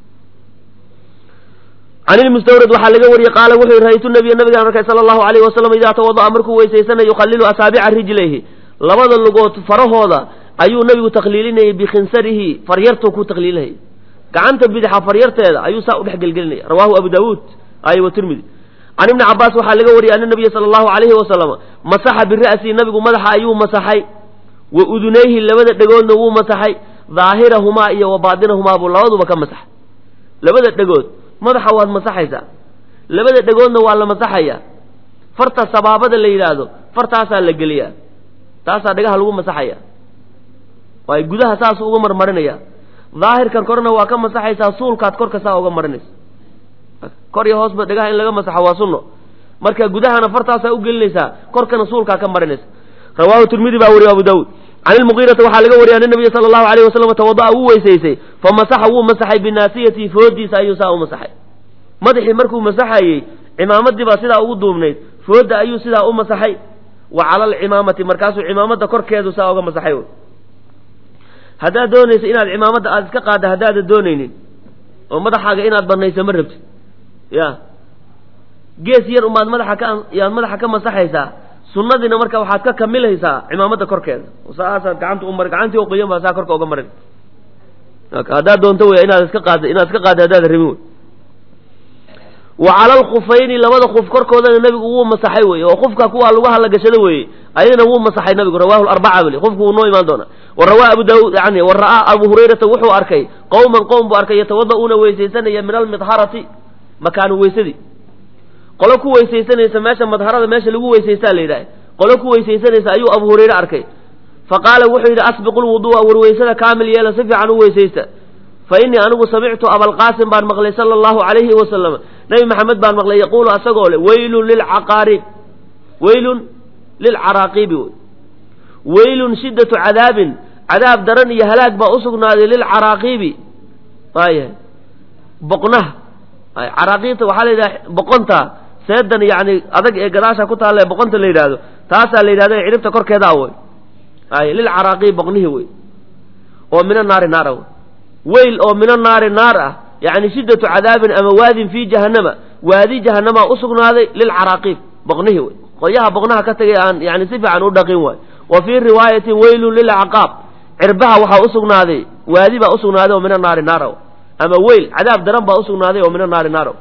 can ilmustawrad waxaa laga wariyey qaala wuxuu yihi ra'aytu nabiya nabigaan arkay sala allahu alayhi wasalam idaa tawada'a markuu weysaysanayo yukhalilu asaabica rijlayhi labada lugood farahooda ayuu nabigu takliilinayay bikhinsarihi faryartuu ku takliilinayay gacanta bidixa faryarteeda ayuu saa u dhex gelgelinaya rawahu abu daawuud ay wa tirmidi can ibni cabaas waxaa laga wariyey ana nabiya sala allahu alayhi wasalam masaxa bira'si nabigu madaxa ayuu masaxay wa udunayhi labada dhegoodna wuu masaxay daahirahumaa iyo wa baatinahumaa buu labaduba ka masaxay labada dhegood madaxa waad masaxaysaa labada dhegoodna waa la masaxaya farta sabaabada la yidhaahdo fartaasaa la geliyaa taasaa dhagaha lagu masaxaya waay gudaha saasuu uga marmarinaya daahirkan korna waa ka masaxaysaa suulkaad korka saa uga marinaysa kor iyo hoosba dhagaha in laga masaxo waa sunno marka gudahana fartaasaa u gelinaysaa korkana suulkaa ka marinaysa rawahu tirmidi baa wariye abu daawuud can ilmugiirati waxaa laga wariyay ana nabiya sala allahu alayh wasalam tawada'a wuu weysaysay fa masaxa wuu masaxay binaasiyatihi foodiisa ayuu saa u masaxay madaxii markuu masaxayey cimaamadii baa sidaa ugu duubnayd foodda ayuu sidaa u masaxay wa cala alcimaamati markaasuu cimaamada korkeedu saa uga masaxay haddaad doonaysa inaad cimaamadda aada iska qaadda haddaadan doonaynin oo madaxaaga inaad banayso ma rabtid ya gees yar umaad madaxa ka yaad madaxa ka masaxaysaa sunnadiina marka waxaad ka kamilaysaa cimaamada korkeeda saasaad gacanta umar gacantii oo qoyan baa saa korka uga marin haddaad doonto wey inaad iska qaad inaad iska qaadda haddaad rabin wey wa cala alkhufayni labada khuf korkoodana nabigu wuu masaxay wey oo khufka kuwaa lugaha la gashado weeye ayadana wuu masaxay nabigu rawahu larbaca bali khufku wuu noo imaan doonaa wa rawaa abu daawud yani wa ra'aa abu hurayrata wuxuu arkay qowman qowm buu arkay yatawada'uuna weysaysanaya min almidharati makaanu weysadii qolo ku weysaysanaysa meesha madharada meesha lagu weysaystaa la yidhaha qolo ku weysaysanaysa ayuu abu hurayre arkay fa qaala wuxuu yidhi asbiqu lwudu'a war weysada kaamil yeela si fiican u weysaysta fa innii anigu samictu abalqaasim baan maqlay sala allahu calayhi wasalam nebi maxamed baan maqlay yaquulu asagoo le weylun lilcaqaarib weylun lilcaraaqiibi wey weylun shiddatu cadaabin cadaab daran iyo halaag baa usugnaaday lilcaraaqiibi waayahay boqnaha caraaqiibta waxaa la yidhaha boqonta seedan yani adag ee gadaasha ku taalla ee boqonta la yidhaahdo taasaa la yidhahda ciribta korkeeda a wey ay lilcaraaqiib boqnihi wey oo mina naari naara wey weyl oo mina naari naar ah yani shiddatu cadaabin ama waadin fii jahannama waadi jahanamaa usugnaaday lilcaraaqiib boqnihi wey qolyaha boqnaha ka tagay aan yani si fiican u dhaqin waay wa fii riwaayatin weylun lilcaqaab cirbaha waxaa usugnaaday waadi baa usugnaaday oo mina naari naara ama weyl cadaab daran baa usugnaaday oo mina naari naaro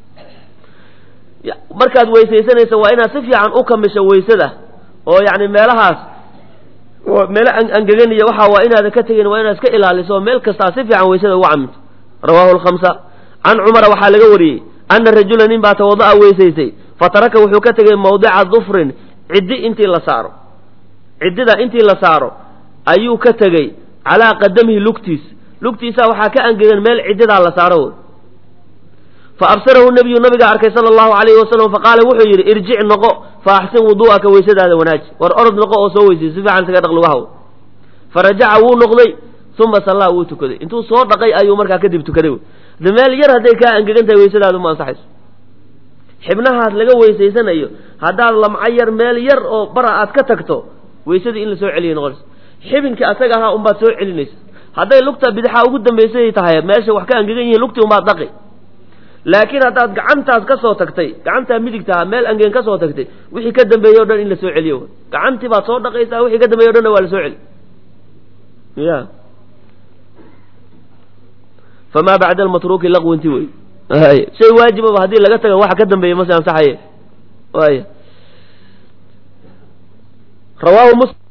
markaad weysaysanaysa waa inaad si fiican u kamisho weysada oo yani meelahaas meelo angeganiya waxa waa inaadan ka tegin waa inaad iska ilaaliso oo meel kastaa si fiican weysada ugu caminto rawahu lkhamsa can cumara waxaa laga wariyey ana rajula nin baa tawada'a weysaysay fataraka wuxuu ka tegey mawdica dufrin ciddi intii la saaro ciddida intii la saaro ayuu ka tegey calaa qadamihi lugtiis lugtiisa waxaa ka angegan meel ciddidaa la saaro wey fa absarahu nabiyu nabigaa arkay sala allahu alayhi wasalam faqaala wuxuu yidhi irjic noqo fa axsin wudu'aka weysadaada wanaaji war orod noqo oo soo weysay si fiican isaga dhaq lugahaw fa rajaca wuu noqday uma sallaa wuu tukaday intuu soo dhaqay ayuu markaa kadib tukaday de meel yar hadday kaa angegan tahay weysadaadu ma ansaxayso xibnahaas laga weysaysanayo haddaad lamco yar meel yar oo bara aad ka tagto weysadii in la soo celiya noqonaysa xibinkii asaga ahaa unbaad soo celinaysa hadday lugta bidixaa ugu dambaysay tahay meesha wax ka angegan yihiin lugtii unbaad dhaqi laakiin haddaad gacantaas ka soo tagtay gacantaa midigtaha meel angeen ka soo tagtay wixii ka dambeeye o dhan in la soo celiyo gacantii baad soo dhaqaysaa wixii ka dambeeye o dhanna waa la soo celi ya famaa bacda almatruuki laqwinti wey shay waajibaba haddii laga taga waxa ka dambeeya mase ansaxaye waaya rawaahu mus